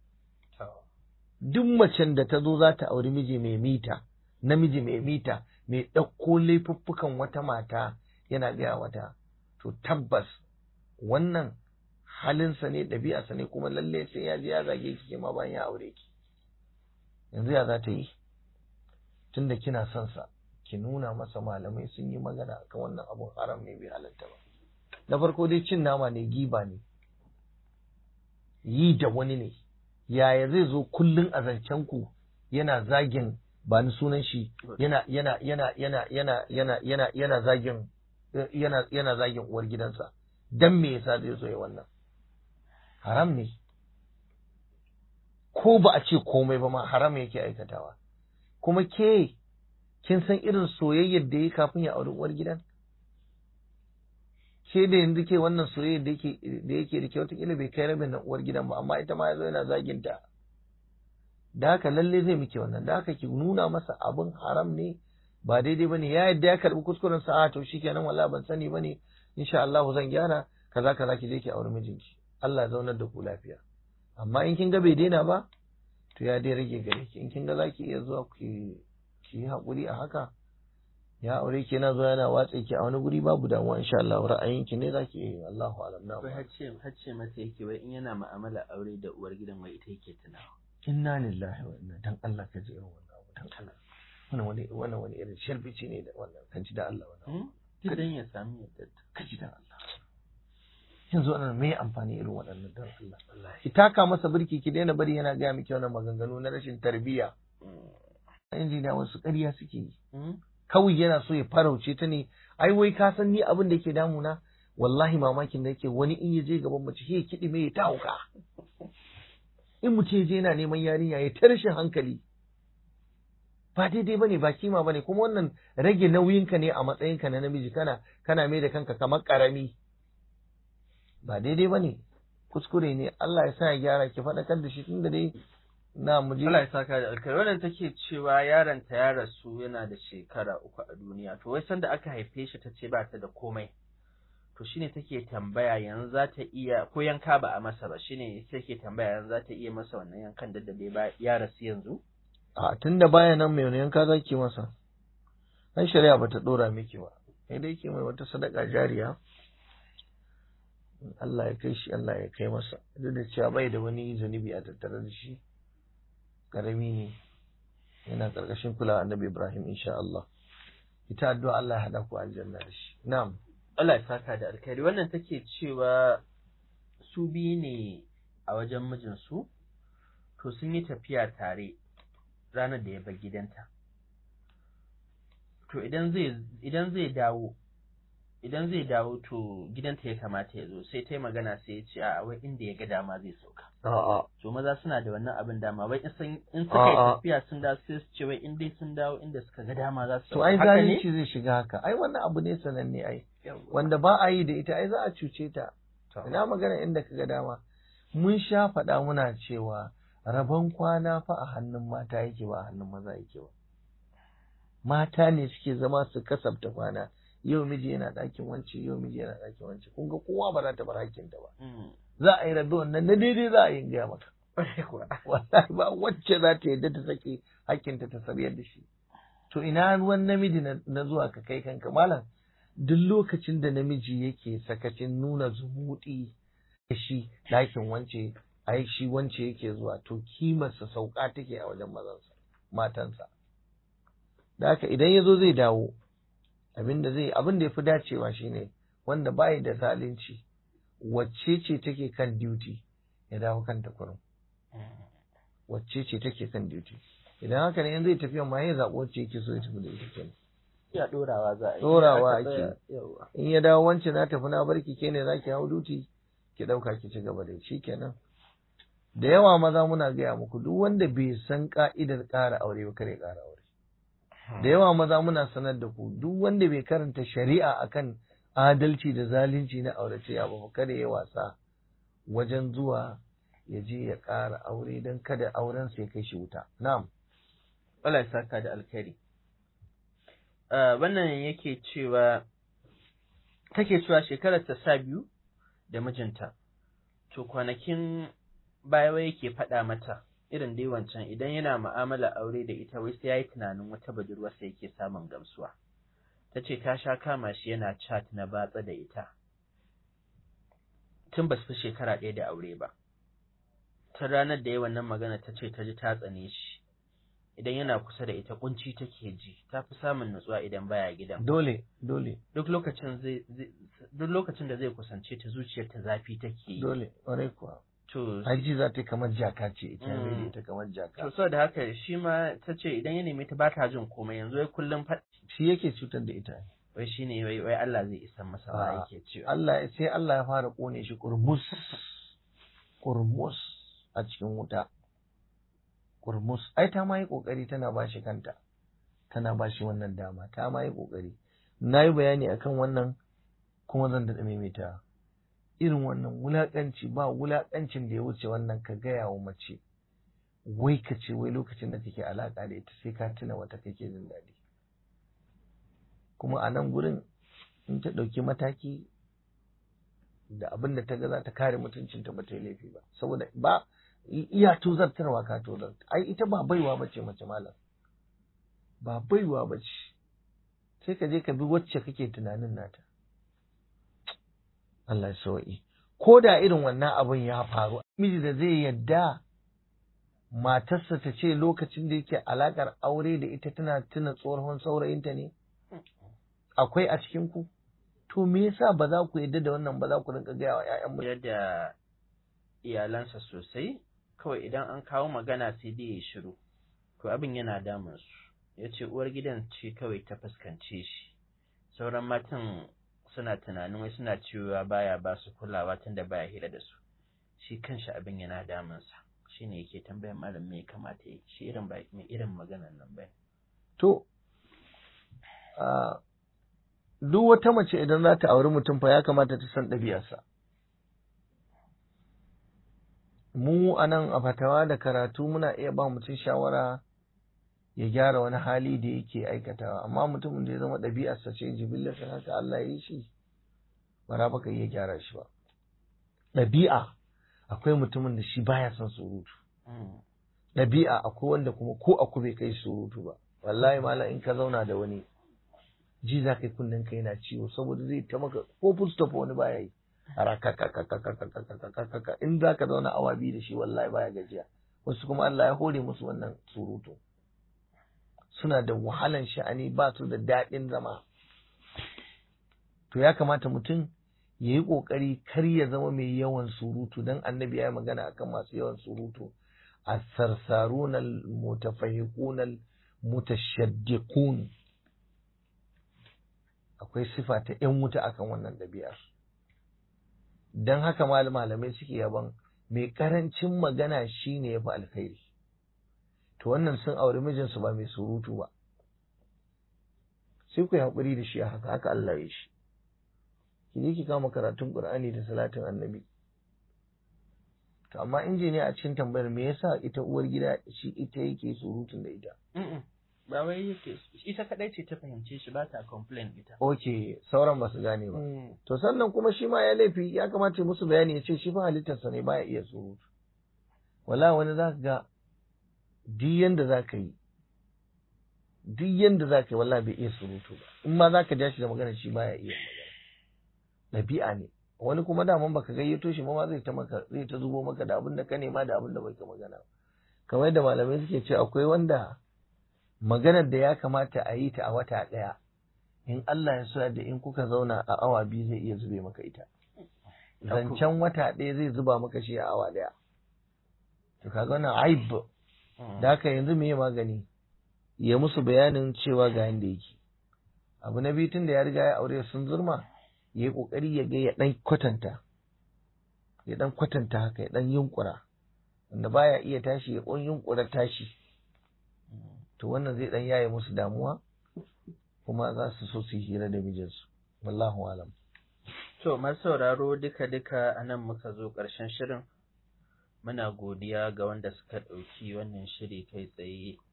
duk macen da ta zo za ta auri miji mai mita namiji mai mita mai ɗauko laifuffukan wata mata yana gaya wata to tabbas wannan halinsa ne ɗabi'arsa ne kuma lalle sai ya je ya zage ki ma bayan ya aure ki yanzu ya za ta yi tunda kina son sa ki nuna masa malamai sun yi magana akan wannan abun haram ne bai halatta ba na farko dai cin nama ne giba ne yi da wani ne yaya zai zo kullun a zancen ku yana zagin ba ni sunan shi yana yana yana yana yana yana yana yana zagin yana yana zagin uwar gidansa dan me yasa zai zo ya wannan haram ne ko ba a ce komai ba ma haram yake aikatawa kuma ke kin san irin soyayyar da ya kafin ya auri uwar gidan ke da yanzu ke wannan soyayyar da yake da yake da kyau kila bai kai rabin na uwar gidan ba amma ita ma yazo yana zagin ta da haka lalle zai miki wannan da haka ki nuna masa abin haram ne ba daidai bane ya yadda ya karbi kuskuren sa a to shikenan wallahi ban sani bane insha Allah zan gyara kaza kaza ki je ki auri mijinki Allah ya zaunar da ku lafiya amma in kin ga bai daina ba to ya dai rage gare ki in kin ga zaki iya zuwa ki ki yi hakuri a haka ya aure ki yana zuwa yana watsa ki a wani guri babu damuwa insha Allah ra'ayin ki ne zaki yi Allahu alam na Wai hacce hacce mata yake wai in yana mu'amala aure da uwar gidan wai ita yake tunawa. inna lillahi wa inna dan Allah ka ji irin wannan abu dan Allah wannan wani wannan wani irin sharbici ne da wannan kan ji da Allah wannan Duk dan ya sami yadda. ka ji da Allah yanzu wannan me amfani irin waɗannan dan Allah ki taka masa birki ki daina bari yana gaya miki wannan maganganu na rashin tarbiyya injiniya wasu ƙarya suke yi kawai yana so ya farauce ta ne ai wai ka san ni abin da yake damuna wallahi mamakin da yake wani in ya je gaban mace ya kiɗi mai ya ta hauka in mutum ya je yana neman yarinya ya ta rashin hankali ba daidai bane ba kima bane kuma wannan rage nauyinka ne a matsayinka na namiji kana kana mai da kanka kamar karami ba daidai bane kuskure ne Allah ya sa ya gyara ki faɗakar da shi tunda dai na mu je Allah ya saka da alkhairi wannan take cewa yaron ta ya rasu yana da shekara uku a duniya to wai sanda aka haife shi ta ce ba ta da komai to shine take tambaya yanzu za ta iya ko yanka ba a masa ba shine take tambaya yanzu za ta iya masa wannan yankan da dai ba ya rasu yanzu a tunda baya nan mai yanka zaki masa an shari'a bata dora miki ba sai dai ke mai wata sadaka jariya Allah ya kai shi Allah ya kai masa duk da cewa bai da wani zunubi a tattare da shi karami ne yana karkashin kula annabi Ibrahim insha Allah ita addu'a Allah ya hada ku aljanna da shi na'am Allah ya saka da alkhairi wannan take cewa su biyu ne a wajen mijinsu to sun yi tafiya tare ranar da ya bar gidanta to idan zai idan zai dawo idan zai dawo to gidanta ya kamata ya zo sai ta yi magana sai ya ce a wai inda ya ga dama zai sauka a'a to maza suna da wannan abin dama wai in sun in suka yi A'a. tafiya sun dawo sai su ce wai in dai sun dawo inda suka ga dama za su to sauka ai haka ne zalunci zai shiga haka ai wannan abu ne sananne ai wanda ba a yi da ita ai za a cuce ta To. ina magana inda kaga dama mun sha faɗa muna cewa rabon kwana fa a hannun mata yake ba a hannun maza yake ba mata ne suke zama su kasabta kwana yau miji yana ɗakin wance yau miji yana ɗakin wance kun ga kowa ba za ta bar hakkinta ba Mm. za a yi rabe wannan na daidai za a yi in gaya maka Ƙwarai kuwa. wallahi ba wacce za ta yadda ta sake hakkinta ta sabiyar da shi to ina ruwan namiji na na zuwa ka kai kanka malam duk lokacin da namiji yake sakacin nuna zumuɗi da shi ɗakin wance ai shi wance yake zuwa to kimarsa sauka take a wajen mazansa matansa da haka idan ya zo zai dawo abin da zai abin da ya fi dacewa shine wanda bayi da zalunci wacce ce take kan duty ya dawo kanta kurum wacce ce take kan duty idan haka ne in zai tafiya ma ya zaɓi wacce yake so ya tafi da ita kenan Ya ɗorawa za a yi. Ɗorawa Aka tsaya- ake. Yawwa. in ya dawo wancan na tafi na barki ke ne zaki hau duty ki ɗauka ki ci gaba da shi kenan da yawa maza muna gaya muku duk wanda bai san ka'idar ƙara aure ba kare ƙara aure da yawa maza muna sanar da ku duk wanda bai karanta shari'a akan adalci da zalunci na auratayya ba kada ya wasa wajen zuwa ya je ya ƙara aure don kada auren sai kai shi wuta na'am Allah ya saka da alkhairi wannan yake cewa take cewa shekarar ta sa biyu da mijinta to kwanakin baya wai yake faɗa mata irin dai wancan idan yana mu'amala aure da ita wai sai yayi tunanin wata budurwarsa yake samun gamsuwa ta ce ta sha kama shi yana chat na batsa da ita tun ba su fi shekara ɗaya da aure ba ta ranar da ya wannan magana ta ce ta ji ta tsane shi idan yana kusa da ita kunci take ji ta fi samun nutsuwa idan baya gidan dole dole duk lokacin zai duk lokacin da zai kusance ta zuciyar ta zafi take dole ƙwarai kuwa to aji za ta yi kamar jaka ce ita Mm. mai da ita kamar jaka to saboda haka shi ma ta ce idan ya nemi ta ba ta jin komai yanzu wai kullum fa shi yake cutar da ita wai shine wai wai Allah zai isa masa ba A'a. yake cewa Allah sai Allah ya fara kone shi kurmus kurmus a cikin wuta kurmus ai ta ma yi kokari tana ba shi kanta tana ba shi wannan dama ta ma yi kokari na yi bayani akan wannan kuma zan daɗa maimaita irin wannan wulaƙanci ba wulaƙancin da ya wuce wannan ka gaya wa mace wai ka ce wai lokacin da kake alaƙa da ita sai ka tuna wata kake jin daɗi kuma a nan gurin in ta ɗauki mataki da abin da ta ga za ta kare mutuncinta ba ta yi laifi ba saboda ba iya tozartarwa ka tozar ai ita ba baiwa ba ce mace malam ba baiwa ba ce sai ka je ka bi wacce kake tunanin nata Allah ya sau'i ko da irin wannan abin ya faru miji da zai yadda matarsa ta ce lokacin da yake alakar aure da ita tana tuna tsohon saurayinta ne akwai a cikin ku to me yasa ba za ku yadda da wannan ba za ku rinka gaya wa ƴaƴan mu da iyalansa sosai kawai idan an kawo magana sai dai ya shiru to abin yana damun su ya ce uwar gidan ce kawai ta fuskance shi sauran matan suna tunanin wai suna cewa baya ba su kulawa tunda baya hira da su shi kanshi abin yana damunsa shi ne yake tambayar malam me ya kamata ya shi irin ba mai irin maganar nan bai to a duk wata mace idan za ta auri mutum fa ya kamata ta san ɗabi'arsa mu a nan a fatawa da karatu muna iya ba mutum shawara ya gyara wani hali da yake aikatawa amma mutumin da ya zama ɗabi'arsa ce jibillarsa haka Allah ya yi shi ba za ka iya gyara shi ba ɗabi'a akwai mutumin da shi baya son surutu ɗabi'a akwai wanda kuma ko aku bai kai surutu ba wallahi mala in ka zauna da wani ji za ka yi kunnen ka yana ciwo saboda zai ta maka ko full stop wani baya yi Harakakakakakakakakakaka. in za ka zauna awa biyu da shi wallahi baya gajiya wasu kuma Allah ya hore musu wannan surutu suna da wahalan sha'ani ba su da daɗin zama to ya kamata mutum ya yi ƙoƙari kar ya zama mai yawan surutu don annabi ya yi magana akan masu yawan surutu a sarsarunal mutafahiqunal mutashaddiqun akwai sifa ta ‘yan wuta akan wannan ɗabi'ar don haka malamai suke yaban mai ƙarancin magana shine ya fi alkhairi to wannan sun auri mijinsu ba mai surutu ba sai ku yi haƙuri da shi a haka haka Allah ya shi ki je ki kama karatun Qur'ani da salatin annabi to amma injiniya a cikin tambayar me yasa ita uwar gida shi ita yake surutun da ita ba wai yake ita kadai ce ta fahimce shi ba ta complain ita oke sauran ba su gane ba to sannan kuma shi ma ya laifi ya kamata musu bayani ya ce shi fa halittarsa ne baya iya surutu wala wani za ka ga duk yanda za ka yi duk yanda za ka yi wallahi bai iya surutu ba in ma za ka ja shi da magana shi baya iya magana ɗabi'a ne wani kuma daman baka gayyato shi ma zai ta maka zai ta zubo maka da abin da ka nema da abin da bai ka magana kamar yadda malamai suke ce akwai wanda maganar da ya kamata a yi ta a wata ɗaya in Allah ya so da in kuka zauna a awa biyu zai iya zube maka ita zancen wata ɗaya zai zuba maka shi a awa ɗaya to kaga wannan aib da haka yanzu me magani ya musu bayanin cewa ga yanda yake abu na biyu tun da ya riga ya aure sun zurma ya yi kokari ya ga ya dan kwatanta ya dan kwatanta haka ya dan yunkura wanda baya iya tashi ya kon yunkura tashi to wannan zai dan yaye musu damuwa kuma za su so su yi hira da mijinsu wallahu alam to masu sauraro duka duka anan muka zo ƙarshen shirin muna godiya ga wanda suka ɗauki wannan shiri kai tsaye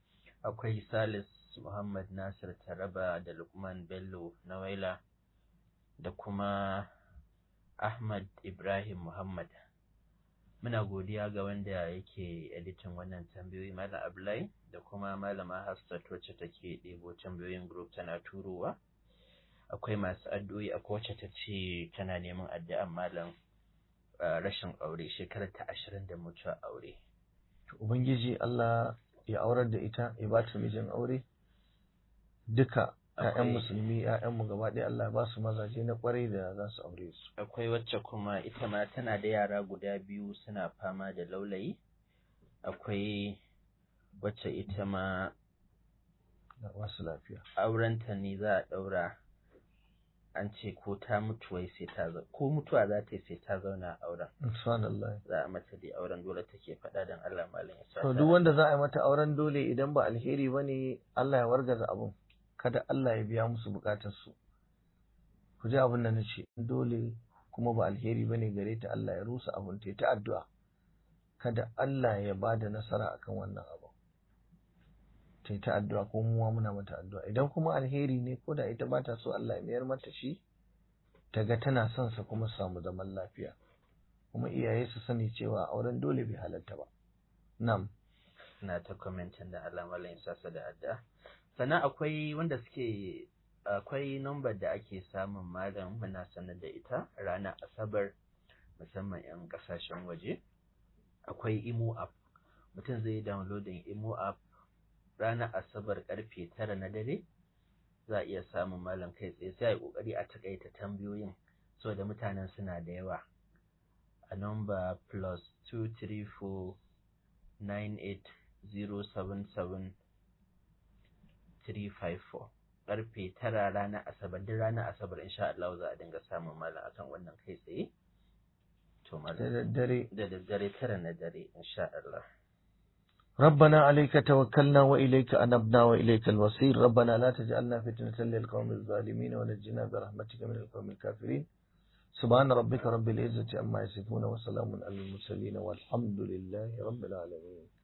akwai salis muhammad nasir taraba da lukman bello nawaila da kuma ahmad ibrahim muhammad muna godiya ga wanda yake editin wannan tambayoyi malam abdullahi da kuma malama hafsat wacce take ɗebo tambayoyin group tana turowa akwai masu addu'o'i akwai wacce ta ce tana neman addu'an malam rashin aure shekarar ta ashirin da mutuwa aure ubangiji Allah ya aurar da ita ya ba ta mijin aure duka ‘ya'yan musulmi ‘ya'yanmu gaba ɗaya Allah ba su mazaje na ƙwarai da za su aure su akwai wacce kuma ita ma tana da yara guda biyu suna fama da laulayi akwai wacce ita ma wasu lafiya aurenta ne za a ɗaura an ce ko ta mutu wai sai ta ko mutuwa za ta yi sai ta zauna a auren subhanallah za a mata dai auren dole take faɗa dan Allah malam ya sa to duk wanda za a yi mata auren dole idan ba alheri bane Allah ya wargaza abun kada Allah ya biya musu bukatar su ku ji abin da nace dole kuma ba alheri bane gare ta Allah ya rusa abun ta ta addu'a kada Allah ya bada nasara akan wannan abu ta ta addu'a ko mu muna mata addu'a idan kuma alheri ne ko da ita ba ta so Allah ya mayar mata shi ta ga tana son sa kuma samu zaman lafiya kuma iyaye su sani cewa auren dole bai halatta ba na'am na ta commentin da Allah mallan ya sasa da adda sannan akwai wanda suke akwai number da ake samun malam muna sanar da ita ranar asabar musamman yan kasashen waje akwai imo app mutum zai downloading imo app ranar asabar karfe tara na dare za a iya samun malam kai tsaye sai a yi kokari a takaita tambayoyin so da mutanen suna da yawa a number plus 234 98077 354 karfe tara ranar asabar duk ranar asabar insha Allah za a dinga samun malam akan wannan kai tsaye to da daddare da daddare tara na dare insha Allah ربنا عليك توكلنا وإليك أنبنا وإليك المصير ربنا لا تجعلنا فتنة للقوم الظالمين ونجنا برحمتك من القوم الكافرين سبحان ربك رب العزة عما يصفون وسلام على المرسلين والحمد لله رب العالمين